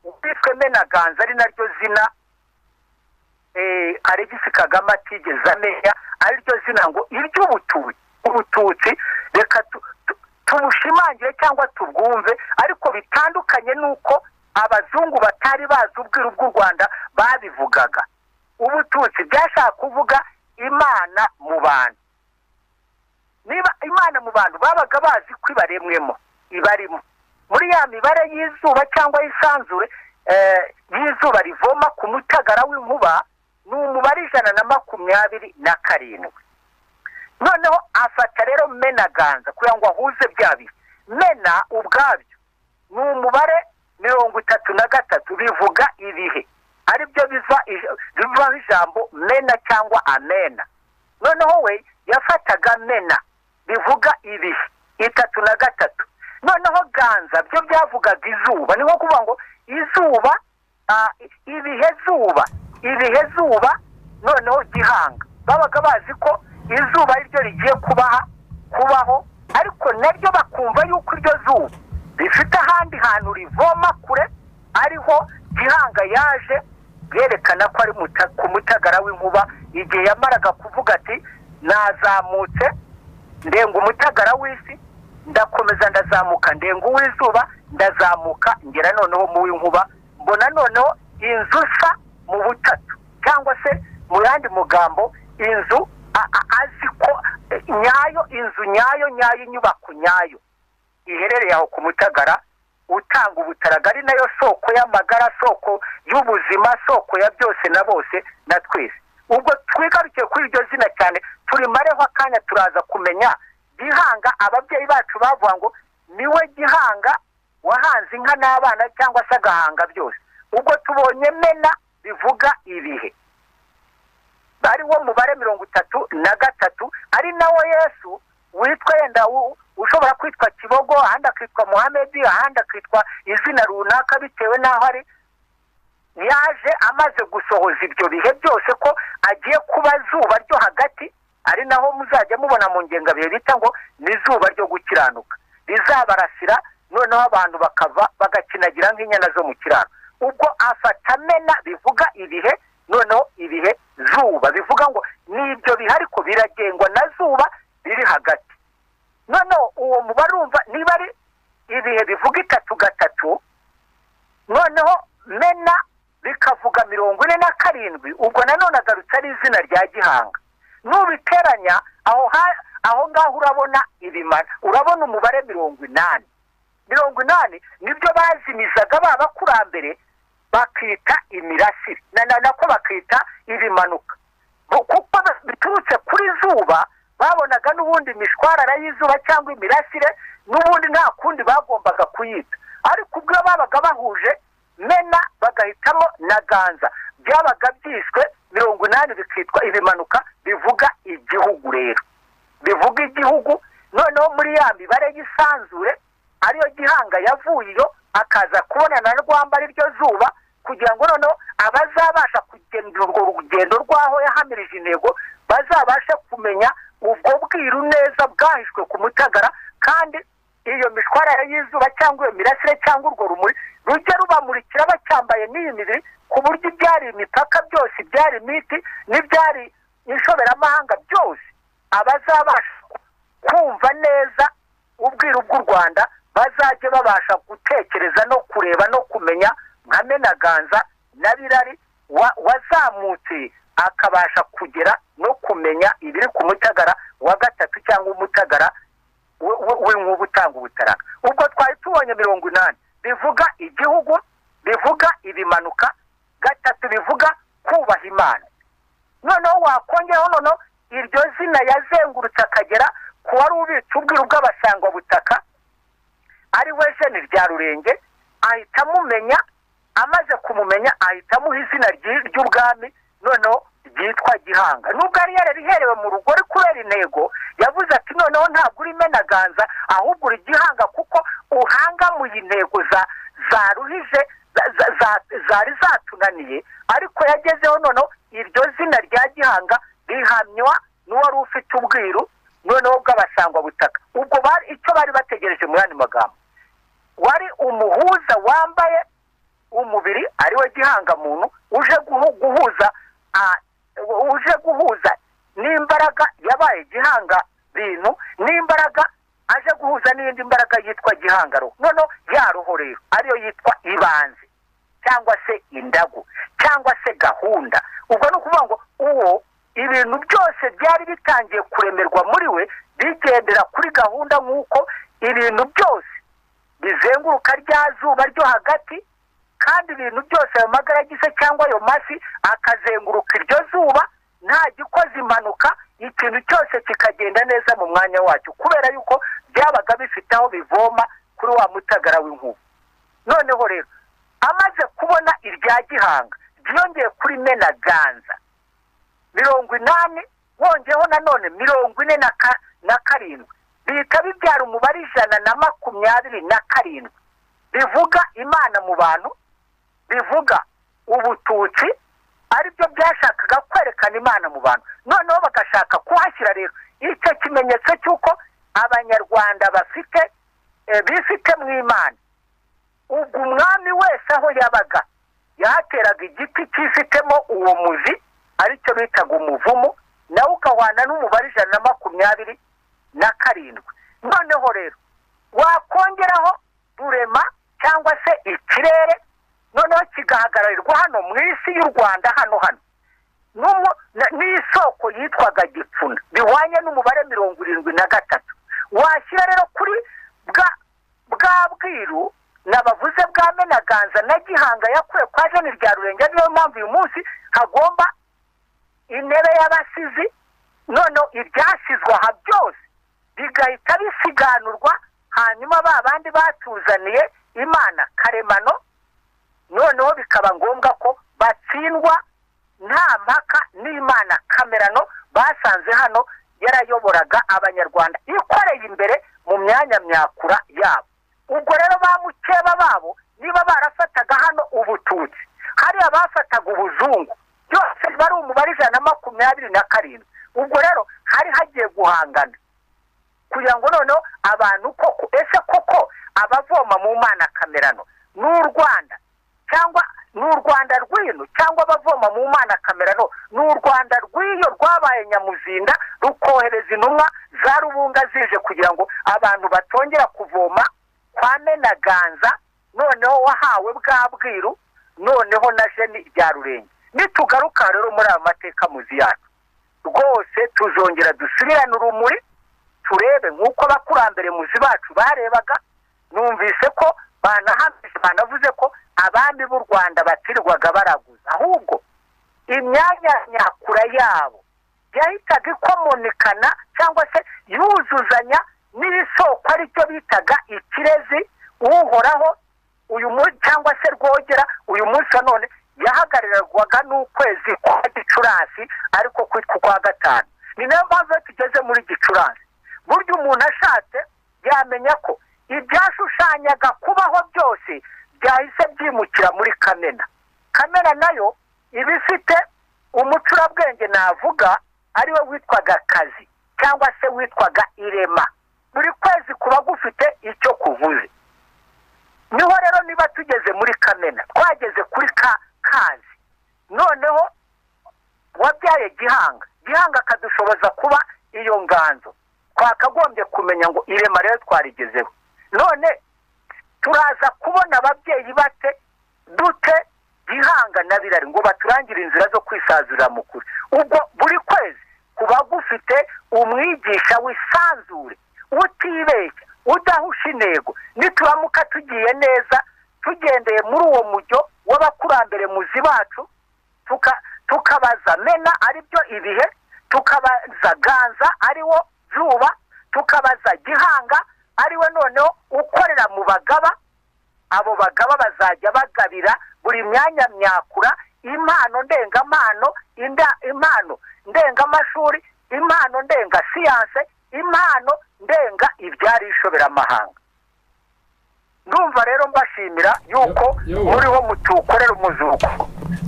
S7: witwe menaganza ari naryo zina eh, alegisi kagame atigeze amenya ariryo zina ngo iry'ubututsi ubututsi reka tu- tu- tubushimangire cyangwa tubwumve ariko bitandukanye n'uko abazungu batari bazi ubwiru bw'u rwanda babivugaga ubututsi byashaka kuvuga imana mu bantu niba imana mu bantu babaga bazi ko ibaremwemo ibarimo muri ya mibare y'izuba cyangwa y'isanzure eh, y'izuba rivoma ku mutagara w'inkuba ni umubare ijana na makumyabiri na karindwi noneho afata rero menaganza kugira ngo ahuze bya biri mena ubwabyo ni umubare mirongo itatu na gatatu bivuga ibihe aribyo biva ij- bivaho ijambo mena cyangwa amena noneho we yafataga mena bivuga ibihe itatu na gatatu noneho ganza byo byavugaga izuba ni nko kuvuga ngo izuba ah, ibihe zuba ibihe zuba noneho gihanga babaga bazi ko izuba ari ryo rigiye kubaha kubaho ariko naryo bakumva yuko iryo zuba rifite ahandi hantu rivoma kure ariho gihanga yaje byerekana ko ari muta- ku mutagara w'inkuba igihe yamaraga kuvuga ati nazamutse ndenga umutagara w'isi ndakomeza ndazamuka ndenga uw'izuba ndazamuka ngera noneho mu w'inkuba mbona noneho inzu sa mu butatu cyangwa se mu yandi magambo inzu a- a- azi ko eh, nyayo inzu nyayo nyayo inyubako nyayo iherereye aho ku mutagara utanga ubutaraga ari nayo soko y'amagara soko y'ubuzima soko ya byose na bose na twese ubwo twigarukiye kuri iryo zina cyane turimareho akanya turaza kumenya gihanga ababyeyi bacu bavuga ngo niwe gihanga wahanze inka n'abana cyangwa se agahanga byose ubwo tubonye mena bivuga ibihe ari wo mubare mirongo itatu na gatatu ari nawo yesu witwa yenda u- ushobora kwitwa kibogo ahandi akitwa muhamedi ahandi akitwa izina runaka bitewe n'aho ari yaje amaze gusohoza ibyo bihe byose ko agiye kuba zuba ryo hagati ari naho muzajya mubona mu ngengabihe bita ngo ni izuba ryo gukiranuka rizabarasira noneho abantu bakava bagakinagira nk'inyana zo mu kiraro ubwo afata mena bivuga ibihe noneho ibihe zuba bivuga ngo ni ibyo bihe ariko biragengwa na zuba riri hagati noneho uwo mubare urumva niba ari ibihe bivuga itatu gatatu noneho mena bikavuga mirongo ine na karindwi ubwo nanone agarutse ari izina rya gihanga nubiteranya aho ha- aho ngaho urabona ibimara urabona umubare mirongo inani mirongo inani nibyo bazimizaga ba bakurambere bakita imirasire na- na- nako bakita ibimanuka Bo- kuko ba- biturutse kuri zuba babonaga n'ubundi imishwarara y'izuba cyangwa imirasire n'ubundi nta kundi bagombaga kuyita ariko ubwo iyo babaga bahuje mena bagahitamo na ganza byabaga byiswe mirongo inani bikitwa ibimanuka bivuga igihugu rero bivuga igihugu noneho muri ya mibare y'isanzure ariyo gihanga yavuyeyo akaza kubonana na rwamba ariryo zuba kugira ngo noneho abazabasha kugenda urwo rugendo rw'aho yahamirije intego bazabashe kumenya ubwo bwiru neza bwahishwe ku mutagara kandi iyo mishwarara y'izuba cyangwa iyo mirasire cyangwa urwo rumuri rujya rubamurikira bacyambaye n'iyi mibiri ku buryo ibyari imipaka byose ibyari imiti n'ibyari inshoberamahanga byose abazabasha kumva neza ubwiru bw'u rwanda bazajya babasha gutekereza no kureba no kumenya nka menaganza na birari wa- wazamutse akabasha kugera no kumenya ibiri ku mutagara wa gatatu cyangwa umutagara we- we- w'inkuba utanga ubutaraka ubwo twari tubonye mirongo inani bivuga igihugu bivuga ibimanuka gatatu bivuga kubaha imana noneho wakongeraho noneho iryo zina yazengurutse akagera ku wari ubitse ubwiru bw'abasangwabutaka ari we jeni rya rurenge ahita amumenya amaze kumumenya ahita amuha izina ry'i- ry'ubwami noneho ryitwa gihanga nubwo yari yarariherewe mu rugo ari kubera intego yavuze ati noneho ntabwo uri menaganza ahubwo uri gihanga kuko uhangamuye intego za za ruhije za- za- za- zari zatunaniye ariko yagezeho noneho iryo zina rya gihanga rihamywa n'uwari ufite ubwiru noneho bw'abasangwabutaka ubwo bari icyo bari bategereje muri andi magambo wari umuhuza wambaye umubiri ariwe gihangamuntu uje guhu- guhuza ah, uje guhuza n'imbaraga yabaye gihanga bintu n'imbaraga aje guhuza n'indi mbaraga yitwa gihangaro noneho ya roho rero ariyo yitwa ibanze cyangwa se indagu cyangwa se gahunda ubwo ni ukuvuga ngo uwo ibintu byose byari bitangiye kuremerwa muri we bigendera kuri gahunda nk'uko ibintu byose bizenguruka rya zuba ryo hagati kandi ibintu byose ayo magara agize cyangwa ayo mafi akazenguruka iryo zuba nta gikoze impanuka ikintu cyose kikagenda neza mu mwanya wacyo kubera yuko byabaga bifite aho bivoma kuri wa mutagara w'inkuba noneho rero amaze kubona irya gihanga ryiyongeye kuri menaganza mirongo inani wongeyeho nanone mirongo ine na ka- na karindwi bihita bibyara umubare ijana na makumyabiri na karindwi bivuga imana mu bantu bivuga ubututsi aribyo byashakaga kwerekana imana mu bantu noneho bagashaka kuhashyira rero icyo kimenyetso cy'uko abanyarwanda bafite eh, bifite mu imana ubwo umwami wese aho yabaga yahateraga igiti cyifitemo uwo muzi aricyo bitaga umuvumu nawe ukahwana n'umubare ijana na makumyabiri na karindwi noneho rero wakongeraho rurema cyangwa se ikirere noneho kigahagararirwa hano mu isi y'u rwanda hano hano n'umu- na- n'isoko yitwaga gipfuna bihwanye n'umubare mirongo irindwi na gatatu washyira rero kuri bwa bwa bwiru nabavuze bwa menaganza na gihanga yakuwe kwa jeni rya rurenge niyo mpamvu uyu munsi hagomba intebe y'abasizi noneho ibyashyizwe aha byose bigahita bisiganurwa hanyuma ba bandi batuzaniye imana karemano noneho bikaba ngombwa ko batsindwa nta mpaka n'imana kamerano basanze hano yarayoboraga abanyarwanda ikoreye imbere mu myanya myakura yabo ubwo rero ba mukeba babo niba barafataga hano ubututsi hariya bafataga ubuzungu byose bari umubare ijana na makumyabiri na karindwi ubwo rero hari hagiye guhangana kugira ngo noneho abantu koko ese koko abavoma mu mana kamerano n'u rwanda cyangwa n'u rwanda rw'ino cyangwa abavoma mu mana kamerano n'u rwanda rw'iyo rwabaye nyamuzinda rukohereza intumwa za rubunga zije kugira ngo abantu batongera kuvoma kwa menaganza noneho wahawe bwa bwiru noneho na jeni bya rurenge nitugaruka rero muri aya mateka muzi yacu rwose tuzongera dusubirane urumuri turebe nk'uko abakurambere muzi bacu barebaga numvise ko banahamije banavuze ko abami b'u rwanda batirirwaga baraguza ahubwo imyanya nyakura yabo yahitaga ikomonikana cyangwa se yuzuzanya n'ibisoko ari byo bitaga ikirezi uhoraho uyu munsi cyangwa se rwogera uyu munsi wa none yahagararirwaga n'ukwezi kwa gicurasi ariko kwitwa ukwa gatanu ni nayo mpamvu iyo tugeze muri gicurasi burya umuntu ashatse yamenya ko ibyashushanyaga kubaho byose byahise byimukira muri kamena kamena nayo iba ifite umucurabwenge navuga ariwe witwaga kazi cyangwa se witwaga irema buri kwezi kuba gufite icyo kuvuze niho rero niba tugeze muri kamena twageze kuri ka kazi noneho wabyaye gihanga gihanga akadushoboza kuba iyo nganzo twakagombye kumenya ngo irema rero twarigezeho none turaza kubona ababyeyi bate dute gihanga na birari ngo baturangire inzira zo kwisazurira mu kuri ubwo buri kwezi kuba gufite umwigisha wisanzure utibeshya udahusha intego nituramuka tugiye neza tugendeye muri uwo mujyo w'abakurambere muzi bacu tuka- tukabaza mena ari byo ibihe tukabaza ganza ari wo zuba tukabaza gihanga ari we noneho ukorera mu bagaba abo bagaba bazajya bagabira buri myanya myakura impano ndengamano inda- impano ndengamashuri impano ndenga siyanse impano ndenga ibyari ishoberamahanga ndumva rero mbashimira yuko muriho mutukorera umuzuko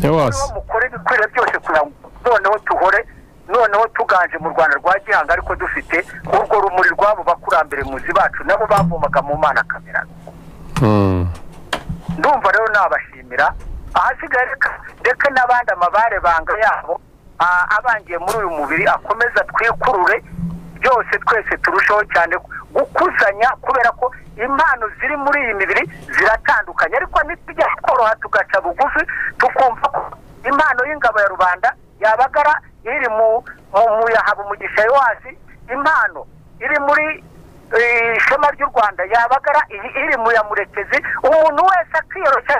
S3: yabase
S7: noneho mukore ibikwiriye byose kugira ngo noneho tuhore noneho tuganje mu rwanda rwa gihanga ariko dufite urwo rumuri rw'abo bakurambere muzi bacu nabo bavomaga mu mana kamera ndumva rero nabashimira ahasigaye reka reka n'abandi amabare banga yabo a- abangiye muri uyu mubiri akomeza twikurure byose twese turusheho cyane gukuzanya kubera ko impano ziri muri iyi mibiri ziratandukanye ariko ntitujya tworoha tugaca bugufi tukumva ko impano y'ingabo ya rubanda yabagara iri mu mu mu yahaba umugisha yowasi impano iri muri eh, ishema ry'u rwanda yabagara iyi iri mu ya murekezi umuntu wese akiyoroshya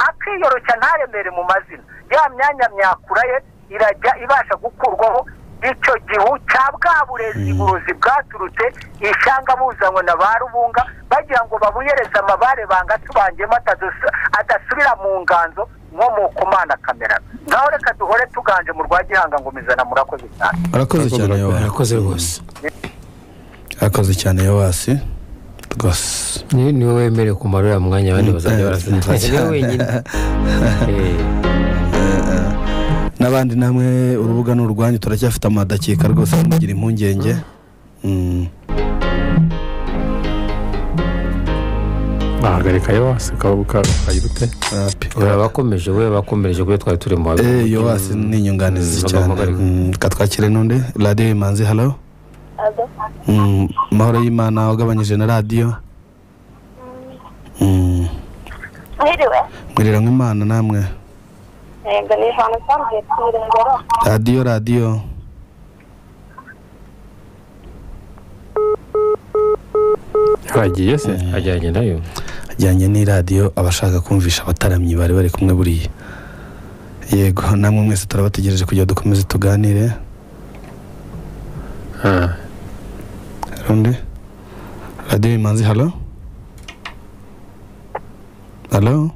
S7: akiyoroshya ntaremere mu mazina ya myanya myakura ye irajya ibasha gukurwaho icyo gihu cya bwa burezi burozi bwaturutse ishyanga buzanywe na ba rubunga bagira ngo babuyereze amabare banga tubangemo atadusu- adasubira mu nganzo nkomoka umana kamera naho reka duhore tuganje mu rwa gihanga ngo mizana murakoze cyane
S2: arakoze cyane yowa
S4: barakoze rwose
S2: arakoze cyane yowasi rwose
S4: ni ni wowe wemerewe kumara uriya mwanya abandi bazajya barasanga ni wowe wenyine Eh,
S2: n'abandi namwe urubuga ni urwanyu turacyafite amadakika rwose mugira impungenge Mm.
S3: wahagarika yabase ukayirute
S2: Rapi.
S4: uraba wakomeje we bakomereje kuri twari turi mu
S2: Eh, yowasi ni inyunganizi
S4: Mm,
S2: cyane
S4: bagahamagarika.
S2: Mm, reka twakire n'undi radiyo imanzi halo Mm, amahoro y'imana wagabanyije na radiyo Mm,
S8: Mwiriwe.
S2: mwiriranwa imana namwe
S8: Yego ni ahantu cyane hepfire ngoro.
S2: radiyo radiyo
S3: yagiye se
S4: ajyanye nayo
S2: ajyanye n'iradiyo abashaka kumvisha abataramyi bari bari kumwe buriya yego namwe mwese turabategereje kugira ngo dukomeze tuganire
S3: Ah,
S2: rundi radiyo imanzi halo halo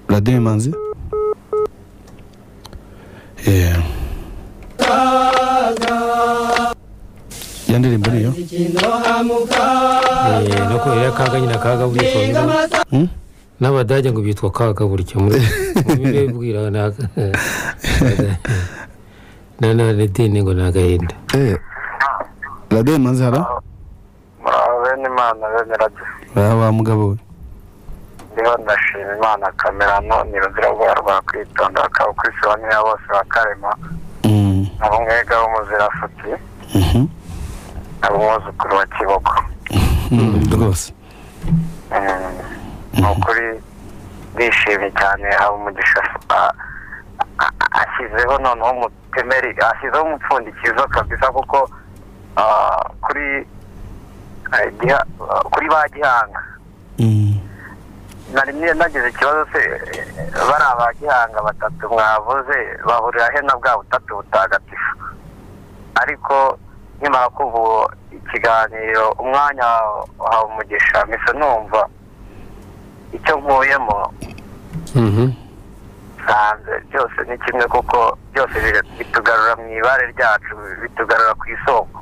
S2: radiyo imanzi Eh. ya ndirimbo niyo
S4: Eh, no kubera iriya kaga nyine kaga burya ushobora
S2: Hmm?
S4: n'abadage ngo bitwa kaga burya muri mbibwira na na redini ngo ni agahinda
S2: Eh, radiyo imanzi halo
S9: muraho bene imana bene radiyo
S2: uriya wa mugabo we
S9: ndiho ndashima imana kamerano ni ruzira rwaba rwakwitonda bakaba kuri sibaniya bose bakarema
S2: Mm,
S9: na bumwega w'umuzirafuti
S2: mhm.
S9: na bumwuzukuru wa kiboko
S2: Mm, rwose
S9: Mm. ni ukuri ndishimye cyane habumugisha a- a- a- ashyizeho noneho umutemeri ashyizeho umupfundikizo kabisa kuko ah, kuri ah, Giha- ah, kuri ba gihanga
S2: Mm.
S9: nari mwe- nagize ikibazo se eh, bariya ba gihanga batatu mwavuze bahurira he na bwa butatu butagatifu ariko nkimara kuva uwo ikiganiro umwanya wahawe umugisha mbese numva icyo nkuyemo
S3: Mhm.
S9: nsanze byose ni kimwe kuko byose bire- bitugarura mu ibare ryacu bitugarura ku isoko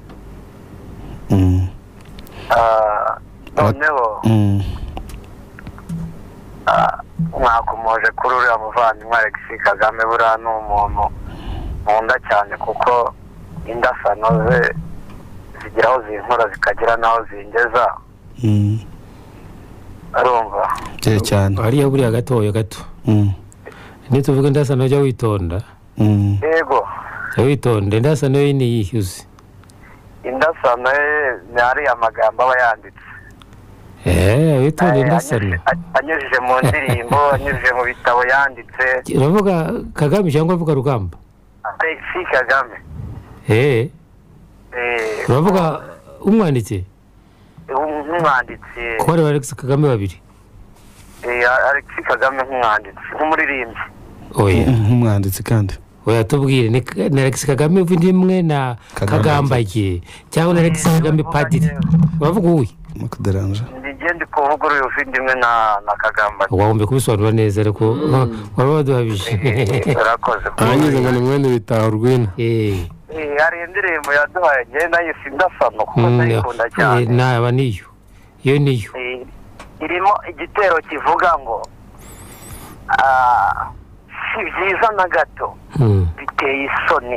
S2: Mm.
S9: Ah, noneho
S2: Mm.
S9: mwakomoje kuri uriya muvandimwe Alex Kagame buriya ni umuntu nkunda cyane kuko indasano ze zigira aho zinkora zikagira n'aho zingeza
S2: Mm.
S9: urumva
S2: kere cyane
S4: hariya buriya gatoya gato
S2: Mm.
S4: ntituvuge indasano jya witonda
S2: Mm.
S9: yego
S4: jya witonda indasano yo ni iyihe uzi
S9: indasano ye ni ariya magambo aba yanditse
S4: eee witonda
S9: Eh,
S4: indasano
S9: anyujije- a- anyujije mu ndirimbo anyujije mu bitabo yanditse
S4: uravuga kagame cyangwa uravuga rugamba
S9: Alex Kagame
S4: eee
S9: eh,
S4: uravuga umwanditse
S9: um- nk'umwanditsi
S4: ko bari ba alex kagame babiri
S9: eh, Alex Kagame nk'umwanditsi nk'umuririmbyi
S4: oya
S2: nk'umwanditsi kandi
S4: oya tubwire ni ni alex kagame uvuga imwe na kagambage cyangwa na alex kagame padiri uravuga uwi
S2: makuderanje
S9: ndigende kuvuguruye uvindimwe na na kagamba
S4: wagomba kubisobanura neza ariko waba waduhabije
S9: urakoze
S3: arangiza ngo ni mwene bitaha urwina
S4: eee
S9: Eh, hari indirimbo yaduhaye njyewe nayo sindasano kuko ndayikunda cyane
S4: naba niyo iyo niyo
S9: Eh, irimo igitero kivuga ngo ah, si byiza na gato
S4: Mm,
S9: biteye isoni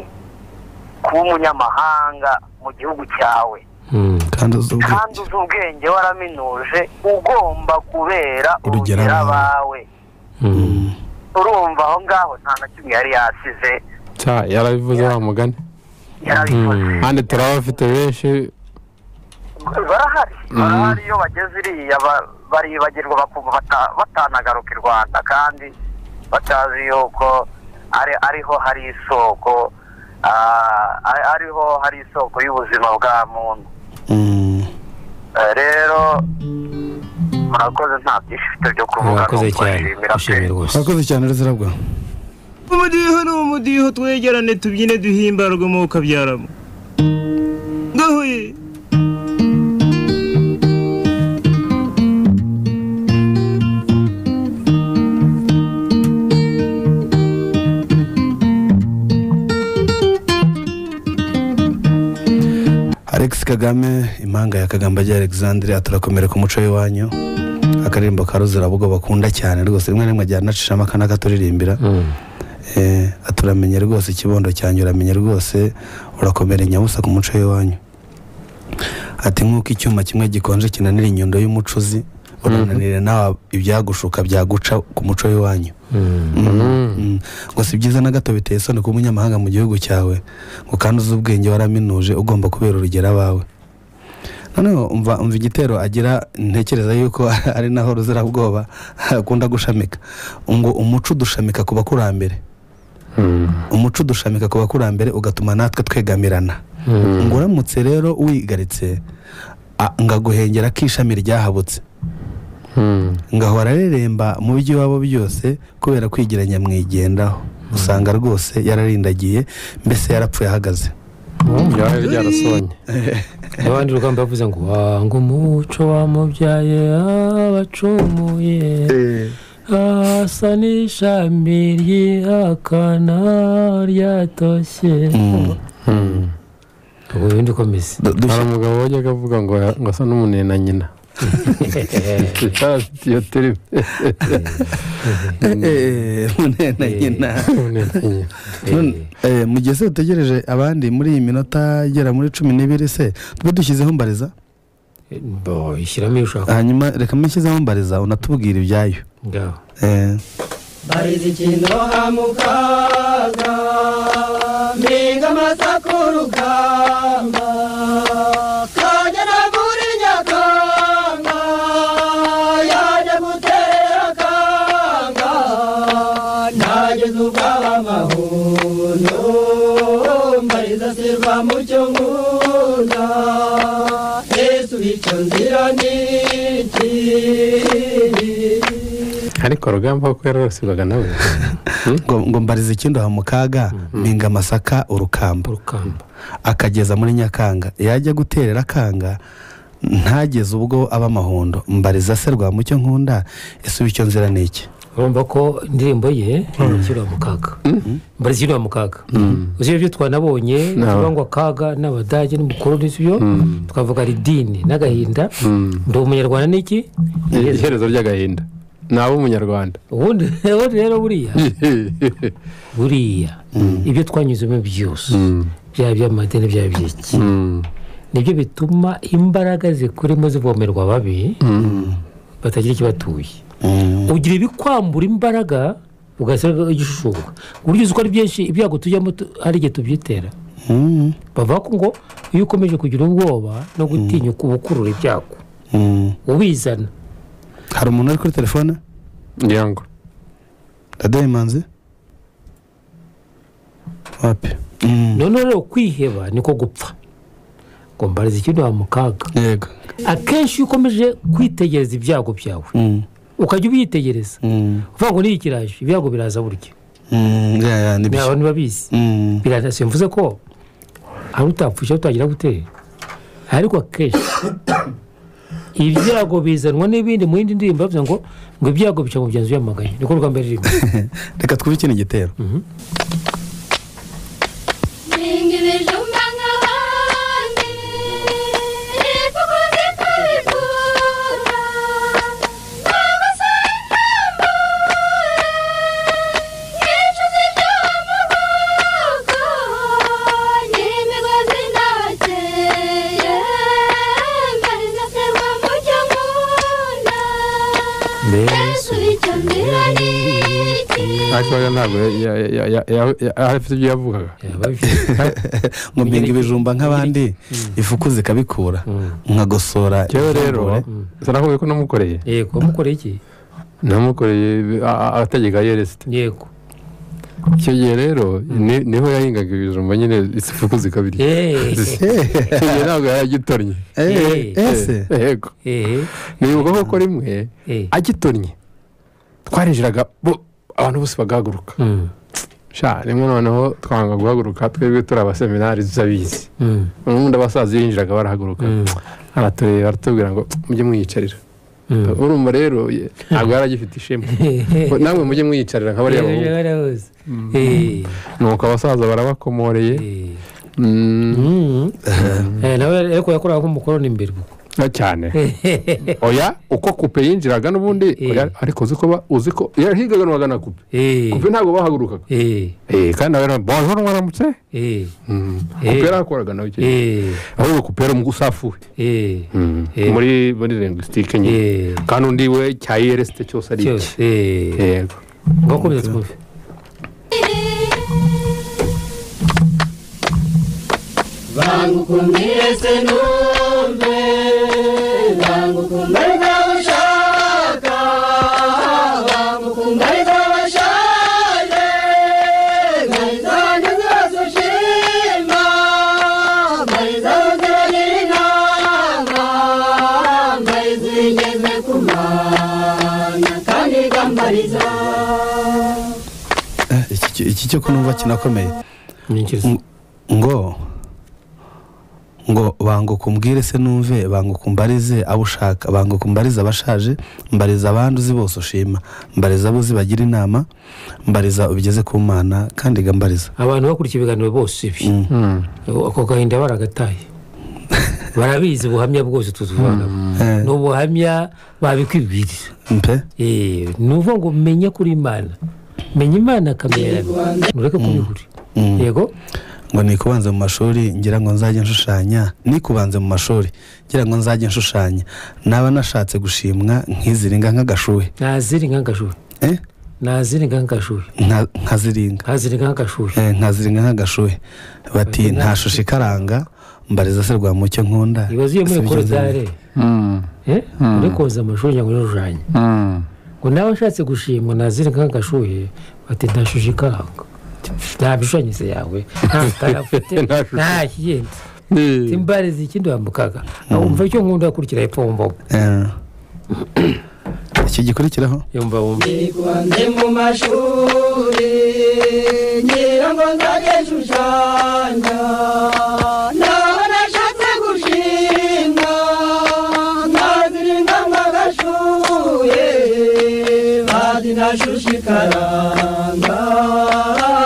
S9: kuba umunyamahanga mu gihugu cyawe
S4: mm.
S2: kandi uzi ubwenge
S9: kandi uzi ubwenge waraminuje ugomba kubera
S2: Urugero
S9: urugero
S2: abawe.
S9: abawe
S4: Mm.
S9: urumva aho ngaho nta na kimwe yari yasize
S3: cya yarabivuze wa mugani
S9: yarabivuze
S3: kandi turaba bafite benshi
S9: barahari barahari iyo bageze iriya ba- baribagirwa bakumva bata- batanagaruka i rwanda kandi batazi yuko ari- ariho hari isoko ah, ari- ariho hari isoko y'ubuzima bwa muntu
S2: Mm.
S9: Eh, rero murakoze nta byinshi mfite byo kuvuga
S4: urakoze
S9: nuko
S4: cyane
S9: bashimira pe.
S4: ushimira rwose
S2: urakoze cyane ruzira bwa
S10: umudiho ni umudiho twegerane tubyine duhimbarwe mu kabyaramo gahuye
S2: alex kagame impanga ya kagambage alexandre turakomera ku muco w'iwanyu akaririmbo ka ruzirabuga bakunda cyane rwose rimwe na rimwe ajyana anacishamo akana akaturirimbira Eh, turamenye rwose ikibondo cyanjye uramenye rwose urakomera inyabusa ku muco w'iwanyu ati nk'uko icyuma kimwe gikonje kinanira inyundo y'umucuzi urananire nawe ibyagushuka byaguca ku muco w'iwanyu Mm. ngo si byiza na gato biteye isoni kuba umunyamahanga mu gihugu cyawe ngo kandi uzi ubwenge waraminuje ugomba kubera urugero abawe noneho umva umva igitero agira ntekereza yuko ari naho ruzirabwoba akunda gushamika ngo umuco udushamika ku bakurambere umuco udushamika ku bakurambere ugatuma natwe twegamirana ngo uramutse rero wigaritse a- ngaguhengera k'ishami ryahabutse ngahora areremba mu byo iwabo byose kubera kwigeranya mwigendaho usanga rwose yararindagiye mbese yarapfuye ahagaze
S3: byaba byarasonye
S4: abandi rugamba bavuze ngo wanga umuco wamubyaye abacumuye asa n'ishami ryihakana ryatoshye ubu bindi ukomeze
S2: Du-
S3: hari
S2: dushya-
S3: umugabo wajyaga avuga ngo ngo asa n'umunena nyina yarafite iyo terime
S2: Eh, eh, munena nyina
S3: Umunena nyina.
S2: None, eh, mu gihe se utegereje abandi muri iyi minota igera muri cumi n'ibiri se tube dushyizeho mbariza
S4: Bo, ishyiramo iyo ushaka
S2: hanyuma reka mbe nshyizeho mbariza unatubwira ibyayo
S4: ngaho
S2: Eh,
S11: Bariza ikinoha mu kaga Mbega amata ku rugamba Kajya na buri nyakanga icyo nzira ni ikiri
S3: ariko rugamba kuko yararasirwaga nawe
S2: ngo ngo mbarize ikindoha mu kaga mpinga amasaka urukamba akageza muri nyakanga yajya guterera akanga ntageze ubwo aba amahundo mbariza se rwa mucyo nkunda ese ubu icyo nzira ni iki
S4: urumva ko indirimbo ye ishyirwa mu kaga mbari ishyirwa mu kaga uzi ibyo twanabonye tuvuga ngo akaga n'abadage n'umukoroni yo twavuga ridini n'agahinda ndi umunyarwanda n'iki
S3: iherezo ry'agahinda nawe umunyarwanda
S4: ubundi ubundi rero buriya buriya ibyo twanyuzemo byose byaba iby'amadini byaba iby'iki nibyo bituma imbaraga zikurimo zivomerwa ababi batagira ikibatuye ugira ibikwambura imbaraga ugasanga igishushuka ku buryo uzi ko ari byinshi ibyago tujyamo tu- hari igihe tubyitera bavuga ko ngo iyo ukomeje kugira ubwoba no gutinyuka uba ukurura ibyago ubizana
S2: hari umuntu uri kuri telefone
S3: ngira ngo
S2: ndaduha imanzi wapi Mm.
S4: noneho rero kwiheba niko gupfa ngo mbarize ikindi wa mu kaga
S2: yego
S4: akenshi iyo ukomeje kwitegereza ibyago byawe
S2: Mm.
S4: ukajya ubyitegereza
S2: Mm.
S4: uvuga ngo niyo kiraje ibyago biraza burya
S2: Mm. ya ya ni
S4: abantu babizi
S2: Mm.
S4: biranasi mvuze ko hari utapfusha utagira gutera ariko akenshi ibyago bizanwa n'ibindi mu yindi ndirimbo bavuze ngo ngo ibyago bica mu byanzu byamaganye niko rwamba rurimo
S2: reka twumve ikindi gitero
S12: Ningi bijumba ngabandi, ipukuzi pariputa, mama sayangambure, ngicuzi ry'amaboko, n'imigozi nabateye, mbariza serwa mu cyo nkunda, Yesu icyo nzira ni iki?
S3: ariko rero ntabwo ya- ya- ya- ya- ya- ya- ya- afite ibyo yavugaga
S2: ngo mpinga ibijumba nk'abandi ifuku zikabikura nkagosora
S3: yewe rero
S2: imbabura.
S3: sinakuye ko namukoreye
S4: yego wamukoreye iki
S3: namukoreye a- a- ategeka yeresite
S4: yego
S3: icyo gihe rero ni- niho yahingaga ibijumba nyine isifuku zikabirya icyo gihe ntabwo yaragitornye
S2: Eh, ese
S3: yego nibuka koko rimwe agitornye twarinjiraga bo- abantu bose bagahaguruka sha rimwe noneho twanga guhaguruka twebwe turi abaseminari tuzabizi ubundi abasaza yinjiraga barahaguruka aratureba aratubwira ngo mujye mwiyicarira urumva rero ye- ntabwo yari agifite ishema Ngo namwe mujye mwiyicarira nka bariya bahungu nuko abasaza barabakomoreye Mm.
S4: nawe ariko yakoraga nk'umukoroni imbere ubwo
S3: Na cyane oya uko kupe yinjiraga n'ubundi oya, ariko uzi ko ba- uzi ko yahigaga n'uwaga na kupe kupe ntabwo bahagurukaga Eh, kandi nawe rero, bonjour mwaramutse Mm. kupe yarakoraga nawe icyo gihe ahubwo kupe yari umugusafuwe
S4: Eh.
S3: muri muri lingwisitike nyine kandi undi we cyayeresite cyose ari
S4: Cyose,
S3: iki yego
S4: ngakomeza twumve
S11: bangukumire se numve bangukumbariza bashaka bangukumbariza bashaje mbariza ngeze ushima mbariza uziragira inama mbariza igeze ku mana kandi gambariza
S2: iki- iki cyo kunumva kinakomeye Ng- ngo ngo banguka umbwire se numve banguka umbarize abo ushaka banguka umbarize abashaje mbariza abandi uzi bose ushima mbariza abo uzi bagira inama mbariza ubigeze ku mana kandi gambariza
S4: abantu bakurikiye ibiganiro bose ibi ako gahinda baragataye barabizi ubuhamya bwose tutuvanamo ni ubuhamya babikwibwirira
S2: mpe
S4: Eh, ni ukuvuga ngo menye kuri imana menye imana akamera ntureke kubihuri yego
S2: ngo nikubanze mu mashuri ngira ngo nzajye nshushanya nikubanze mu mashuri ngira ngo nzajye nshushanya naba nashatse gushimwa nkiziringa nk'agashuhe
S4: ntaziringa nk'agashuhe
S2: Eh?
S4: ntaziringa nk'agashuhe
S2: nka- nkaziringa
S4: ntaziringa nk'agashuhe
S2: Eh, nkaziringa nk'agashuhe bati nta shusho ikaranga mbariza se rwa mucyo nkunda
S4: ibaze iyo muri
S2: Ese ibyo nzi-
S4: koridare eh, muri koza amashuri cyangwa muri rujanye ngo nawe ashatse gushimwa naziringa nk'agashuhe bati ntashushikanga nta mishanyirize yawe nta mutara ufite nta kindi timbale zikindi wambukaga wumva icyo nkunda kurikira hepfo mu mboga
S2: iki gikurikiraho
S4: yumva wumva
S11: Ndi mu mashuri ngira ngo nzajye nshushanya naho nashatse gushinga nkazirinda mwagashuye bazi nashushe ikaranga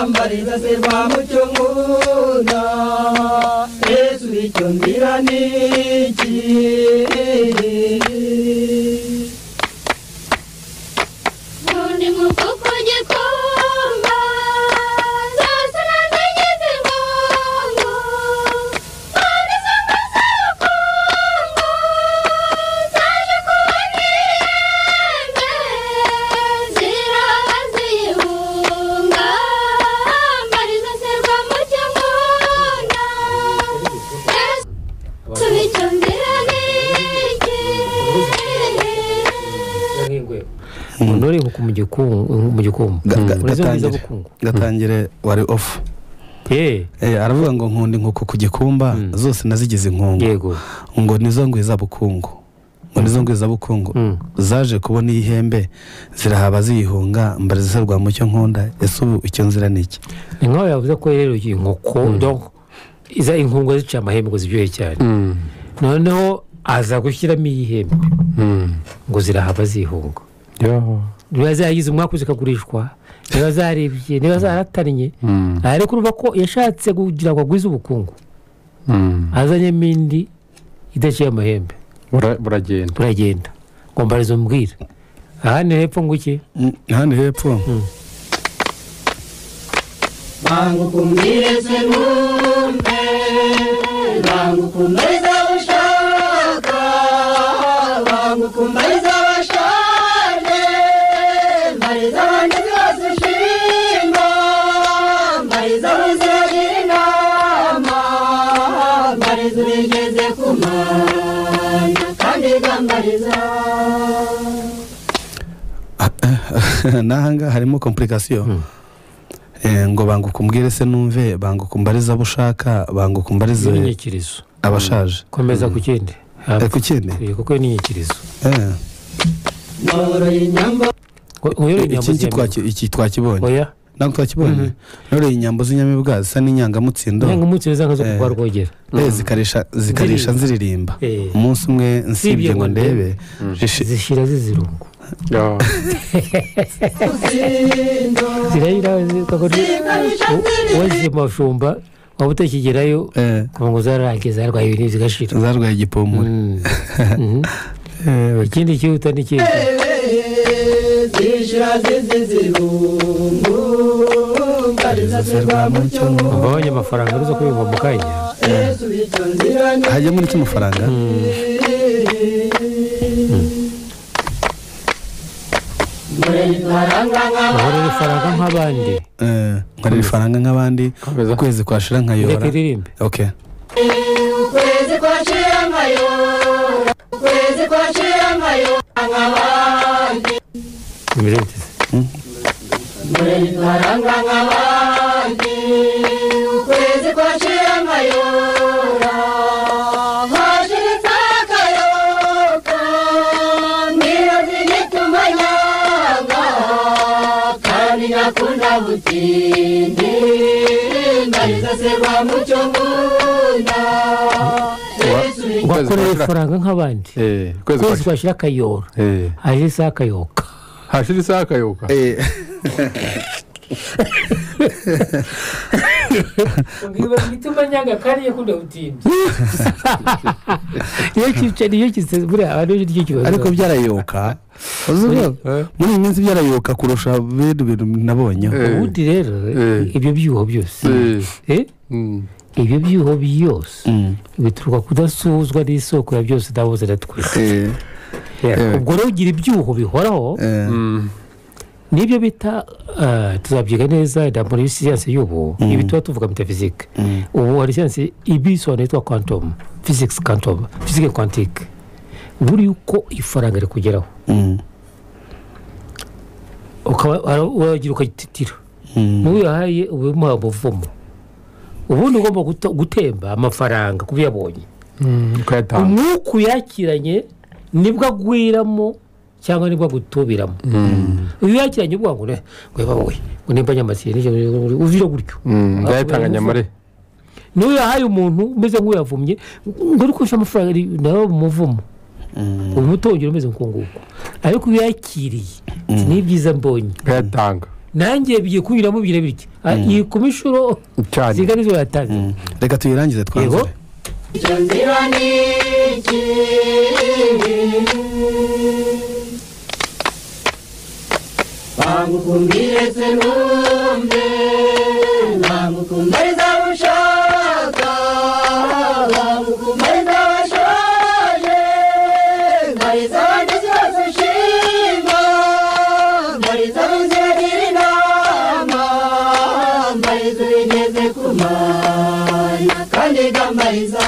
S11: mbariza se rwa mucyo nkunda yesu icyo nzira ni iki
S12: Undi mukoko gikomba zose nazigize ingongo kandi zombi z'urukongo zaje kuba nk'ihembe ziraba ziyihunga mbari zose rwa mucyo mbona yesu bityo nzira
S4: umuntu uri ku- mu gikungu mu gikungu uretse ubwiza
S2: gatangire
S4: bukungu
S2: gatangire wari ofu
S4: Eh,
S2: aravuga ngo nkunda inkoko ku gikumba zose nazigize inkungu ngo nizo ngwiza bukungu ngo nizo ngwiza bukungu zaje kubona ihembe zirahaba ziyihunga mbareza rwa mucyo nkunda ese ubu icyo nzira ni iki
S4: ni nk'aho yavuze ko rero iyi nkoko donc iza inkungu zica amahembe ngo ziryohe cyane noneho aza gushyiramo iy'ihembe ngo zirahava zihunga niba zaragize umwaka zikagurishwa niba zaribye niba zaratannye ariko urumva ko yashatse kugira ngo agwize ubukungu azanyemo indi idaciye amahembe
S3: buragenda
S4: buragenda ngo mbarizo mbwira ahandi hepfo nguke
S2: ahandi hepfo
S11: Bangu kumbire se numpe Bangu kumbariza abashaka Bangu kumbariza abashaje Mbariza abandi zose ushima Mbariza abaziragira inama Mbariza ubigeze ku mana Kandi gambariza
S2: n'ahangaha harimo kompurikasiyo Eh, ngo banguka umbwire se numve banguka umbarize abo ushaka banguka umbarize
S4: n'inyikirizo
S2: abashaje
S4: komeza ku kindi
S2: Eh, ku kindi
S4: Eh, kuko n'inyikirizo
S2: Eh.
S11: Mworoye inyambo
S2: iki ngiki twaki- iki twakibonye
S4: Oya.
S2: ntabwo twakibonye nore inyambo z'inyamibwa zisa n'inyangamutsindo
S4: Inyangamutsindo zanga zo
S2: Eh,
S4: kurwara rwogera.
S2: eh,
S4: Mm.
S2: zikarisha zikarisha nziririmba
S4: Eh.
S2: umunsi umwe nsibye
S4: Sibye
S2: ngo
S4: ngo
S2: ndebe
S4: zishyira zizirungu zirayira waziye mashumba waba utakigerayo kuva ngo zararangiye zarwaye ibintu zigashira
S2: zarwaye igipomuri
S4: ikindi cyihuta ni cyiza
S11: zishira zizizirungu mbariza se rwa mucyo
S4: wabonye amafaranga uruza kuyumva mu kanya
S11: Yesu icyo nzira ni
S2: hajyamo n'icy'amafaranga
S4: nkorera ifaranga nk'abandi
S2: nkorera ifaranga nk'abandi ukwezi kwashira nkayora
S4: Reka iririmbe.
S2: okay
S11: ukwezi kwashira amayora ukwezi kwashira amayora nk'abandi murayitwaranga nk'abandi ukwezi kwashira amayora hashiritse akayoka ntibazi gituma nyanga kandi nakunda butindi mbariza se rwa mucyo ngunda Yesu ni-
S4: wakorera ifaranga nk'abandi
S3: kwezi
S4: ukwezi kwashyira akayora hashira isaha akayoka
S3: hashira isaha akayoka
S4: igituma nyanga kandi yakunda butindi iyo kica niyo kise buriya abantu ni cyo kibazo
S2: ariko byarayoka uzi ko muri iyi minsi byarayoka kurusha bino bintu nabonye
S4: ubundi rero ibyo byuho byose eh, ibyo byuho byose bituruka kudasuzwa n'isoko ya byose ndabuze natwese ubwo rero ugira ibyuho bihoraho nibyo bita ah, tuzabyiga neza na muri siyansi y'ubu ibi tuba tuvuga metafizike ubu hari siyansi ibisobanuro yitwa quantum physics quantum physique quantique buri uko ifaranga rikugeraho ukaba waragira ukagititira n'uwo yahaye uba umuha umuvumo ubundi ugomba guto- gutemba amafaranga ku byo yabonye
S3: kuyatanga
S4: umwuka uyakiranye nibwo agwiramo cyangwa nibwo agutubiramo iyo uyakiranye ubwo ngo ne weba wowe ngo nimba nyamasiye n'icyo uvira gutyo
S3: ndayatanga nyamare
S4: niyo yahaye umuntu umeze nk'uyavumye ngo uri kurusha amafaranga ari- nawe umuvumo uba umutongera umeze nk'uko nguko ariko iyo uyakiriye ati, ni ibyiza mbonye
S3: kuyatanga
S4: nanjye bigiye kunyuramo bigira bitya Ah, iyi kuba inshuro
S2: cyane
S4: zingana izo yatanze
S2: reka tuyirangize twanzure
S11: icyo nzira ni iki bagukumbire se numve bagukumbariza gushaka bagukumbariza bashoje mbariza abandi zose ushima mbariza abazirangira inama mbariza ubigeze ku mana kandi gambariza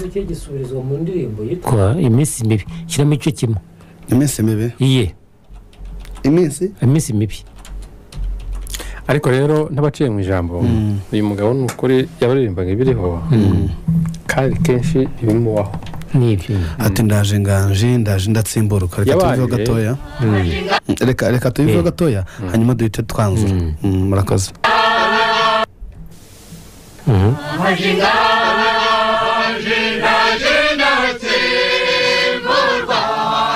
S4: nicyo gisubirizwa mu ndirimbo yitwa iminsi mibi shyiramo igice kimwe
S2: iminsi mibi
S4: iye
S2: iminsi
S4: iminsi mibi
S3: ariko rero n'abaciye mu ijambo uyu mugabo ni ukuri yabaririmbaga ibiriho kandi kenshi ibimubaho
S4: ni ibyo
S2: ati ndaje nganje ndaje ndatsimburuka reka
S3: Yabaye.
S2: tubiveho gatoya reka reka tubiveho gatoya hanyuma duhite twanzura Mm, murakoze
S11: amajinga amajinga ajinda atsimburwa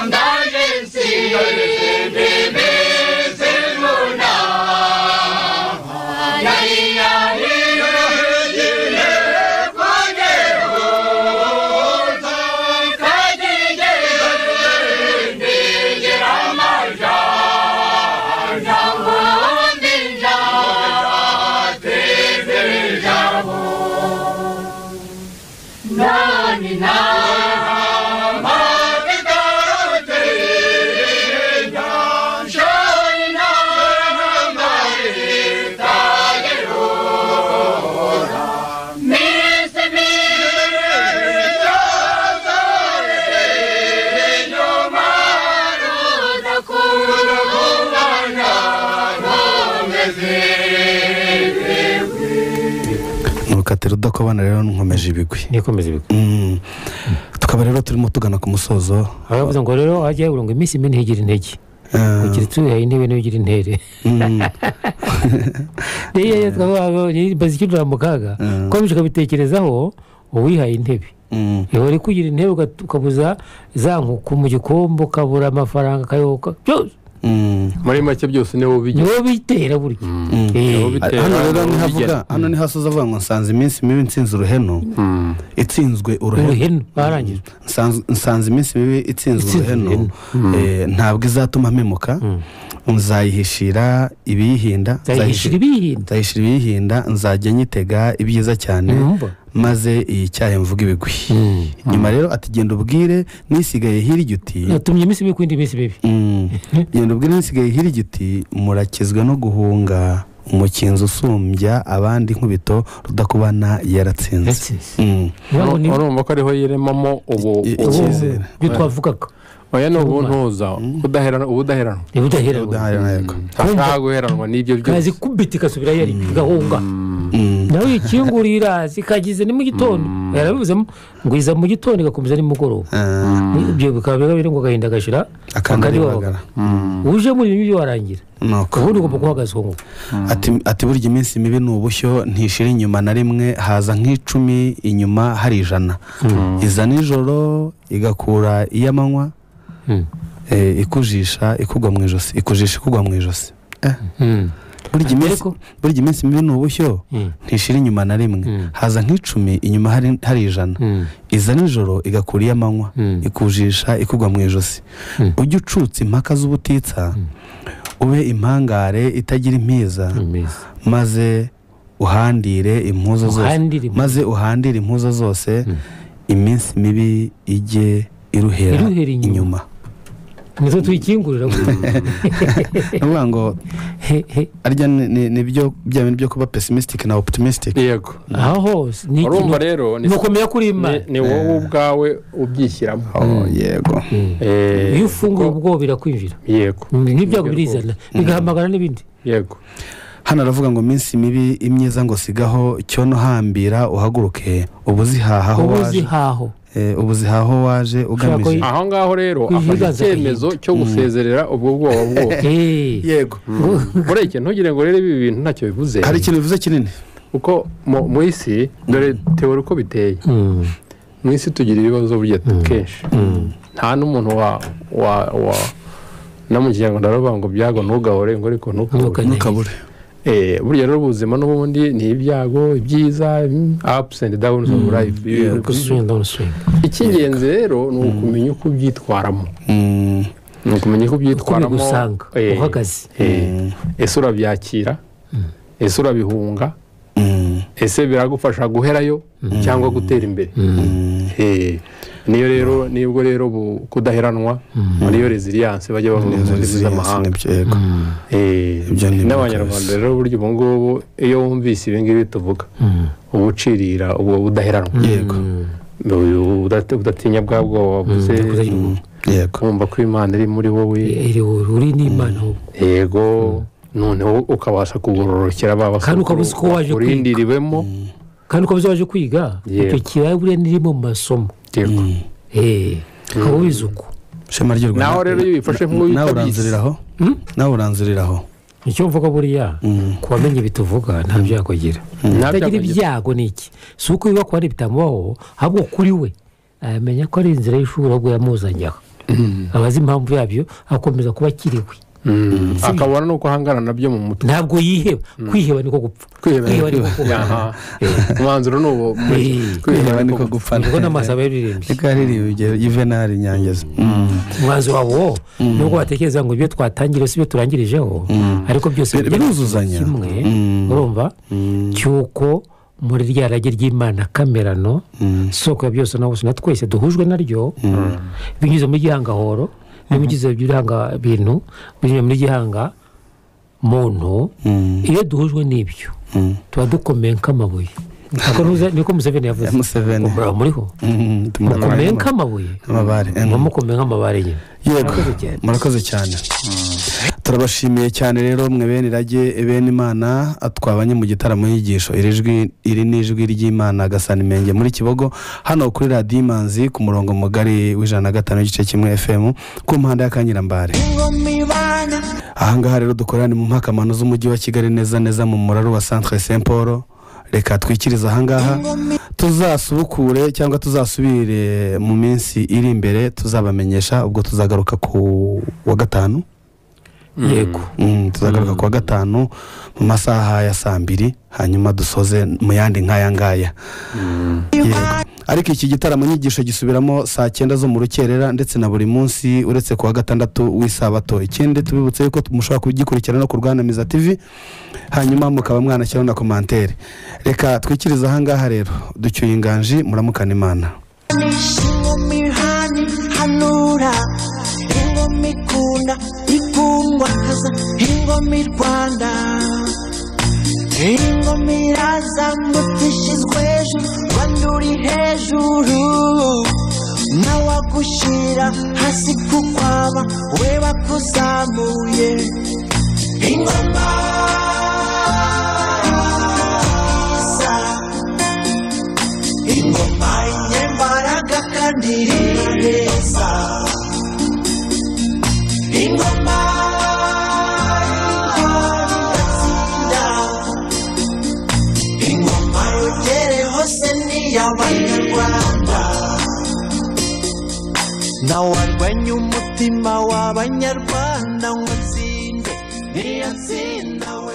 S11: ndaje nsimbebe zimbunda yayiyahira igihe kwageho tukagigera amaja jambo ndinja tezerejabo nani nama
S2: urukatiro udakobana rero nkomeje ibigwi
S4: nikomeza ibigwi
S2: tukaba rero turimo tugana ku musozo
S4: baravuze ngo rero hajya habura ngo iminsi mibi ntigire intege kugira tuyihaye intebe niyo igira intere niyo yitwa vuba bazi ikidura mu kaga ukomeje ukabitekerezaho uwihaye intebe iyo uri kugira intebe ugat- ukabuza za nkuku mu gikombe ukabura amafaranga akayoka byose
S3: muri make byose niwo bijya
S4: niwo bitera burya Eh.
S2: hano rero ntihavuga hano ntihasoza avuga ngo nsanze iminsi mibi nsinze uruhenu itsinzwe
S4: uruhenu barangije
S2: nsanze iminsi mibi itsinzwe uruhenu Eh, ntabwo izatuma mpemuka nzayihishira ibiyihinda
S4: Nzayihishira ibiyihinda
S2: nzayihishira ibiyihinda nzajya nyitega ibyiza cyane maze iyi cyahe mvuga ibigwi nyuma rero ati genda ubwire n'isigaye hirya uti
S4: natumye iminsi mibi ku yindi minsi mibi
S2: genda ubwire n'isigaye hirya uti murakizwa no guhunga umukinzi usumbya abandi nkubito rudakubana yaratsinze Mm.
S3: urumva ko ariho yiremamo ubu
S2: icyizere.
S4: ibyo twavugaga
S3: oya ni ubuntuza ubudaheranwa ubudaheranwa ashaka guheranwa n'ibyo byose
S4: kazi kubita ikasubira yari igahunga nawe uyikinguriye iraza ikagize ni mu gitondo yarabivuzemo ngo iza mu gitondo igakomeza nimugoroba ibyo bikaba biba biri ngo agahinda gashira
S2: Akandi
S4: akandi
S2: aribagara.
S4: wabagara. uje muri ibi byo warangira
S2: Nuko.
S4: ubundi ugomba guhagaze uwo nguwo
S2: Ati- ati burya iminsi mibi ni ubushyo ntishira inyuma na rimwe haza nk'icumi inyuma hari ijana iza nijoro igakura iy'amanywa eh, ikujisha ikugwa mu ijosi ikujisha ikugwa mu ijosi Eh. burya iminsi- burya iminsi mibi ni ubushyo ntishira inyuma na rimwe haza nk'icumi inyuma hari- hari ijana iza nijoro igakura iy'amanywa ikujisha ikugwa mu ijosi ujya ucutsa impaka z'ubutitsa ube impangare itagira impiza maze uhandire impuzo zose
S4: Uhandire impuzo.
S2: maze uhandire impuzo zose iminsi mibi ijye iruhera
S4: Iruhera inyuma.
S2: inyuma
S4: nizo tuyikingurira
S2: ni ukuvuga ngo arya ni- ni- ni byo bya bintu byo kuba pesimisitike na oputumisitike
S3: yego
S4: aho hose ni
S3: urumva rero ni-
S4: ni ukomeye kuri imana
S3: ni- ni wowe ubwawe ubyishyiramo
S2: yego
S4: iyo ufunguye ubwo birakwinjira
S3: yego
S4: n'ibyago birizana bigahamagara n'ibindi
S3: yego
S2: hano aravuga ngo minsi mibi imyiza ngo sigaho cyono hambira uhaguruke ubuzihahaho
S4: ubu
S2: waje
S4: zihaho
S2: Eh, ubuzihaho waje ugamije
S3: aho ngaho rero afashe
S2: Kwihigaza
S3: icyemezo cyo gusezerera ubwo bwoba bwose
S2: yego
S3: ureke ntugire ngo rero ibi bintu ntacyo bivuze
S2: hari ikintu bivuze kinini
S3: kuko mu mu isi dore tewe uko biteye mu isi tugira ibibazo burya kenshi nta n'umuntu wa wa wa no mu kinyarwanda baravuga ngo byago ntugahore ngo ariko ntukabure Eh, burya rero ubuzima n'ubundi ni ibyago ibyiza apusi endi dawuni ofu rayifu icy'ingenzi rero ni ukumenya uko ubyitwaramo ni ukumenya uko ubyitwaramo
S4: bigusanga,
S3: eh,
S4: uhagaze.
S3: eh, ese urabyakira ese urabihunga ese biragufasha guherayo cyangwa gutera imbere Eh, niyo rero nibwo rero bu- kudaheranwa niyo reziliyanse bajya bavuga mu ndimi z'amahanga Eh, n'abanyarwanda rero burya ubu ngubu iyo wumvise ibi ngibi tuvuga uba ucirira ubwo budaheranwa
S2: yego
S3: udatinya bwa bwoba buze
S2: yego
S3: wumva ko imana iri muri wowe
S4: uri n'imana wowe
S3: yego noneho ukabasha kugororokera ba basokuru
S4: Kandi ukaba uzi ko waje kwiga.
S3: urindiriwemo
S4: kandi uko waje kwiga
S3: Yego.
S4: icyo kibaya buriya niri mu masomo
S3: yego
S4: ukaba wize uko
S2: shema ry'u rwanda
S4: Naho rero iyo ubifashe nk'uwo
S2: nawe
S4: utabizi.
S2: uranzuriraho nawe uranzuriraho
S4: icyo mvuga buriya ku bamenye ibi tuvuga nta byago agira
S3: Nta byago
S4: utagira
S3: agira.
S4: ibyago ni iki si uko biba ku bandi bitamubaho ahubwo kuri we amenya ko ari inzira y'ishuri ahubwo yamuzanye aho abazi impamvu yabyo akomeza kuba akiriwe
S3: akabona n'uko ahangana nabyo mu mutwe
S4: ntabwo yiheba kwiheba niko gupfa kwiheba niko kubana
S3: umwanzuro ni uwo
S2: kwiheba niko gupfa
S4: Niko n'amaso aba yaririmbye.
S2: niko yaririmbye yuvenali nyangezi
S4: umwanzuro wawo nubwo batekereza ngo ibyo twatangiriye si byo turangirijeho ariko byose
S2: Bir- biruzuzanya.
S4: kimwe
S2: Mm.
S4: urumva cy'uko muri rya rage ry'imana kamerano soko ya byose na bose na twese duhujwe naryo binyuze muri gihangahoro binyuze mu gihanga bintu binyuze muri gihanga muntu iyo duhujwe n'ibyo tuba dukomeye nk'amabuye Niko nuza- niko museveni yavuze
S2: Museveni.
S4: Ngo muraba muriho mukomeye nk'amabuye
S2: amabare eh.
S4: mukomeye nk'amabare nyine
S2: yego murakoze cyane turabashimiye cyane rero mwe bene irage bene imana twabanye mu gitaramo yigisho iri jwi iri ni ijwi ry'imana gasana imenge muri kibogo hano kuri radiyo imanzi ku murongo mugari w'ijana na gatanu igice kimwe fm ku mpande ya kanyirambare ahangaha rero dukorera ni mu mpakamano z'umujyi wa kigali neza neza mu muraro wa centre saint paul reka twikirize ahangaha tuzasubukure cyangwa tuzasubire mu minsi iri imbere tuzabamenyesha ubwo tuzagaruka ku wa gatanu
S4: yego
S2: Mm, tuzagaruka ku wa gatanu mu masaha ya saa mbiri hanyuma dusoze mu yandi nk'aya ngaya Yego. ariko iki gitaramo nyigisho gisubiramo saa cyenda zo mu rukerera ndetse na buri munsi uretse ku wa gatandatu w'isabato ikindi tubibutse yuko mushobora kugikurikirana no ku rwanamiza tv hanyuma mukaba mwanashyiraho na komantere reka twikirize ahangaha rero ducyuye inganji muramukana imana
S13: ingoma ihani hanura ingoma ikunda ikundwa kaza ingoma i rwanda ingoma iraza mutishyizwe hejuru rwanda uri hejuru nawe agushyira hasi kukwaba we bakuzamuye ingoma iza ingoma inyembaraga kandi ireba neza ingoma idatsinda ingoma yongere hose ni iy'abanyarwanda nawarwanya umutima w'abanyarwanda ngo nzinde niyo nsinda we